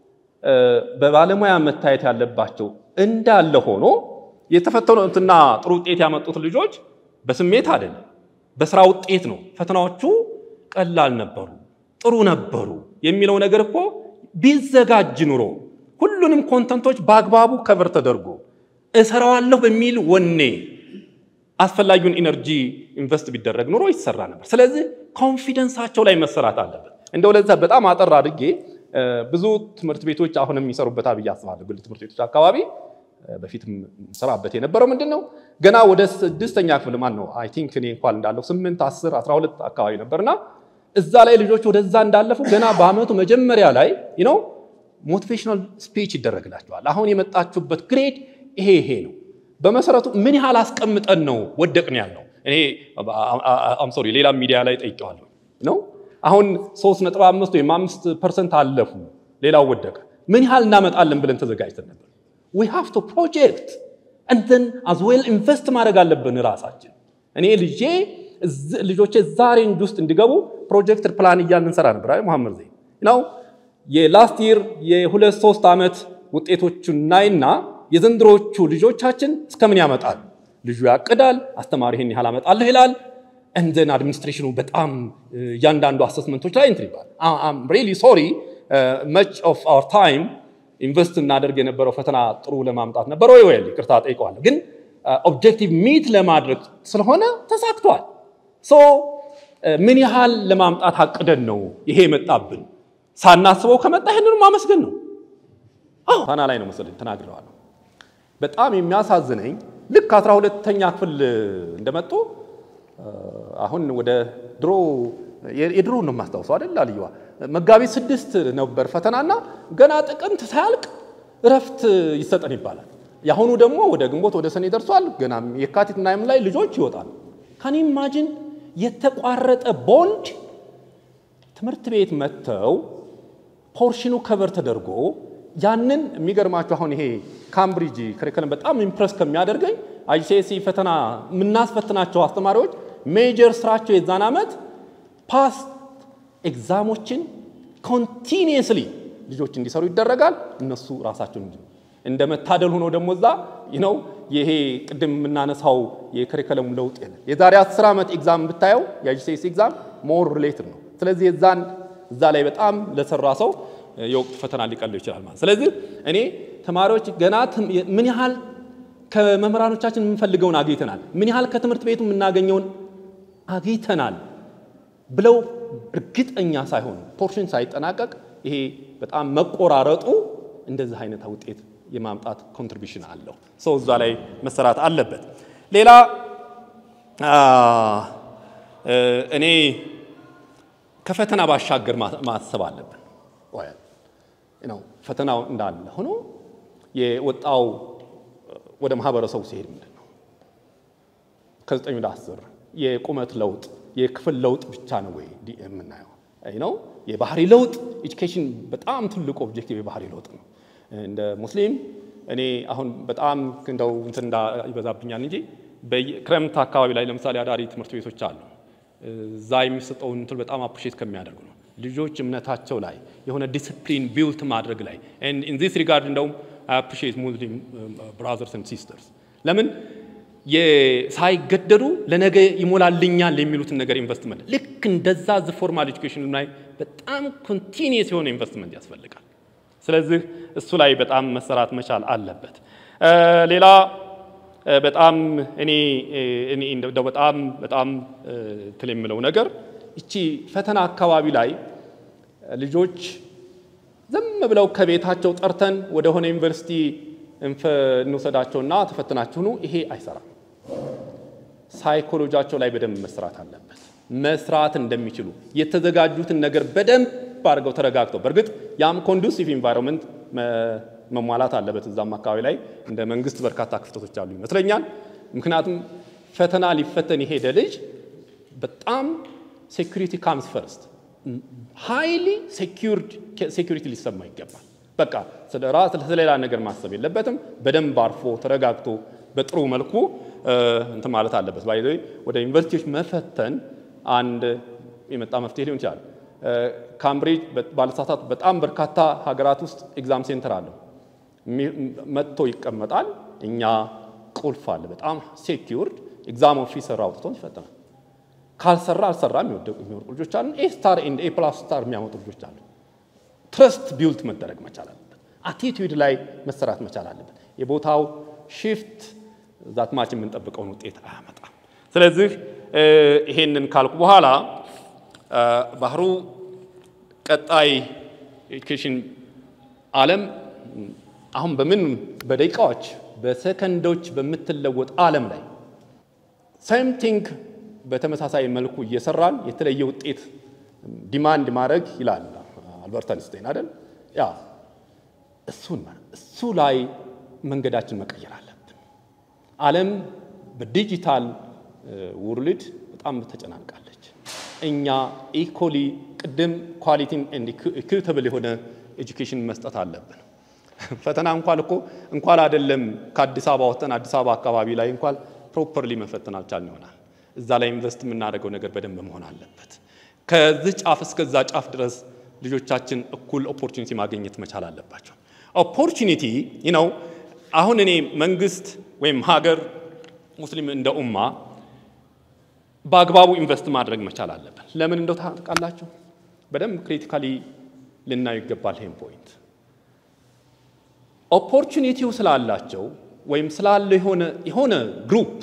በባለሙያ መታየት ያለባቸው እንዳለ ሆኖ የተፈተኑትና ጥሩ ውጤት ያመጡት ልጆች በስሜት አይደለም፣ በስራ ውጤት ነው። ፈተናዎቹ ቀላል ነበሩ፣ ጥሩ ነበሩ የሚለው ነገር እኮ ቢዘጋጅ ኑሮ ሁሉንም ኮንተንቶች በአግባቡ ከቨር ተደርጎ እሰራዋለሁ በሚል ወኔ አስፈላጊውን ኢነርጂ ኢንቨስት ቢደረግ ኑሮ ይሰራ ነበር። ስለዚህ ኮንፊደንሳቸው ላይ መሰራት አለበት። እንደው ለዛ በጣም አጠር አድርጌ ብዙ ትምህርት ቤቶች አሁንም የሚሰሩበት ብዬ አስባለሁ። ግል ትምህርት ቤቶች አካባቢ በፊትም ሰራበት የነበረው ምንድን ነው ገና ወደ ስድስተኛ ክፍል ማን ነው አይ ቲንክ እኔ እንኳን እንዳለው ስምንት አስር አስራ ሁለት አካባቢ ነበርና እዛ ላይ ልጆች ወደዛ እንዳለፉ ገና በአመቱ መጀመሪያ ላይ ነው ሞቲቬሽናል ስፒች ይደረግላቸዋል። አሁን የመጣችሁበት ግሬድ ይሄ ይሄ ነው። በመሰረቱ ምን ያህል አስቀምጠን ነው ወደቅን ያልነው? እኔ አም ሶሪ ሌላ ሚዲያ ላይ ጠይቀዋለሁ ነው አሁን ሶስት ነጥብ አምስት ወይም አምስት ፐርሰንት አለፉ፣ ሌላው ወደቀ። ምን ያህል እናመጣለን ብለን ተዘጋጅተን ነበር። ዊ ሃቭ ቱ ፕሮጀክት እንትን አዝ ዌል ኢንቨስት ማድረግ አለብን ራሳችን። እኔ ልጄ ልጆቼ እዛ ሬንጅ ውስጥ እንዲገቡ ፕሮጀክት ፕላን እያልን እንሰራ ነበር። አይ መሐመድ ዘይ ነው የላስት ይር የሁለት ሶስት ዓመት ውጤቶቹን ናይና የዘንድሮቹ ልጆቻችን እስከምን ያመጣል? ልጁ ያቅዳል፣ አስተማሪ ይህን ያህል አመጣለሁ ይላል። እንደን አድሚኒስትሬሽኑ በጣም እያንዳንዱ አሰስመንቶች ላይ እንትን ይባል። አም ሪሊ ሶሪ መች ኦፍ አወር ታይም ኢንቨስት እናደርግ የነበረው ፈተና ጥሩ ለማምጣት ነበር ወይ ወይ ይቅርታ ጠይቀዋለሁ። ግን ኦብጀክቲቭ ሚት ለማድረግ ስለሆነ ተሳክቷል። ሶ ምን ያህል ለማምጣት አቅደን ነው ይሄ የመጣብን? ሳናስበው ከመጣ ይህንኑ ማመስገን ነው። ፋና ላይ ነው መሰለኝ ተናግረዋለሁ። በጣም የሚያሳዝነኝ ልክ አስራ ሁለተኛ ክፍል እንደመጡ አሁን ወደ ድሮ የድሮ ነው የማስታውሰው አይደል አልየዋ መጋቢት ስድስት ነበር ፈተናና ገና ጥቅምት ሳያልቅ እረፍት ይሰጠን ይባላል። የአሁኑ ደግሞ ወደ ግንቦት ወደ ሰኔ ደርሷል። ገና የካቲት ናይም ላይ ልጆች ይወጣሉ። ካን ኢማጂን የተቋረጠ ቦንድ ትምህርት ቤት መጥተው ፖርሽኑ ከቨር ተደርጎ ያንን የሚገርማቸው አሁን ይሄ ካምብሪጅ ከሪከለም በጣም ኢምፕረስ ከሚያደርገኝ አይሲኤስሲ ፈተና የምናስፈትናቸው አስተማሪዎች ሜጀር ስራቸው የዛን ዓመት ፓስት ኤግዛሞችን ኮንቲኒየስሊ ልጆች እንዲሰሩ ይደረጋል። እነሱ ራሳቸውን እንጂ እንደ መታደል ሆኖ ደግሞ እዛ ነው ይሄ ቅድም የምናነሳው የከሪከለም ለውጥ የለም። የዛሬ አስር ዓመት ኤግዛም ብታየው የጂሲኤስ ኤግዛም ሞር ሪሌትድ ነው። ስለዚህ የዛን እዛ ላይ በጣም ለሰራ ሰው የወቅቱ ፈተና ሊቀለው ይችላል ማለት። ስለዚህ እኔ ተማሪዎች ገና ምን ያህል ከመምህራኖቻችን የምንፈልገውን አግኝተናል፣ ምን ያህል ከትምህርት ቤቱ የምናገኘውን አግኝተናል ብለው እርግጠኛ ሳይሆኑ ፖርሽን ሳይጠናቀቅ ይሄ በጣም መቆራረጡ እንደዚህ አይነት ውጤት የማምጣት ኮንትሪቢሽን አለው። ሰው እዛ ላይ መሰራት አለበት። ሌላ እኔ ከፈተና ባሻገር ማሰብ አለብን። ነው ፈተናው እንዳለ ሆኖ የወጣው ወደ ማህበረሰቡ ሲሄድ ምንድን ነው ከዘጠኝ ወደ አስር የቁመት ለውጥ የክፍል ለውጥ ብቻ ነው ወይ የምናየው ነው? የባህሪ ለውጥ ኤጁኬሽን በጣም ትልቁ ኦብጀክቲቭ የባህሪ ለውጥ ነው። እንደ ሙስሊም እኔ አሁን በጣም እንደው እንትን ይበዛብኛል እንጂ በክረምት አካባቢ ላይ ለምሳሌ አዳሪ ትምህርት ቤቶች አሉ። እዛ የሚሰጠውን እንትን በጣም አፕሪሼት ከሚያደርጉ ነው። ልጆች እምነታቸው ላይ የሆነ ዲስፕሊን ቢልት ማድረግ ላይ ኢን ዚስ ሪጋርድ እንደውም አፕሪሼት ሙስሊም ብራዘርስ ኤንድ ሲስተርስ ለምን ሳይገደዱ ለነገ ይሞላልኛል የሚሉትን ነገር ኢንቨስትመንት ልክ እንደዛ ዝ ፎርማል ኤጁኬሽን ላይ በጣም ኮንቲኒየስ የሆነ ኢንቨስትመንት ያስፈልጋል። ስለዚህ እሱ ላይ በጣም መሰራት መቻል አለበት። ሌላ በጣም እኔ እኔ እንደው በጣም በጣም እንትን የምለው ነገር እቺ ፈተና አካባቢ ላይ ልጆች ዝም ብለው ከቤታቸው ጠርተን ወደ ሆነ ዩኒቨርሲቲ እንውሰዳቸውና ተፈትናችሁ ኑ፣ ይሄ አይሰራም። ሳይኮሎጂያቸው ላይ በደንብ መስራት አለበት። መስራት እንደሚችሉ የተዘጋጁትን ነገር በደንብ አድርገው ተረጋግተው፣ በእርግጥ ያም ኮንዱሲቭ ኢንቫይሮንመንት መሟላት አለበት። እዛም አካባቢ ላይ እንደ መንግስት በርካታ ክፍተቶች አሉ ይመስለኛል። ምክንያቱም ፈተና ሊፈተን የሄደ ልጅ በጣም ሴኩሪቲ ካምስ ፈርስት ሃይሊ ሴኩሪቲ ሊሰማ ይገባል። በቃ ስለ ራስ ስለሌላ ነገር ማሰብ የለበትም። በደንብ አርፎ ተረጋግቶ በጥሩ መልኩ እንትን ማለት አለበት። ባይ ወደ ዩኒቨርሲቲዎች መፈተን አንድ የመጣ መፍትሄ ሊሆን ይችላል። ካምብሪጅ ባለሳሳት በጣም በርካታ ሀገራት ውስጥ ኤግዛም ሴንተር አለው። መጥቶ ይቀመጣል። እኛ ቁልፍ አለ፣ በጣም ሴኪውርድ ኤግዛም ኦፊሰር አውጥቶን ይፈትናል። ካልሰራ አልሰራ የሚወደቁ የሚወርቁ ልጆች አሉ። ኤ ስታር ኤንድ ኤ ፕላስ ስታር የሚያመጡ ልጆች አሉ። ትረስት ቢውልት መደረግ መቻል አለበት። አቲቲዩድ ላይ መሰራት መቻል አለበት። የቦታው ሽፍት ዛት ማች የምንጠብቀውን ውጤት አያመጣም። ስለዚህ ይሄንን ካልኩ በኋላ ባህሩ ቀጣይ ኤዱኬሽን ዓለም አሁን በምን በደቂቃዎች በሰከንዶች በምትለወጥ ዓለም ላይ ሴም ቲንግ በተመሳሳይ መልኩ እየሰራን የተለየ ውጤት ዲማንድ ማድረግ ይላል አልበርት አንስታይን አይደል? ያ እሱን እሱ ላይ መንገዳችን መቀየር አለብን። ዓለም በዲጂታል ውርልድ በጣም ተጨናንቃለች። እኛ ኢኮሊ ቅድም ኳሊቲን ኢኩዊታብል የሆነ ኤጁኬሽን መስጠት አለብን። ፈተና እንኳን እኮ እንኳን አይደለም ከአዲስ አበባ ወጥተን አዲስ አበባ አካባቢ ላይ እንኳን ፕሮፐርሊ መፈተን አልቻልን ይሆናል። እዛ ላይ ኢንቨስት የምናደርገው ነገር በደንብ መሆን አለበት። ከዚህ ጫፍ እስከዛ ጫፍ ድረስ ልጆቻችን እኩል ኦፖርቹኒቲ ማግኘት መቻል አለባቸው። ኦፖርቹኒቲ ነው። አሁን እኔ መንግስት ወይም ሀገር ሙስሊም እንደ ኡማ በአግባቡ ኢንቨስት ማድረግ መቻል አለብን። ለምን እንደው ታውቃላችሁ? በደንብ ክሪቲካሊ ልናዩ ይገባል። ይሄን ፖይንት ኦፖርቹኒቲው ስላላቸው ወይም ስላለው የሆነ የሆነ ግሩፕ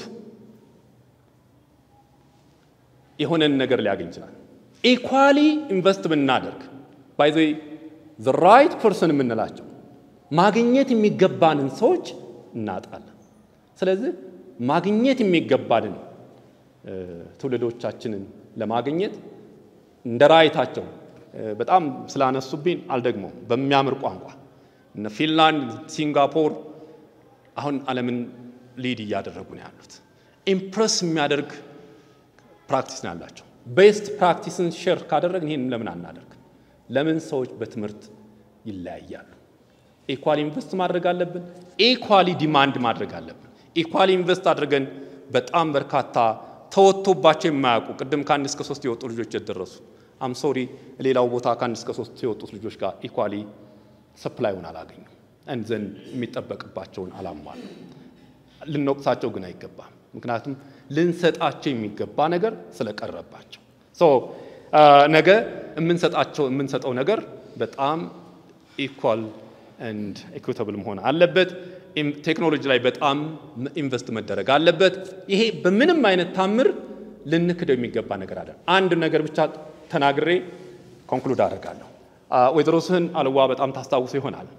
የሆነን ነገር ሊያገኝ ይችላል። ኢኳሊ ኢንቨስት ብናደርግ ባይ ዘ ዘ ራይት ፐርሰን የምንላቸው ማግኘት የሚገባንን ሰዎች እናጣለን። ስለዚህ ማግኘት የሚገባንን ትውልዶቻችንን ለማግኘት እንደ ራይታቸው በጣም ስላነሱብኝ አልደግሞም። በሚያምር ቋንቋ እነ ፊንላንድ፣ ሲንጋፖር አሁን ዓለምን ሊድ እያደረጉ ነው ያሉት። ኢምፕረስ የሚያደርግ ፕራክቲስ ነው ያላቸው። ቤስት ፕራክቲስን ሼር ካደረግን ይህን ለምን አናደርግ? ለምን ሰዎች በትምህርት ይለያያሉ? ኢኳሊ ኢንቨስት ማድረግ አለብን። ኢኳሊ ዲማንድ ማድረግ አለብን። ኢኳሊ ኢንቨስት አድርገን በጣም በርካታ ተወጥቶባቸው የማያውቁ ቅድም ከአንድ እስከ ሶስት የወጡ ልጆች የደረሱ አምሶሪ ሌላው ቦታ ከአንድ እስከ ሶስት የወጡት ልጆች ጋር ኢኳሊ ሰፕላዩን አላገኙ ዘንድ የሚጠበቅባቸውን አላሟሉ። ልንወቅሳቸው ግን አይገባም። ምክንያቱም ልንሰጣቸው የሚገባ ነገር ስለቀረባቸው ነገ የምንሰጣቸው የምንሰጠው ነገር በጣም ኢኳል ኤንድ ኢኩዊታብል መሆን አለበት። ቴክኖሎጂ ላይ በጣም ኢንቨስት መደረግ አለበት። ይሄ በምንም አይነት ታምር ልንክደው የሚገባ ነገር አለ። አንድ ነገር ብቻ ተናግሬ ኮንክሉድ አደርጋለሁ። ወይዘሮ ስህን አልዋ በጣም ታስታውሱ ይሆናል።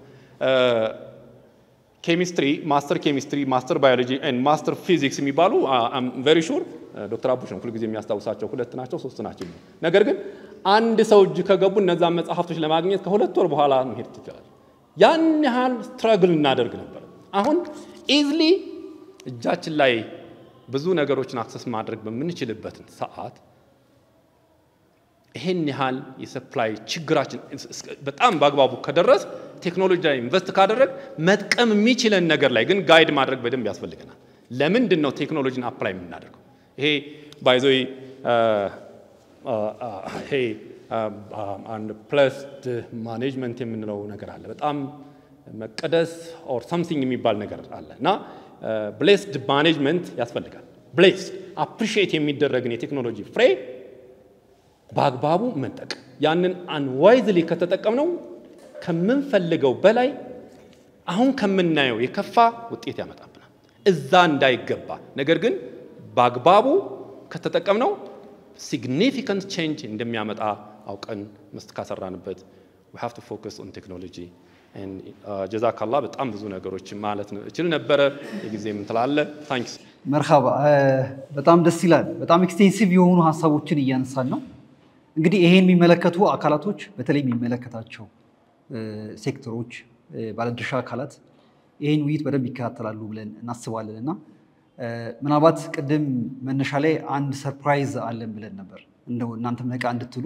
ኬሚስትሪ፣ ማስተር ኬሚስትሪ፣ ማስተር ባዮሎጂ ማስተር ፊዚክስ የሚባሉ ቨሪ ሹር ዶክተር አቡሽ ነው ሁልጊዜ የሚያስታውሳቸው ሁለት ናቸው ሶስት ናቸው። ነገር ግን አንድ ሰው እጅ ከገቡ እነዛን መጽሐፍቶች ለማግኘት ከሁለት ወር በኋላ መሄድ ትችላል። ያን ያህል ስትራግል እናደርግ ነበር። አሁን ኢዝሊ እጃችን ላይ ብዙ ነገሮችን አክሰስ ማድረግ በምንችልበትን ሰዓት ይህን ያህል የሰፕላይ ችግራችን በጣም በአግባቡ ከደረስ ቴክኖሎጂ ላይ ኢንቨስት ካደረግ መጥቀም የሚችለን ነገር ላይ ግን ጋይድ ማድረግ በደንብ ያስፈልገናል። ለምንድን ነው ቴክኖሎጂን አፕላይ የምናደርገው? ይሄ ባይዞ ይሄ አንድ ፕለስድ ማኔጅመንት የምንለው ነገር አለ። በጣም መቀደስ ኦር ሰምቲንግ የሚባል ነገር አለ እና ብሌስድ ማኔጅመንት ያስፈልጋል። ብሌስድ አፕሪሺየት የሚደረግን የቴክኖሎጂ ፍሬ በአግባቡ መንጠቅ ያንን አንዋይዝሊ ከተጠቀምነው ከምንፈልገው በላይ አሁን ከምናየው የከፋ ውጤት ያመጣብናል። እዛ እንዳይገባ ነገር ግን በአግባቡ ከተጠቀምነው ሲግኒፊካንት ቼንጅ እንደሚያመጣ አውቀን መስት ካሰራንበት we have to focus on technology and ጀዛካላ በጣም ብዙ ነገሮች ማለት ነው እችል ነበረ። የጊዜ ምን ትላለህ? ታንክስ መርሃባ በጣም ደስ ይላል። በጣም ኤክስቴንሲቭ የሆኑ ሀሳቦችን እያነሳን ነው። እንግዲህ ይሄን የሚመለከቱ አካላቶች በተለይ የሚመለከታቸው ሴክተሮች፣ ባለድርሻ አካላት ይህን ውይይት በደንብ ይከታተላሉ ብለን እናስባለን እና ምናልባት ቅድም መነሻ ላይ አንድ ሰርፕራይዝ አለን ብለን ነበር እንደው እናንተም ነቃ እንድትሉ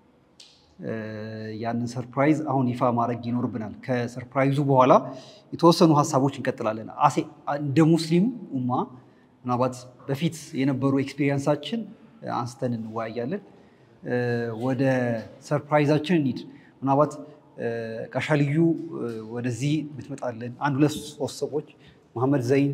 ያንን ሰርፕራይዝ አሁን ይፋ ማድረግ ይኖርብናል። ከሰርፕራይዙ በኋላ የተወሰኑ ሀሳቦች እንቀጥላለን። አሴ እንደ ሙስሊም ኡማ ምናልባት በፊት የነበሩ ኤክስፒሪየንሳችን አንስተን እንወያያለን። ወደ ሰርፕራይዛችን እንሂድ። ምናልባት ጋሻልዩ ወደዚህ ብትመጣለን አንድ ሁለት ሶስት ሰዎች መሐመድ ዘይን፣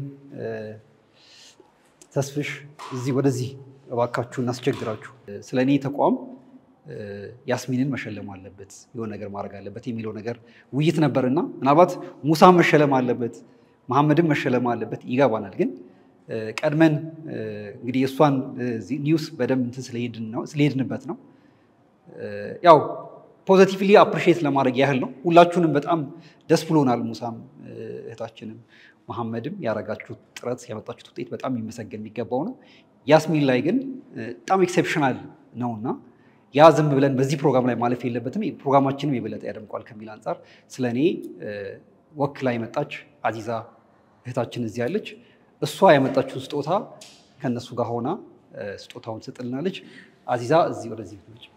ተስፍሽ እዚህ ወደዚህ እባካችሁ እናስቸግራችሁ። ስለ እኔ ተቋም ያስሚንን መሸለም አለበት የሆነ ነገር ማድረግ አለበት የሚለው ነገር ውይይት ነበርና ምናልባት ሙሳም መሸለም አለበት መሐመድም መሸለም አለበት ይገባናል። ግን ቀድመን እንግዲህ የእሷን ኒውስ በደንብ እንትን ስለሄድንበት ነው ያው ፖዘቲቭሊ አፕሪሺየት ለማድረግ ያህል ነው። ሁላችሁንም በጣም ደስ ብሎናል። ሙሳም እህታችንም መሐመድም ያደረጋችሁት ጥረት ያመጣችሁት ውጤት በጣም የሚመሰገን የሚገባው ነው። ያስሚን ላይ ግን በጣም ኤክሴፕሽናል ነውና ያ ዝም ብለን በዚህ ፕሮግራም ላይ ማለፍ የለበትም። ፕሮግራማችንም የበለጠ ያደምቋል ከሚል አንጻር ስለ እኔ ወክላ የመጣች አዚዛ እህታችን እዚህ ያለች እሷ ያመጣችውን ስጦታ ከእነሱ ጋር ሆና ስጦታውን ትሰጥልናለች። አዚዛ እዚህ ወደዚህ ነች።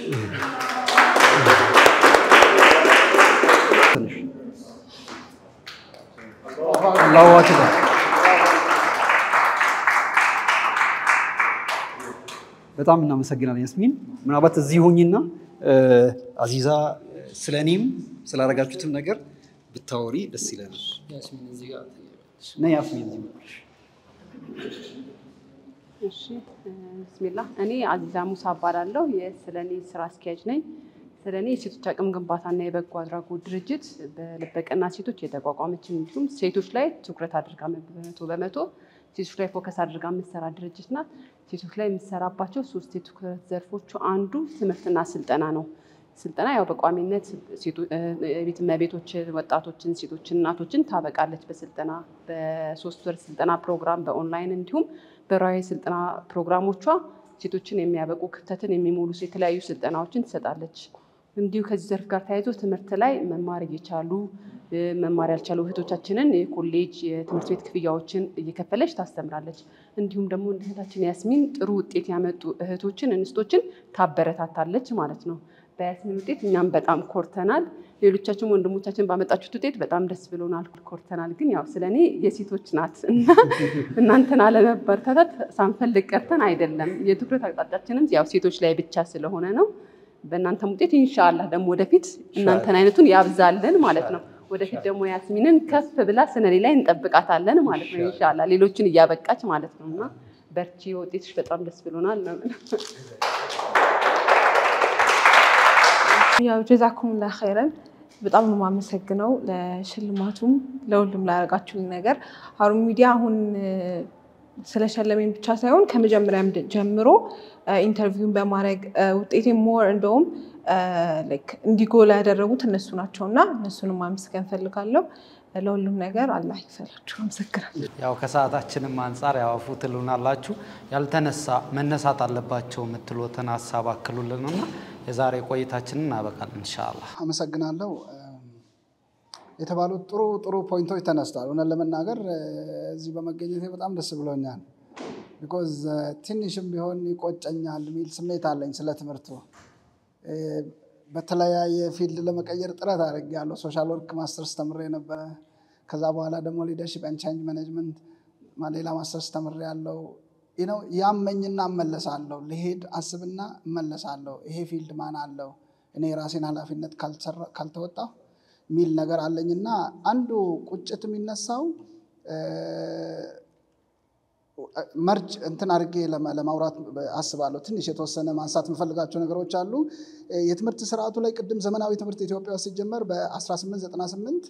አላሁ አክበር በጣም እናመሰግናለን ያስሚን። ምናልባት እዚህ ሆኝና አዚዛ ስለ እኔም ስላደረጋችሁትም ነገር ብታወሪ ደስ ይለናል። እና ያስሚን እዚህ መጣሽ። እሺ ብስሚላ እኔ አዚዛ ሙሳ እባላለሁ። የስለኔ ስራ አስኪያጅ ነኝ። ስለኔ የሴቶች አቅም ግንባታና የበጎ አድራጎት ድርጅት በልበቀና ሴቶች የተቋቋመች እንዲሁም ሴቶች ላይ ትኩረት አድርጋ በመቶ በመቶ ሴቶች ላይ ፎከስ አድርጋ የምትሰራ ድርጅት ናት። ሴቶች ላይ የምትሰራባቸው ሶስት የትኩረት ዘርፎቹ አንዱ ትምህርትና ስልጠና ነው። ስልጠና ያው በቋሚነት ቤት እመቤቶችን፣ ወጣቶችን፣ ሴቶችን፣ እናቶችን ታበቃለች በስልጠና በሶስት ወር ስልጠና ፕሮግራም በኦንላይን እንዲሁም በራዊ ስልጠና ፕሮግራሞቿ ሴቶችን የሚያበቁ ክፍተትን የሚሞሉ የተለያዩ ስልጠናዎችን ትሰጣለች። እንዲሁ ከዚህ ዘርፍ ጋር ተያይዞ ትምህርት ላይ መማር እየቻሉ መማር ያልቻሉ እህቶቻችንን የኮሌጅ የትምህርት ቤት ክፍያዎችን እየከፈለች ታስተምራለች። እንዲሁም ደግሞ እንደ እህታችን ያስሚን ጥሩ ውጤት ያመጡ እህቶችን እንስቶችን ታበረታታለች ማለት ነው። በያስሚን ውጤት እኛም በጣም ኮርተናል። ሌሎቻችን ወንድሞቻችን ባመጣችሁት ውጤት በጣም ደስ ብሎናል፣ ኮርተናል። ግን ያው ስለ እኔ የሴቶች ናት እና እናንተን አለመበረታታት ሳንፈልግ ቀርተን አይደለም። የትኩረት አቅጣጫችንም ያው ሴቶች ላይ ብቻ ስለሆነ ነው። በእናንተም ውጤት ኢንሻላህ ደግሞ ወደፊት እናንተን አይነቱን ያብዛልን ማለት ነው። ወደፊት ደግሞ ያስሚንን ከፍ ብላ ሰነዴ ላይ እንጠብቃታለን ማለት ነው። ኢንሻላህ ሌሎችን እያበቃች ማለት ነው እና በርቺ፣ ውጤትሽ በጣም ደስ ብሎናል ነው የምለው። ያው ጀዛኩሙላ ኸይረን በጣም ነው የማመሰግነው ለሽልማቱም ለሁሉም ላደረጋችሁኝ ነገር። ሀሩን ሚዲያ አሁን ስለሸለመኝ ብቻ ሳይሆን ከመጀመሪያም ጀምሮ ኢንተርቪውን በማድረግ ውጤቴ ሞር እንደውም ላይክ እንዲጎላ ያደረጉት እነሱ ናቸው እና እነሱንም ማመስገን ፈልጋለሁ። ለሁሉም ነገር አላህ ይክፈላችሁ። አመሰግናለሁ። ያው ከሰዓታችንም አንጻር ያው አፉ ትሉናላችሁ። ያልተነሳ መነሳት አለባቸው የምትሉትን ሀሳብ አክሉልንና የዛሬ ቆይታችንን እናበቃለን ኢንሻአላህ። አመሰግናለሁ። የተባሉት ጥሩ ጥሩ ፖይንቶች ተነስተዋል። እውነት ለመናገር እዚህ በመገኘቴ በጣም ደስ ብሎኛል። ቢኮዝ ትንሽም ቢሆን ይቆጨኛል የሚል ስሜት አለኝ ስለ ትምህርቱ። በተለያየ ፊልድ ለመቀየር ጥረት አድርጌያለሁ። ሶሻል ወርክ ማስተርስ ተምሬ ነበረ። ከዛ በኋላ ደግሞ ሊደርሽፕ ኤንድ ቼንጅ ማኔጅመንት ሌላ ማስተርስ ተምሬ ያለው ነው። ያመኝና እመለሳለሁ። ልሄድ አስብና እመለሳለሁ። ይሄ ፊልድ ማን አለው እኔ የራሴን ኃላፊነት ካልተወጣሁ የሚል ነገር አለኝና አንዱ ቁጭት የሚነሳው መርጅ እንትን አድርጌ ለማውራት አስባለሁ። ትንሽ የተወሰነ ማንሳት የምፈልጋቸው ነገሮች አሉ። የትምህርት ስርዓቱ ላይ ቅድም ዘመናዊ ትምህርት ኢትዮጵያ ውስጥ ሲጀመር በ1898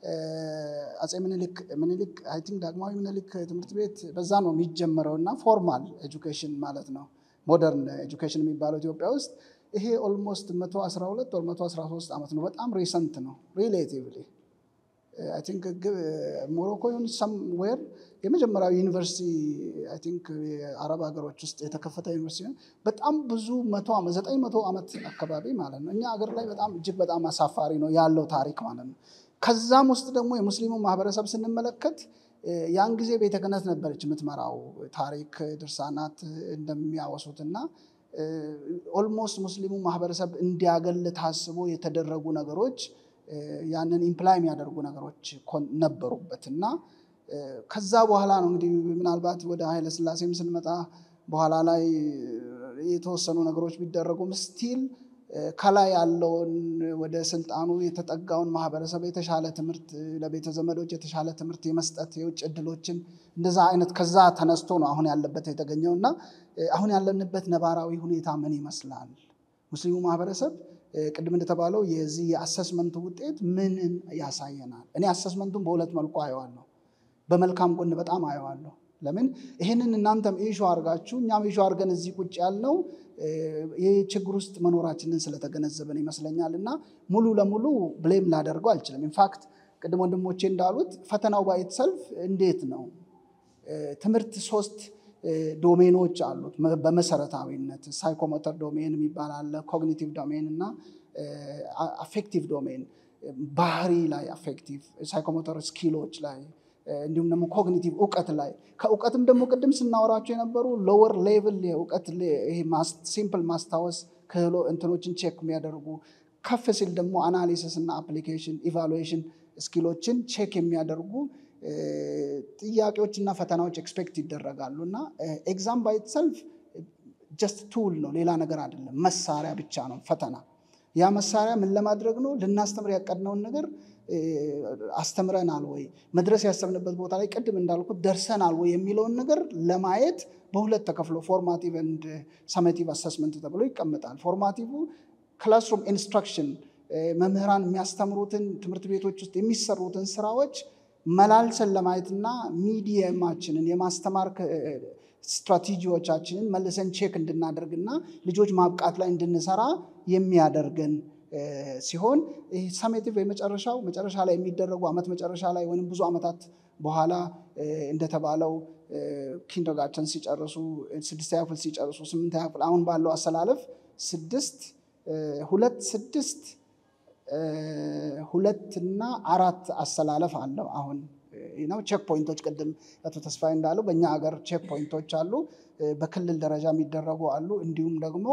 አፄ ምኒልክ ምኒልክ አይ ቲንክ ዳግማዊ ምኒልክ ትምህርት ቤት በዛ ነው የሚጀመረው እና ፎርማል ኤጁኬሽን ማለት ነው ሞደርን ኤጁኬሽን የሚባለው ኢትዮጵያ ውስጥ ይሄ ኦልሞስት 112 ወር 113 ዓመት ነው። በጣም ሪሰንት ነው ሪሌቲቭሊ አይ ቲንክ ሞሮኮ ይሁን ሰምዌር የመጀመሪያው ዩኒቨርሲቲ አይ ቲንክ የአረብ ሀገሮች ውስጥ የተከፈተ ዩኒቨርሲቲ ነው። በጣም ብዙ መቶ ዓመት ዘጠኝ መቶ ዓመት አካባቢ ማለት ነው። እኛ ሀገር ላይ በጣም እጅግ በጣም አሳፋሪ ነው ያለው ታሪክ ማለት ነው። ከዛም ውስጥ ደግሞ የሙስሊሙ ማህበረሰብ ስንመለከት ያን ጊዜ ቤተ ክህነት ነበረች የምትመራው ታሪክ ድርሳናት እንደሚያወሱት እና ኦልሞስት ሙስሊሙ ማህበረሰብ እንዲያገል ታስቦ የተደረጉ ነገሮች ያንን ኢምፕላይ የሚያደርጉ ነገሮች ነበሩበት እና ከዛ በኋላ ነው እንግዲህ ምናልባት ወደ ኃይለ ሥላሴም ስንመጣ በኋላ ላይ የተወሰኑ ነገሮች ቢደረጉም ስቲል ከላይ ያለውን ወደ ስልጣኑ የተጠጋውን ማህበረሰብ የተሻለ ትምህርት ለቤተ ዘመዶች የተሻለ ትምህርት የመስጠት የውጭ እድሎችን እንደዛ አይነት ከዛ ተነስቶ ነው አሁን ያለበት የተገኘው እና አሁን ያለንበት ነባራዊ ሁኔታ ምን ይመስላል? ሙስሊሙ ማህበረሰብ ቅድም እንደተባለው የዚህ የአሰስመንቱ ውጤት ምንን ያሳየናል? እኔ አሰስመንቱን በሁለት መልኩ አየዋለሁ። በመልካም ጎን በጣም አየዋለሁ። ለምን ይህንን እናንተም ኢሹ አድርጋችሁ እኛም ኢሹ አድርገን እዚህ ቁጭ ያልነው ይህ ችግር ውስጥ መኖራችንን ስለተገነዘበን ይመስለኛል እና ሙሉ ለሙሉ ብሌም ላደርገው አልችልም። ኢንፋክት ቅድም ወንድሞቼ እንዳሉት ፈተናው ባይት ሰልፍ እንዴት ነው ትምህርት ሶስት ዶሜኖች አሉት በመሰረታዊነት ሳይኮሞተር ዶሜን የሚባል አለ፣ ኮግኒቲቭ ዶሜን እና አፌክቲቭ ዶሜን ባህሪ ላይ አፌክቲቭ ሳይኮሞተር ስኪሎች ላይ እንዲሁም ደግሞ ኮግኒቲቭ እውቀት ላይ ከእውቀትም ደግሞ ቅድም ስናወራቸው የነበሩ ሎወር ሌቭል የእውቀት ሲምፕል ማስታወስ ክህሎ እንትኖችን ቼክ የሚያደርጉ ከፍ ሲል ደግሞ አናሊሲስ እና አፕሊኬሽን ኢቫሉዌሽን ስኪሎችን ቼክ የሚያደርጉ ጥያቄዎች እና ፈተናዎች ኤክስፔክት ይደረጋሉ እና ኤግዛም ባይ ሰልፍ ጀስት ቱል ነው፣ ሌላ ነገር አይደለም። መሳሪያ ብቻ ነው ፈተና። ያ መሳሪያ ምን ለማድረግ ነው? ልናስተምር ያቀድነውን ነገር አስተምረናል ወይ፣ መድረስ ያሰብንበት ቦታ ላይ ቅድም እንዳልኩት ደርሰናል ወይ የሚለውን ነገር ለማየት በሁለት ተከፍሎ ፎርማቲቭ ኤንድ ሰሜቲቭ አሰስመንት ተብሎ ይቀመጣል። ፎርማቲቭ ክላስሩም ኢንስትራክሽን መምህራን የሚያስተምሩትን ትምህርት ቤቶች ውስጥ የሚሰሩትን ስራዎች መላልሰን ለማየትና ሚዲየማችንን የማስተማር ስትራቴጂዎቻችንን መልሰን ቼክ እንድናደርግና ልጆች ማብቃት ላይ እንድንሰራ የሚያደርገን ሲሆን ይህ ሰሜቲቭ የመጨረሻው መጨረሻ ላይ የሚደረጉ ዓመት መጨረሻ ላይ ወይም ብዙ ዓመታት በኋላ እንደተባለው ኪንደርጋርተን ሲጨርሱ ስድስተኛ ክፍል ሲጨርሱ ስምንተኛ ክፍል አሁን ባለው አሰላለፍ ስድስት ሁለት ስድስት ሁለትና አራት አሰላለፍ አለው አሁን ነው። ቼክ ፖይንቶች ቅድም አቶ ተስፋዬ እንዳለው በእኛ ሀገር ቼክ ፖይንቶች አሉ። በክልል ደረጃ የሚደረጉ አሉ። እንዲሁም ደግሞ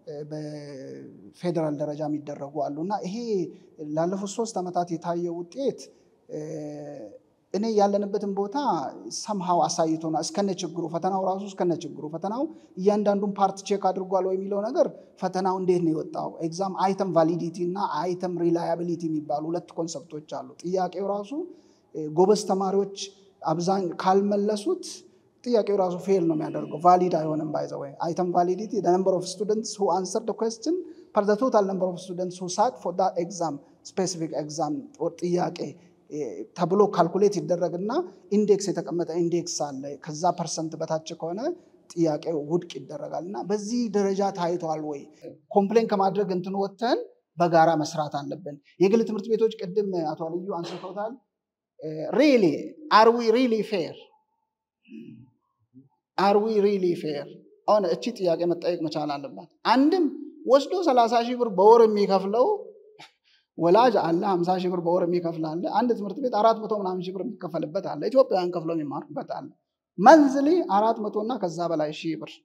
በፌዴራል ደረጃ የሚደረጉ አሉ እና ይሄ ላለፉት ሶስት ዓመታት የታየው ውጤት እኔ ያለንበትን ቦታ ሰምሃው አሳይቶናል። እስከነ ችግሩ ፈተናው ራሱ እስከነ ችግሩ ፈተናው እያንዳንዱን ፓርት ቼክ አድርጓል ወይ የሚለው ነገር ፈተናው እንዴት ነው የወጣው? ኤግዛም አይተም ቫሊዲቲ እና አይተም ሪላያቢሊቲ የሚባሉ ሁለት ኮንሰፕቶች አሉ። ጥያቄው ራሱ ጎበዝ ተማሪዎች አብዛኝ ካልመለሱት ጥያቄው ራሱ ፌል ነው የሚያደርገው፣ ቫሊድ አይሆንም። ባይ ዘ ወይ አይተም ቫሊዲቲ ነምበር ኦፍ ስቱደንትስ ሁ አንሰር ኩዌስችን ፐር ቶታል ነምበር ኦፍ ስቱደንትስ ሁ ሳት ፎር ዳት ኤግዛም ስፔሲፊክ ኤግዛም ጥያቄ ተብሎ ካልኩሌት ይደረግና ኢንዴክስ የተቀመጠ ኢንዴክስ አለ። ከዛ ፐርሰንት በታች ከሆነ ጥያቄው ውድቅ ይደረጋል። እና በዚህ ደረጃ ታይቷል ወይ? ኮምፕሌን ከማድረግ እንትን ወጥተን በጋራ መስራት አለብን። የግል ትምህርት ቤቶች ቅድም አቶ አልዩ አንስተውታል። ሪሊ አር ዊ ሪሊ ፌር አር ዊ ሪሊ ፌር? አሁን እቺ ጥያቄ መጠየቅ መቻል አለባት። አንድም ወስዶ ሰላሳ ሺህ ብር በወር የሚከፍለው ወላጅ አለ። ሀምሳ ሺህ ብር በወር የሚከፍል አለ። አንድ ትምህርት ቤት አራት መቶ ምናምን ሺህ ብር የሚከፈልበት አለ። ኢትዮጵያውያን ከፍሎ የሚማሩበት አለ። መንዝሊ አራት መቶ እና ከዛ በላይ ሺህ ብር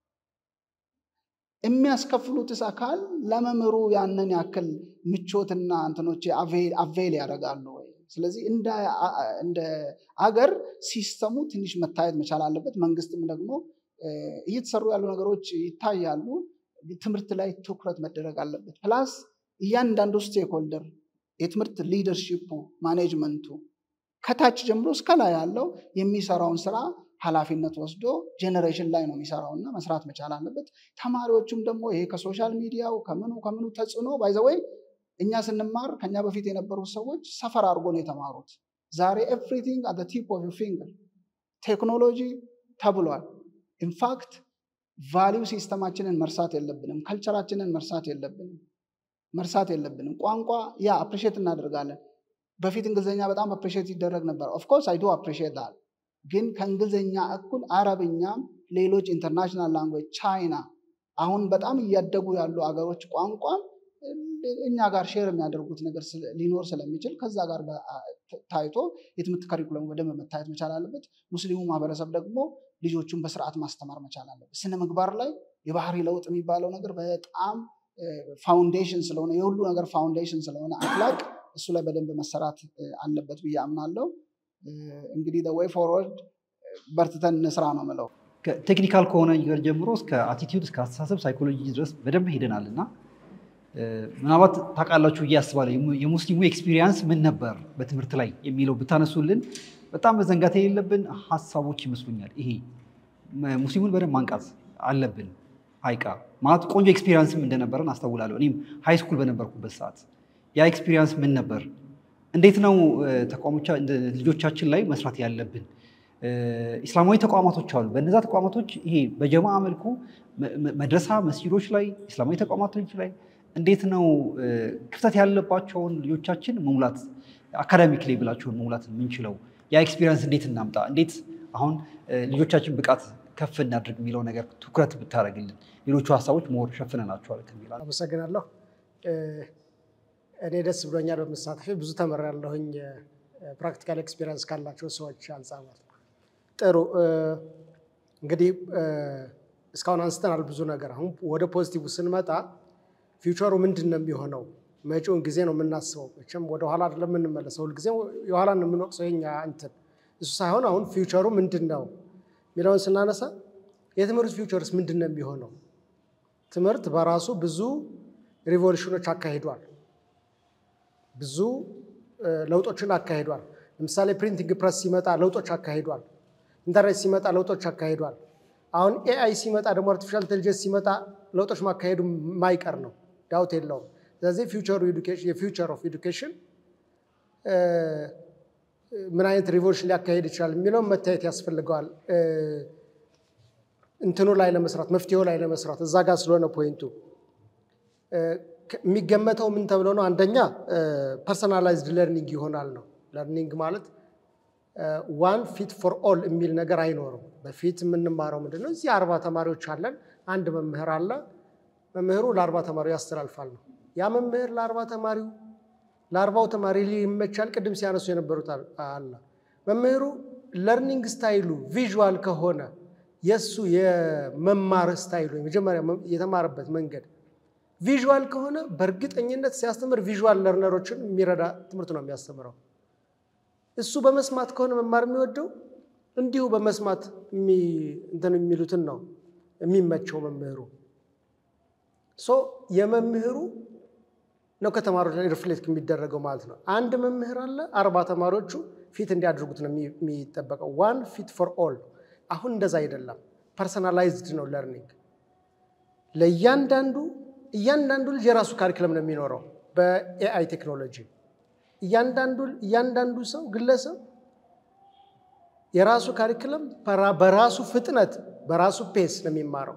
የሚያስከፍሉትስ አካል ለመምህሩ ያንን ያክል ምቾትና እንትኖች አቬል ያደርጋሉ ወይ? ስለዚህ እንደ አገር ሲስተሙ ትንሽ መታየት መቻል አለበት። መንግስትም ደግሞ እየተሰሩ ያሉ ነገሮች ይታያሉ። ትምህርት ላይ ትኩረት መደረግ አለበት። ፕላስ እያንዳንዱ ስቴክሆልደር የትምህርት ሊደርሺፑ ማኔጅመንቱ ከታች ጀምሮ እስከ ላይ ያለው የሚሰራውን ስራ ኃላፊነት ወስዶ ጄኔሬሽን ላይ ነው የሚሰራው እና መስራት መቻል አለበት። ተማሪዎቹም ደግሞ ይሄ ከሶሻል ሚዲያው ከምኑ ከምኑ ተጽዕኖ ባይዘወይ እኛ ስንማር ከኛ በፊት የነበሩ ሰዎች ሰፈር አድርጎ ነው የተማሩት። ዛሬ ኤቭሪቲንግ አት ቲፕ ኦፍ ፊንገር ቴክኖሎጂ ተብሏል። ኢንፋክት ቫሊዩ ሲስተማችንን መርሳት የለብንም። ከልቸራችንን መርሳት የለብንም መርሳት የለብንም። ቋንቋ ያ አፕሪሼት እናደርጋለን። በፊት እንግሊዝኛ በጣም አፕሪሼት ይደረግ ነበር። ኦፍኮርስ አይዶ አፕሪሼት ዳል ግን ከእንግሊዝኛ እኩል አረብኛም፣ ሌሎች ኢንተርናሽናል ላንጉዌጅ ቻይና፣ አሁን በጣም እያደጉ ያሉ አገሮች ቋንቋም እኛ ጋር ሼር የሚያደርጉት ነገር ሊኖር ስለሚችል ከዛ ጋር ታይቶ የትምህርት ከሪኩለሙ በደንብ መታየት መቻል አለበት። ሙስሊሙ ማህበረሰብ ደግሞ ልጆቹን በስርዓት ማስተማር መቻል አለበት። ስነ ምግባር ላይ የባህሪ ለውጥ የሚባለው ነገር በጣም ፋውንዴሽን ስለሆነ የሁሉ ነገር ፋውንዴሽን ስለሆነ አክላቅ እሱ ላይ በደንብ መሰራት አለበት ብዬ አምናለሁ። እንግዲህ ወይ ፎርወርድ በርትተን እንስራ ነው ምለው። ቴክኒካል ከሆነ ነገር ጀምሮ እስከ አቲቲዩድ እስከ አስተሳሰብ ሳይኮሎጂ ድረስ በደንብ ሄደናል እና ምናልባት ታውቃላችሁ ብዬ አስባለሁ የሙስሊሙ ኤክስፒሪየንስ ምን ነበር በትምህርት ላይ የሚለው ብታነሱልን በጣም መዘንጋት የሌለብን ሀሳቦች ይመስሉኛል። ይሄ ሙስሊሙን በደንብ ማንቃት አለብን። ሀይቃ ማለት ቆንጆ ኤክስፒሪየንስም እንደነበረን አስታውላለሁ። እኔም ሃይ ስኩል በነበርኩበት ሰዓት ያ ኤክስፒሪየንስ ምን ነበር? እንዴት ነው ተቋሞቻ ልጆቻችን ላይ መስራት ያለብን? ኢስላማዊ ተቋማቶች አሉ። በእነዛ ተቋማቶች ይሄ በጀማ መልኩ መድረሳ መስጊዶች ላይ ኢስላማዊ ተቋማቶች ላይ እንዴት ነው ክፍተት ያለባቸውን ልጆቻችን መሙላት አካዳሚክ ሌቭላቸውን መሙላት የምንችለው? ያ ኤክስፒሪየንስ እንዴት እናምጣ? እንዴት አሁን ልጆቻችን ብቃት ከፍ እናድርግ የሚለው ነገር ትኩረት ብታደርግልን፣ ሌሎቹ ሀሳቦች መወር ሸፍነናቸዋል ከሚል አመሰግናለሁ። እኔ ደስ ብሎኛል በመሳተፌ ብዙ ተምሬያለሁኝ። ፕራክቲካል ኤክስፒሪየንስ ካላቸው ሰዎች አንጻር ማለት ነው። ጥሩ እንግዲህ እስካሁን አንስተናል ብዙ ነገር። አሁን ወደ ፖዚቲቭ ስንመጣ ፊውቸሩ ምንድን ነው የሚሆነው? መጪውን ጊዜ ነው የምናስበው። መቼም ወደኋላ አይደለም የምንመለሰው፣ ሁልጊዜ የኋላ ነው የምንወቅሰው የኛ እንትን እሱ ሳይሆን አሁን ፊውቸሩ ምንድን ነው የሚለውን ስናነሳ የትምህርት ፊውቸርስ ምንድን ነው የሚሆነው? ትምህርት በራሱ ብዙ ሪቮሉሽኖች አካሂዷል። ብዙ ለውጦችን አካሂዷል። ለምሳሌ ፕሪንቲንግ ፕረስ ሲመጣ ለውጦች አካሂዷል። ኢንተርኔት ሲመጣ ለውጦች አካሂዷል። አሁን ኤአይ ሲመጣ ደግሞ አርቲፊሻል ኢንቴሊጀንስ ሲመጣ ለውጦች ማካሄዱ የማይቀር ነው፣ ዳውት የለውም። ስለዚህ ፊውቸሩ የፊውቸር ኦፍ ኤዱኬሽን ምን አይነት ሪቮሉሽን ሊያካሄድ ይችላል የሚለውን መታየት ያስፈልገዋል። እንትኑ ላይ ለመስራት መፍትሄው ላይ ለመስራት እዛ ጋር ስለሆነ ፖይንቱ የሚገመተው ምን ተብሎ ነው? አንደኛ ፐርሰናላይዝድ ለርኒንግ ይሆናል ነው። ለርኒንግ ማለት ዋን ፊት ፎር ኦል የሚል ነገር አይኖርም። በፊት የምንማረው ምንድን ነው? እዚህ አርባ ተማሪዎች አለን፣ አንድ መምህር አለ። መምህሩ ለአርባ ተማሪው ያስተላልፋል ነው። ያ መምህር ለአርባ ተማሪው ለአርባው ተማሪ ይመቻል። ቅድም ሲያነሱ የነበሩት አለ መምህሩ ለርኒንግ ስታይሉ ቪዥዋል ከሆነ የእሱ የመማር ስታይሉ የመጀመሪያ የተማረበት መንገድ ቪዥዋል ከሆነ በእርግጠኝነት ሲያስተምር ቪዥዋል ለርነሮችን የሚረዳ ትምህርት ነው የሚያስተምረው። እሱ በመስማት ከሆነ መማር የሚወደው እንዲሁ በመስማት እንትን የሚሉትን ነው የሚመቸው መምህሩ። ሶ የመምህሩ ነው ከተማሪዎች ላይ ሪፍሌክት የሚደረገው ማለት ነው። አንድ መምህር አለ፣ አርባ ተማሪዎቹ ፊት እንዲያደርጉት ነው የሚጠበቀው። ዋን ፊት ፎር ኦል። አሁን እንደዛ አይደለም። ፐርሰናላይዝድ ነው ለርኒንግ። ለእያንዳንዱ እያንዳንዱ ልጅ የራሱ ካሪክለም ነው የሚኖረው በኤአይ ቴክኖሎጂ። እያንዳንዱ እያንዳንዱ ሰው ግለሰብ የራሱ ካሪክለም በራሱ ፍጥነት በራሱ ፔስ ነው የሚማረው።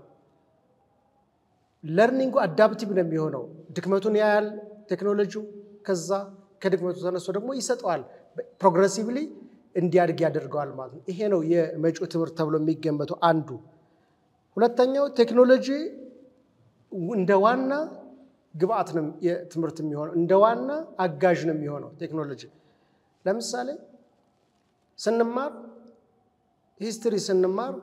ለርኒንጉ አዳፕቲቭ ነው የሚሆነው። ድክመቱን ያያል ቴክኖሎጂው፣ ከዛ ከድክመቱ ተነስቶ ደግሞ ይሰጠዋል። ፕሮግረሲቭሊ እንዲያድግ ያደርገዋል ማለት ነው። ይሄ ነው የመጪው ትምህርት ተብሎ የሚገመተው አንዱ። ሁለተኛው ቴክኖሎጂ እንደ ዋና ግብአት ነው የትምህርት የሚሆነው፣ እንደ ዋና አጋዥ ነው የሚሆነው ቴክኖሎጂ። ለምሳሌ ስንማር ሂስትሪ ስንማር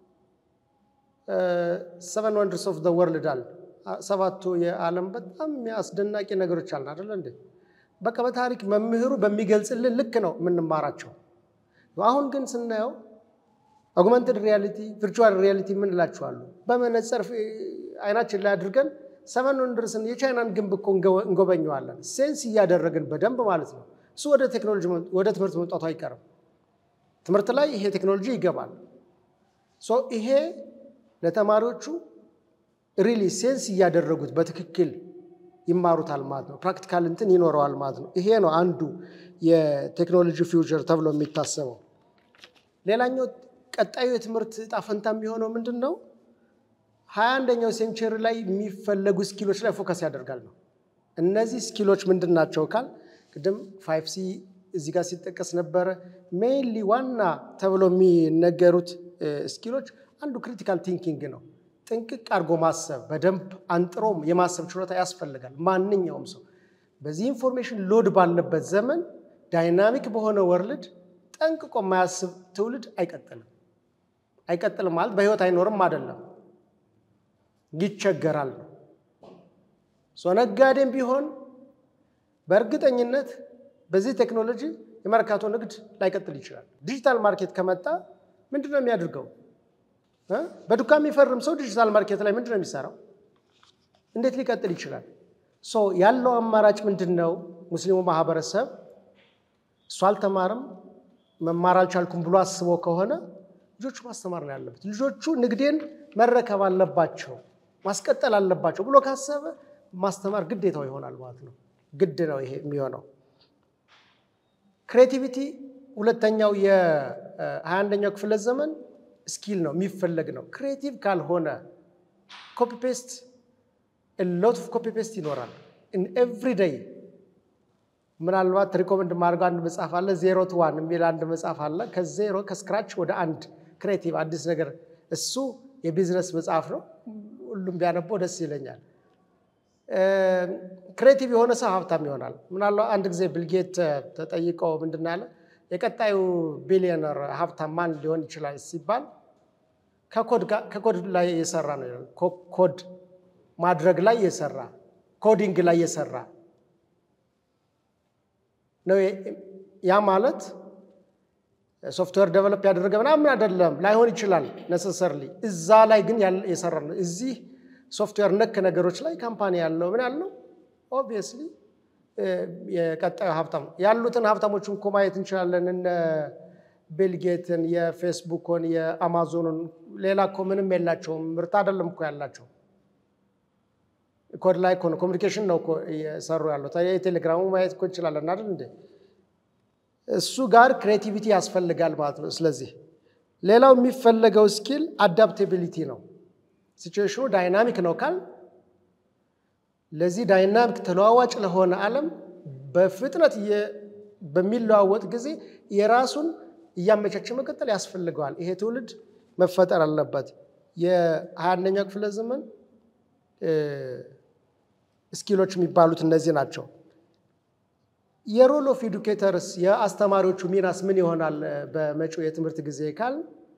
ሰቨን ወንደርስ ኦፍ ዘ ወርልድ አለ። ሰባቱ የዓለም በጣም አስደናቂ ነገሮች አለ አይደለ እንዴ? በቃ በታሪክ መምህሩ በሚገልጽልን ልክ ነው የምንማራቸው። አሁን ግን ስናየው አጉመንትድ ሪያሊቲ፣ ቪርቹዋል ሪያሊቲ የምንላቸዋሉ በመነጽር አይናችን ላይ አድርገን ሰቨን ወንደርስን የቻይናን ግንብ እኮ እንጎበኘዋለን። ሴንስ እያደረግን በደንብ ማለት ነው። እሱ ወደ ቴክኖሎጂ ወደ ትምህርት መምጣቱ አይቀርም። ትምህርት ላይ ይሄ ቴክኖሎጂ ይገባል። ሶ ይሄ ለተማሪዎቹ ሪሊ ሴንስ እያደረጉት በትክክል ይማሩታል ማለት ነው። ፕራክቲካል እንትን ይኖረዋል ማለት ነው። ይሄ ነው አንዱ የቴክኖሎጂ ፊውቸር ተብሎ የሚታሰበው። ሌላኛው ቀጣዩ የትምህርት ዕጣ ፈንታ የሚሆነው ምንድን ነው? ሀያ አንደኛው ሴንቸሪ ላይ የሚፈለጉ ስኪሎች ላይ ፎከስ ያደርጋል ነው። እነዚህ ስኪሎች ምንድን ናቸው ካል ቅድም ፋይቭ ሲ እዚህ ጋር ሲጠቀስ ነበረ። ሜይንሊ ዋና ተብሎ የሚነገሩት ስኪሎች አንዱ ክሪቲካል ቲንኪንግ ነው። ጥንቅቅ አድርጎ ማሰብ፣ በደንብ አንጥሮም የማሰብ ችሎታ ያስፈልጋል። ማንኛውም ሰው በዚህ ኢንፎርሜሽን ሎድ ባለበት ዘመን ዳይናሚክ በሆነ ወርልድ ጠንቅቆ የማያስብ ትውልድ አይቀጥልም። አይቀጥልም ማለት በህይወት አይኖርም አይደለም፣ ይቸገራል ነው። ነጋዴም ቢሆን በእርግጠኝነት በዚህ ቴክኖሎጂ የመርካቶ ንግድ ላይቀጥል ይችላል። ዲጂታል ማርኬት ከመጣ ምንድን ነው የሚያደርገው? በዱካ የሚፈርም ሰው ዲጂታል ማርኬት ላይ ምንድን ነው የሚሰራው? እንዴት ሊቀጥል ይችላል? ሶ ያለው አማራጭ ምንድን ነው? ሙስሊሙ ማህበረሰብ እሱ አልተማርም መማር አልቻልኩም ብሎ አስቦ ከሆነ ልጆቹ ማስተማር ነው ያለበት። ልጆቹ ንግዴን መረከብ አለባቸው ማስቀጠል አለባቸው ብሎ ካሰበ ማስተማር ግዴታው ይሆናል ማለት ነው። ግድ ነው ይሄ የሚሆነው። ክሬቲቪቲ ሁለተኛው የሀያ አንደኛው ክፍለ ዘመን ስኪል ነው የሚፈለግ ነው። ክሬቲቭ ካልሆነ ኮፒ ፔስት ሎት ኦፍ ኮፒ ፔስት ይኖራል ኤቭሪ ዴይ። ምናልባት ሪኮመንድ ማድረገው አንድ መጽሐፍ አለ ዜሮ ቱ ዋን የሚል አንድ መጽሐፍ አለ። ከዜሮ ከስክራች ወደ አንድ ክሬቲቭ አዲስ ነገር እሱ የቢዝነስ መጽሐፍ ነው። ሁሉም ቢያነበው ደስ ይለኛል። ክሬቲቭ የሆነ ሰው ሀብታም ይሆናል። ምናልባት አንድ ጊዜ ብልጌት ተጠይቀው ምንድን ነው ያለ የቀጣዩ ቢሊዮነር ሀብታም ማን ሊሆን ይችላል ሲባል ከኮድ ላይ የሰራ ነው ይላል። ኮድ ማድረግ ላይ የሰራ ኮዲንግ ላይ የሰራ ነው። ያ ማለት ሶፍትዌር ደቨሎፕ ያደረገ ምናምን አይደለም፣ ላይሆን ይችላል ነሰሰርሊ። እዛ ላይ ግን የሰራ ነው። እዚህ ሶፍትዌር ነክ ነገሮች ላይ ካምፓኒ ያለው ምን ያለው ኦብቪየስሊ የቀጣዩ ሀብታም ያሉትን ሀብታሞችን እኮ ማየት እንችላለን። እነ ቢልጌትን፣ የፌስቡክን፣ የአማዞንን ሌላ እኮ ምንም የላቸውም። ምርት አይደለም እኮ ያላቸው ኮድ ላይ እኮ ነው ኮሚኒኬሽን ነው እኮ እየሰሩ ያሉት። የቴሌግራሙ ማየት እኮ እንችላለን አይደል እንዴ? እሱ ጋር ክሬቲቪቲ ያስፈልጋል ማለት ነው። ስለዚህ ሌላው የሚፈለገው ስኪል አዳፕቴቢሊቲ ነው። ሲቹዌሽኑ ዳይናሚክ ነው ካል ለዚህ ዳይናሚክ ተለዋዋጭ ለሆነ ዓለም በፍጥነት በሚለዋወጥ ጊዜ የራሱን እያመቻቸ መቀጠል ያስፈልገዋል። ይሄ ትውልድ መፈጠር አለበት። የሀያ አንደኛው ክፍለ ዘመን ስኪሎች የሚባሉት እነዚህ ናቸው። የሮል ኦፍ ኤዱኬተርስ የአስተማሪዎቹ ሚናስ ምን ይሆናል በመጪው የትምህርት ጊዜ ካል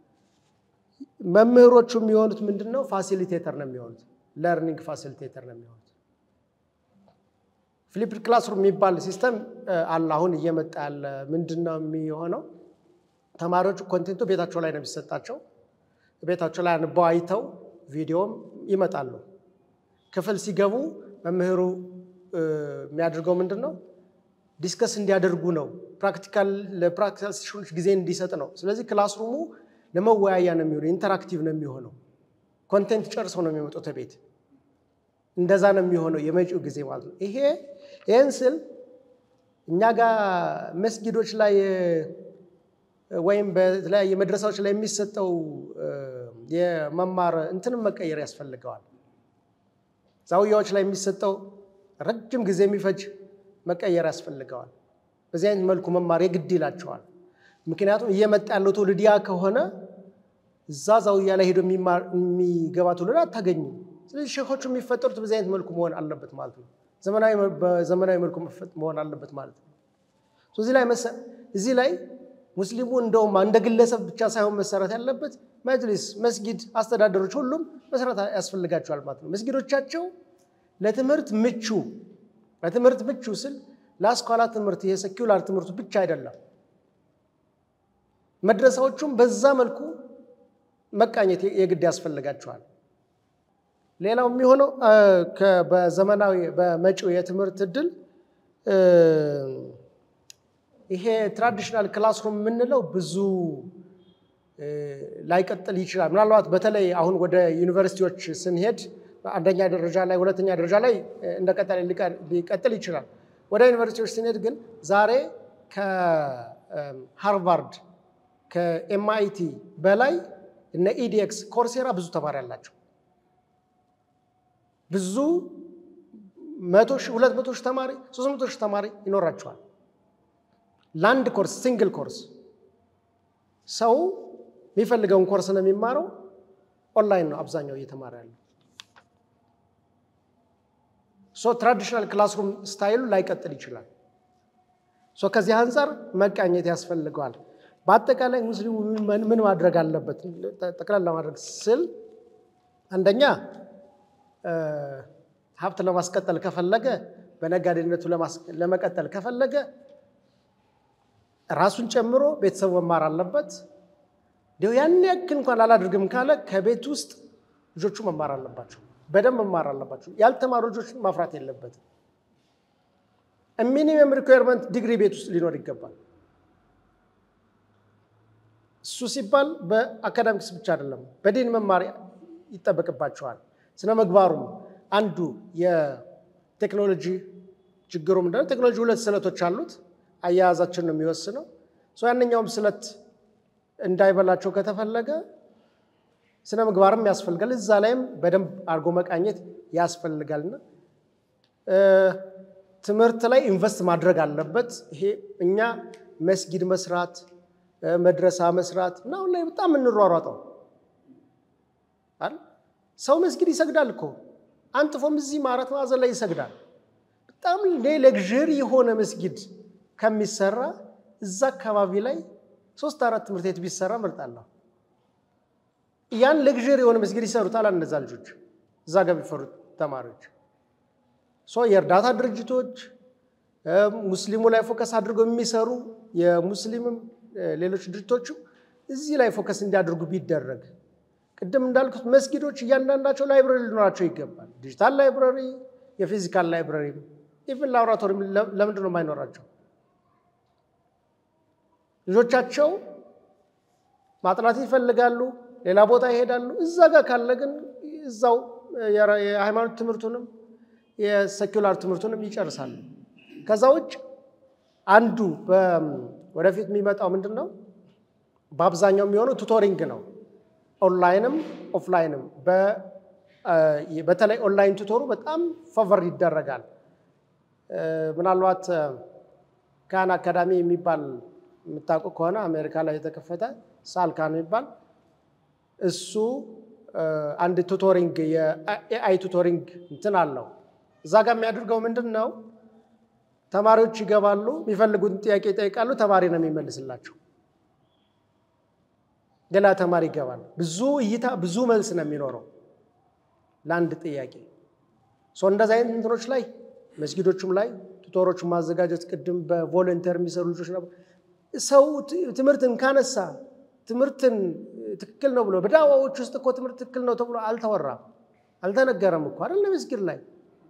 መምህሮቹ የሚሆኑት ምንድን ነው? ፋሲሊቴተር ነው የሚሆኑት። ለርኒንግ ፋሲሊቴተር ነው የሚሆኑት። ፍሊፕድ ክላስሩም የሚባል ሲስተም አለ። አሁን እየመጣ ያለ ምንድን ነው የሚሆነው? ተማሪዎቹ ኮንቴንቱ ቤታቸው ላይ ነው የሚሰጣቸው። ቤታቸው ላይ አንበው አይተው ቪዲዮም ይመጣሉ። ክፍል ሲገቡ መምህሩ የሚያደርገው ምንድን ነው? ዲስከስ እንዲያደርጉ ነው። ፕራክቲካል ለፕራክቲካል ሴሽኖች ጊዜ እንዲሰጥ ነው። ስለዚህ ክላስሩሙ ለመወያያ ነው የሚሆነው፣ ኢንተራክቲቭ ነው የሚሆነው። ኮንቴንት ጨርሰው ነው የሚመጡት ቤት። እንደዛ ነው የሚሆነው የመጪው ጊዜ ማለት ነው። ይሄ ይህን ስል እኛ ጋር መስጊዶች ላይ ወይም በተለያየ መድረሳዎች ላይ የሚሰጠው የመማር እንትንም መቀየር ያስፈልገዋል። ዛውያዎች ላይ የሚሰጠው ረጅም ጊዜ የሚፈጅ መቀየር ያስፈልገዋል። በዚህ አይነት መልኩ መማር የግድ ይላቸዋል። ምክንያቱም እየመጣ ያለው ትውልድ ያ ከሆነ እዛ ዛውያ ላይ ሄዶ የሚገባ ትውልድ አታገኙም። ስለዚህ ሼኾቹ የሚፈጠሩት በዚህ አይነት መልኩ መሆን አለበት ማለት ነው። በዘመናዊ መልኩ መሆን አለበት ማለት ነው። እዚህ ላይ እዚህ ላይ ሙስሊሙ እንደውም እንደ ግለሰብ ብቻ ሳይሆን መሰራት ያለበት መጅሊስ፣ መስጊድ አስተዳደሮች ሁሉም መስራት ያስፈልጋቸዋል ማለት ነው። መስጊዶቻቸው ለትምህርት ምቹ ለትምህርት ምቹ ስል ለአስኳላ ትምህርት የሰኪውላር ትምህርቱ ብቻ አይደለም። መድረሳዎቹም በዛ መልኩ መቃኘት የግድ ያስፈልጋቸዋል። ሌላው የሚሆነው በዘመናዊ በመጪው የትምህርት እድል ይሄ ትራዲሽናል ክላስሩም የምንለው ብዙ ላይቀጥል ይችላል። ምናልባት በተለይ አሁን ወደ ዩኒቨርሲቲዎች ስንሄድ አንደኛ ደረጃ ላይ ሁለተኛ ደረጃ ላይ እንደቀጠለ ሊቀጥል ይችላል። ወደ ዩኒቨርሲቲዎች ስንሄድ ግን ዛሬ ከሃርቫርድ ከኤምአይቲ በላይ እነ ኢዲኤክስ ኮርሴራ ብዙ ተማሪ አላቸው። ብዙ መቶ ሺህ ሁለት መቶ ሺህ ተማሪ ሶስት መቶ ሺህ ተማሪ ይኖራቸዋል። ለአንድ ኮርስ ሲንግል ኮርስ ሰው የሚፈልገውን ኮርስ ነው የሚማረው። ኦንላይን ነው አብዛኛው እየተማረ ያለው። ሶ ትራዲሽናል ክላስሩም ስታይሉ ላይቀጥል ይችላል። ሶ ከዚህ አንጻር መቃኘት ያስፈልገዋል። በአጠቃላይ ሙስሊሙ ምን ማድረግ አለበት? ጠቅላላ ለማድረግ ስል አንደኛ ሀብት ለማስቀጠል ከፈለገ በነጋዴነቱ ለመቀጠል ከፈለገ ራሱን ጨምሮ ቤተሰቡ መማር አለበት። እንዲሁ ያን ያክል እንኳን አላደርግም ካለ ከቤት ውስጥ ልጆቹ መማር አለባቸው፣ በደንብ መማር አለባቸው። ያልተማሩ ልጆችን ማፍራት የለበትም። ሚኒመም ሪኳየርመንት ዲግሪ ቤት ውስጥ ሊኖር ይገባል። እሱ ሲባል በአካዳሚክስ ብቻ አይደለም፣ በዲን መማር ይጠበቅባቸዋል። ስነ ምግባሩም አንዱ የቴክኖሎጂ ችግሩ ምንድነው? ቴክኖሎጂ ሁለት ስለቶች አሉት። አያያዛችን ነው የሚወስነው። ያንኛውም ስለት እንዳይበላቸው ከተፈለገ ስነ ምግባርም ያስፈልጋል። እዛ ላይም በደንብ አድርጎ መቃኘት ያስፈልጋልና ትምህርት ላይ ኢንቨስት ማድረግ አለበት። ይሄ እኛ መስጊድ መስራት መድረሳ መስራት እና አሁን ላይ በጣም የምንሯሯጠው ሰው መስጊድ ይሰግዳል እኮ አንጥፎም እዚህ አራት ማዕዘን ላይ ይሰግዳል። በጣም ሌግዥሪ የሆነ መስጊድ ከሚሰራ እዛ አካባቢ ላይ ሶስት አራት ትምህርት ቤት ቢሰራ እመርጣለሁ። ያን ሌግዥሪ የሆነ መስጊድ ይሰሩታል እነዛ ልጆች እዛ ጋር ቢፈሩት ተማሪዎች። የእርዳታ ድርጅቶች ሙስሊሙ ላይ ፎከስ አድርገው የሚሰሩ የሙስሊምም ሌሎች ድርጅቶችም እዚህ ላይ ፎከስ እንዲያደርጉ ቢደረግ ቅድም እንዳልኩት መስጊዶች እያንዳንዳቸው ላይብረሪ ሊኖራቸው ይገባል። ዲጂታል ላይብረሪ፣ የፊዚካል ላይብረሪ፣ ኢቭን ላቦራቶሪ ለምንድን ነው የማይኖራቸው? ልጆቻቸው ማጥናት ይፈልጋሉ፣ ሌላ ቦታ ይሄዳሉ። እዛ ጋር ካለ ግን እዛው የሃይማኖት ትምህርቱንም የሴኩላር ትምህርቱንም ይጨርሳሉ። ከዛ ውጭ አንዱ ወደፊት የሚመጣው ምንድን ነው? በአብዛኛው የሚሆነው ቱቶሪንግ ነው። ኦንላይንም ኦፍላይንም። በተለይ ኦንላይን ቱቶሩ በጣም favor ይደረጋል። ምናልባት ካን አካዳሚ የሚባል የምታውቁ ከሆነ አሜሪካ ላይ የተከፈተ ሳልካን የሚባል እሱ አንድ ቱቶሪንግ የኤአይ ቱቶሪንግ እንትን አለው። እዛ ጋር የሚያደርገው ምንድን ነው? ተማሪዎች ይገባሉ፣ የሚፈልጉትን ጥያቄ ይጠይቃሉ፣ ተማሪ ነው የሚመልስላቸው። ሌላ ተማሪ ይገባል። ብዙ እይታ ብዙ መልስ ነው የሚኖረው ለአንድ ጥያቄ። እንደዚህ አይነት እንትኖች ላይ መስጊዶቹም ላይ ቱቶሮችን ማዘጋጀት ቅድም በቮለንተር የሚሰሩ ልጆች ነበሩ። ሰው ትምህርትን ካነሳ ትምህርትን ትክክል ነው ብሎ በዳዋዎች ውስጥ እኮ ትምህርት ትክክል ነው ተብሎ አልተወራም፣ አልተነገረም እኮ አይደል? መስጊድ ላይ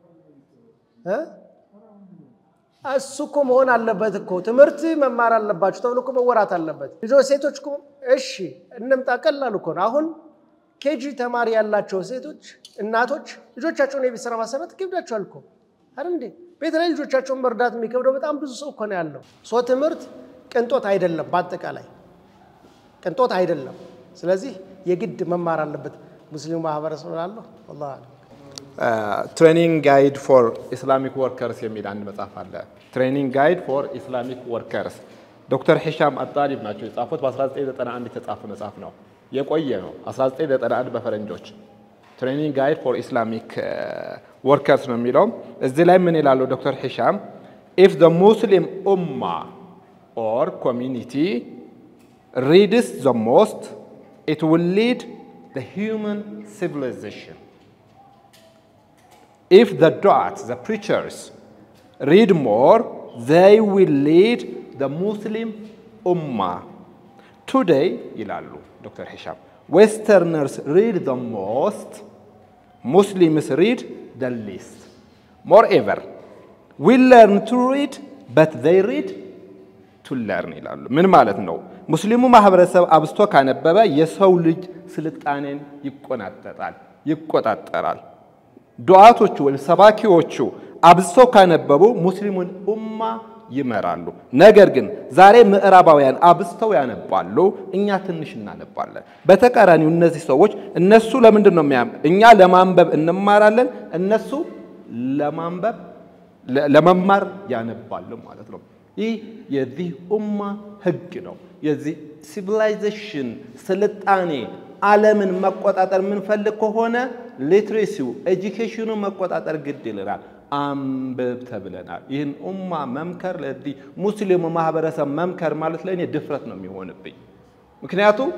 እሱ እኮ መሆን አለበት እኮ ትምህርት መማር አለባችሁ ተብሎ እኮ መወራት አለበት። ልጆች ሴቶች እኮ እሺ እንምጣ፣ ቀላል እኮ ነው። አሁን ኬጂ ተማሪ ያላቸው ሴቶች እናቶች ልጆቻቸውን የቤት ስራ ማሰራት ይከብዳቸዋል እኮ አይደል እንዴ? ቤት ላይ ልጆቻቸውን መርዳት የሚከብደው በጣም ብዙ ሰው እኮ ነው ያለው። ሶ ትምህርት ቅንጦት አይደለም፣ በአጠቃላይ ቅንጦት አይደለም። ስለዚህ የግድ መማር አለበት ሙስሊሙ ማህበረሰብ ላለሁ ወላሂ አለም። ትሬኒንግ ጋይድ ፎር ኢስላሚክ ወርከርስ የሚል አንድ መጽሐፍ አለ። ትሬኒንግ ጋይድ ፎር ኢስላሚክ ወርከርስ ዶክተር ሂሻም አጣሊብ ናቸው የጻፉት። በ1991 የተጻፈ መጽሐፍ ነው፣ የቆየ ነው። 1991 በፈረንጆች ትሬኒንግ ጋይድ ፎር ኢስላሚክ ወርከርስ ነው የሚለው። እዚህ ላይ ምን ይላሉ ዶክተር ሂሻም ኢፍ ዘ ሙስሊም ኡማ ኦር ኮሚኒቲ ሪድስ ዘ ሞስት ኢት ዊል ሊድ ዘ ሂውመን ሲቪላይዜሽን if the du'at, the preachers, read more, they will lead the Muslim Ummah. Today, ይላሉ ዶክተር ሂሻም ዌስተርነርስ ሪድ the most, Muslims read the least. Moreover, we learn to read, but they read to learn ይላሉ። ምን ማለት ነው? ሙስሊሙ ማህበረሰብ አብስቶ ካነበበ የሰው ልጅ ስልጣኔን ይቆናጠጣል፣ ይቆጣጠራል። ዱዓቶቹ ወይም ሰባኪዎቹ አብዝተው ካነበቡ ሙስሊሙን ኡማ ይመራሉ። ነገር ግን ዛሬ ምዕራባውያን አብዝተው ያነባሉ፣ እኛ ትንሽ እናነባለን። በተቃራኒው እነዚህ ሰዎች እነሱ ለምንድን ነው የሚያ እኛ ለማንበብ እንማራለን፣ እነሱ ለማንበብ ለመማር ያነባሉ ማለት ነው። ይህ የዚህ ኡማ ህግ ነው። የዚህ ሲቪላይዜሽን ስልጣኔ ዓለምን መቆጣጠር የምንፈልግ ከሆነ ሊትሬሲው ኤጁኬሽኑ መቆጣጠር ግድ ይልናል። አንብብ ተብለናል። ይህን ኡማ መምከር ለዚህ ሙስሊሙ ማህበረሰብ መምከር ማለት ለእኔ ድፍረት ነው የሚሆንብኝ። ምክንያቱም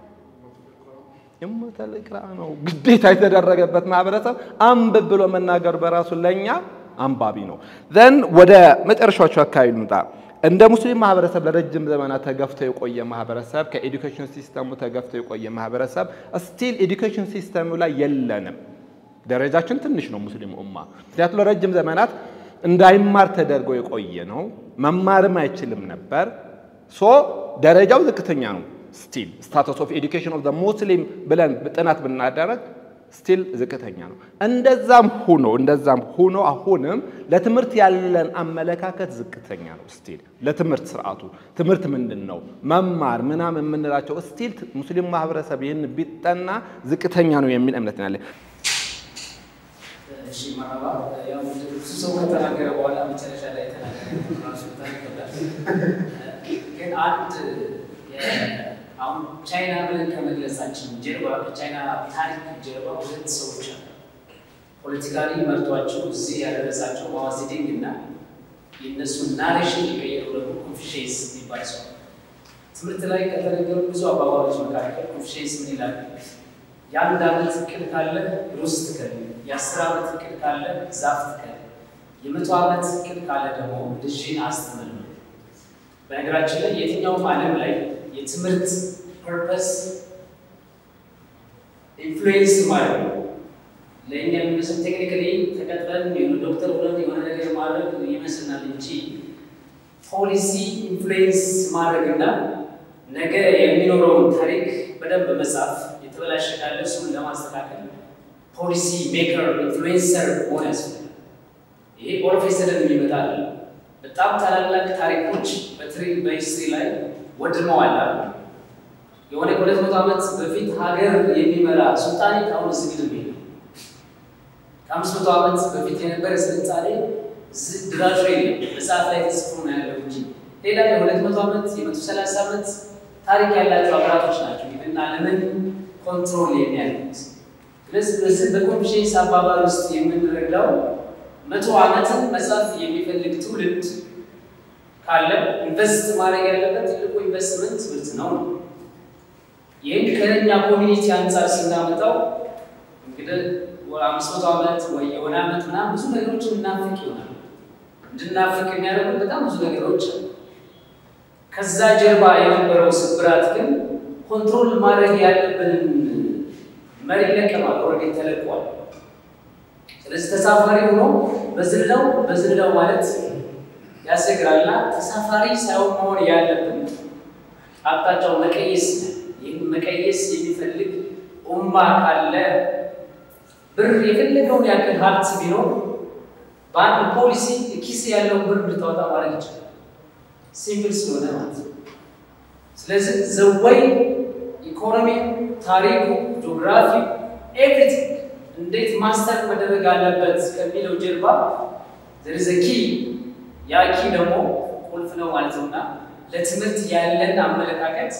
እመተል ኢቅራ ነው ግዴታ የተደረገበት ማህበረሰብ አንብብ ብሎ መናገር በራሱ ለእኛ አንባቢ ነው። ዘን ወደ መጨረሻዎቹ አካባቢ ልምጣ። እንደ ሙስሊም ማህበረሰብ ለረጅም ዘመናት ተገፍቶ የቆየ ማህበረሰብ ከኤዱኬሽን ሲስተሙ ተገፍቶ የቆየ ማህበረሰብ ስቲል ኤዱኬሽን ሲስተሙ ላይ የለንም። ደረጃችን ትንሽ ነው ሙስሊም ኡማ። ምክንያቱም ለረጅም ዘመናት እንዳይማር ተደርጎ የቆየ ነው። መማርም አይችልም ነበር። ሶ ደረጃው ዝቅተኛ ነው። ስቲል ስታተስ ኦፍ ኤዱኬሽን ኦፍ ሙስሊም ብለን ጥናት ብናደረግ ስቲል ዝቅተኛ ነው። እንደዛም ሆኖ እንደዛም ሆኖ አሁንም ለትምህርት ያለን አመለካከት ዝቅተኛ ነው። ስቲል ለትምህርት ስርዓቱ ትምህርት ምንድን ነው መማር ምናምን የምንላቸው ስቲል ሙስሊም ማህበረሰብ ይህን ቢጠና ዝቅተኛ ነው የሚል እምነት ነው ያለን። እሺ መረባ ያው ብዙ ሰው ከተናገረ በኋላ መጨረሻ ላይ ተናገረ ራሱ ይከብዳል። ግን አንድ አሁን ቻይና ብለን ከመግለጻችን ጀርባ ከቻይና ታሪክ ጀርባ ሁለት ሰዎች አሉ። ፖለቲካሊ መርቷቸው እዚህ ያደረሳቸው ማዋዜዴንግ እና የእነሱን ናሬሽን የቀየሩ ደግሞ ኮንፊሽንስ የሚባል ሰው ትምህርት ላይ ከተነገሩ ብዙ አባባሎች መካከል ኮንፊሽንስ ምን ይላል? የአንድ ዓመት እቅድ ካለ ሩዝ ትከል፣ የአስር ዓመት እቅድ ካለ ዛፍ ትከል፣ የመቶ ዓመት እቅድ ካለ ደግሞ ልጅን አስተምር ነው። በነገራችን ላይ የትኛውም ዓለም ላይ የትምህርት ፐርፐስ ኢንፍሉዌንስ ማለት ነው። ለእኛ የሚመስል ቴክኒካሊ ተቀጥረን የሆነ ዶክተር ብለን የሆነ ነገር ማድረግ ይመስልናል እንጂ ፖሊሲ ኢንፍሉዌንስ ማድረግና ነገ የሚኖረውን ታሪክ በደንብ መጻፍ የተበላሸ ካለ እሱን ለማስተካከል ፖሊሲ ሜከር ኢንፍሉዌንሰር መሆን ያስፈልጋል። ይሄ ኦርፌሰደን የሚመጣ አለ። በጣም ታላላቅ ታሪኮች በሂስትሪ ላይ ወድመዋል አሉ። የሆነ ከሁለት መቶ ዓመት በፊት ሀገር የሚመራ ሱልጣኔት አሁን እዚህ ግድም የለም። ከአምስት መቶ ዓመት በፊት የነበረ ስልጣኔ ድራሹ የለም። መጽሐፍ ላይ ተጽፎ ነው ያለው እንጂ ሌላ የሁለት መቶ ዓመት የመቶ ሰላሳ ዓመት ታሪክ ያላቸው ሀገራቶች ናቸው ይህን ዓለምን ኮንትሮል የሚያደርጉት። ስለዚህ በዚህ በኮንፊሽንስ አባባል ውስጥ የምንረዳው መቶ ዓመትን መጽሐፍ የሚፈልግ ትውልድ ካለ ኢንቨስት ማድረግ ያለበት ትልቁ ኢንቨስትመንት ትምህርት ነው ነው። ይህን ከኛ ኮሚኒቲ አንጻር ስናመጣው እንግዲህ አምስት መቶ ዓመት ወይ የሆነ ዓመት ምናምን ብዙ ነገሮችን እናፍቅ ይሆናል። እንድናፍቅ የሚያደርጉ በጣም ብዙ ነገሮች አሉ። ከዛ ጀርባ የነበረው ስብራት ግን ኮንትሮል ማድረግ ያለብንን መሪ ለቀማል፣ ኦልሬዲ ተለቋል። ስለዚህ ተሳፋሪ ሆኖ በዝላው በዝላው ማለት ያስቸግራልና ተሳፋሪ ሳይሆን መሆን ያለብን አቅጣጫው መቀየስ ይህን መቀየስ የሚፈልግ ኡማ ካለ ብር የፈለገውን ያክል ሀብት ቢኖር በአንድ ፖሊሲ ኪስ ያለውን ብር እንድታወጣ ማድረግ ይችላል። ሲምፕል ስለሆነ ማለት ነው። ስለዚህ ዘወይ ኢኮኖሚ፣ ታሪኩ፣ ጂኦግራፊ ኤቭሪቲንግ እንዴት ማስተር መደረግ አለበት ከሚለው ጀርባ ዘርዘ ኪ ያ ኪ ደግሞ ቁልፍ ነው ማለት ነውና ለትምህርት ያለን አመለካከት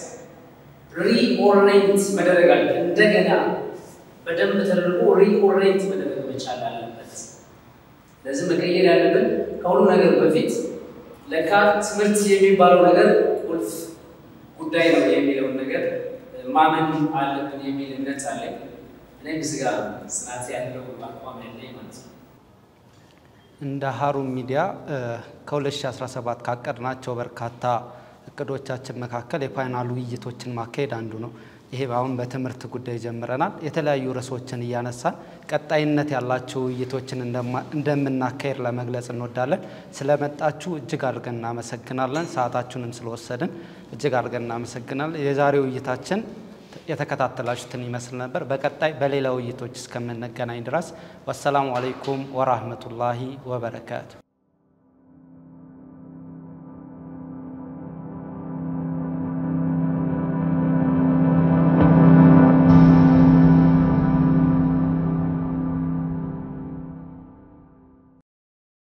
ሪኦሬንት መደረግ አለ እንደገና በደንብ ተደርጎ ሪኦሬንት መደረግ መቻል አለበት። ለዚህ መቀየር ያለብን ከሁሉ ነገር በፊት ለካ ትምህርት የሚባለው ነገር ቁልፍ ጉዳይ ነው የሚለውን ነገር ማመን አለብን የሚል እምነት አለኝ። እኔም እዚህ ጋር ጽናት ያለው አቋም ያለኝ ማለት ነው። እንደ ሀሩን ሚዲያ ከ2017 ካቀድናቸው በርካታ እቅዶቻችን መካከል የፓናል ውይይቶችን ማካሄድ አንዱ ነው። ይሄ አሁን በትምህርት ጉዳይ ጀምረናል። የተለያዩ ርዕሶችን እያነሳን ቀጣይነት ያላቸው ውይይቶችን እንደምናካሄድ ለመግለጽ እንወዳለን። ስለመጣችሁ እጅግ አድርገን እናመሰግናለን። ሰዓታችሁንም ስለወሰድን እጅግ አድርገን እናመሰግናለን። የዛሬው ውይይታችን የተከታተላችሁትን ይመስል ነበር። በቀጣይ በሌላ ውይይቶች እስከምንገናኝ ድረስ ወሰላሙ አለይኩም ወራህመቱላሂ ወበረካቱ።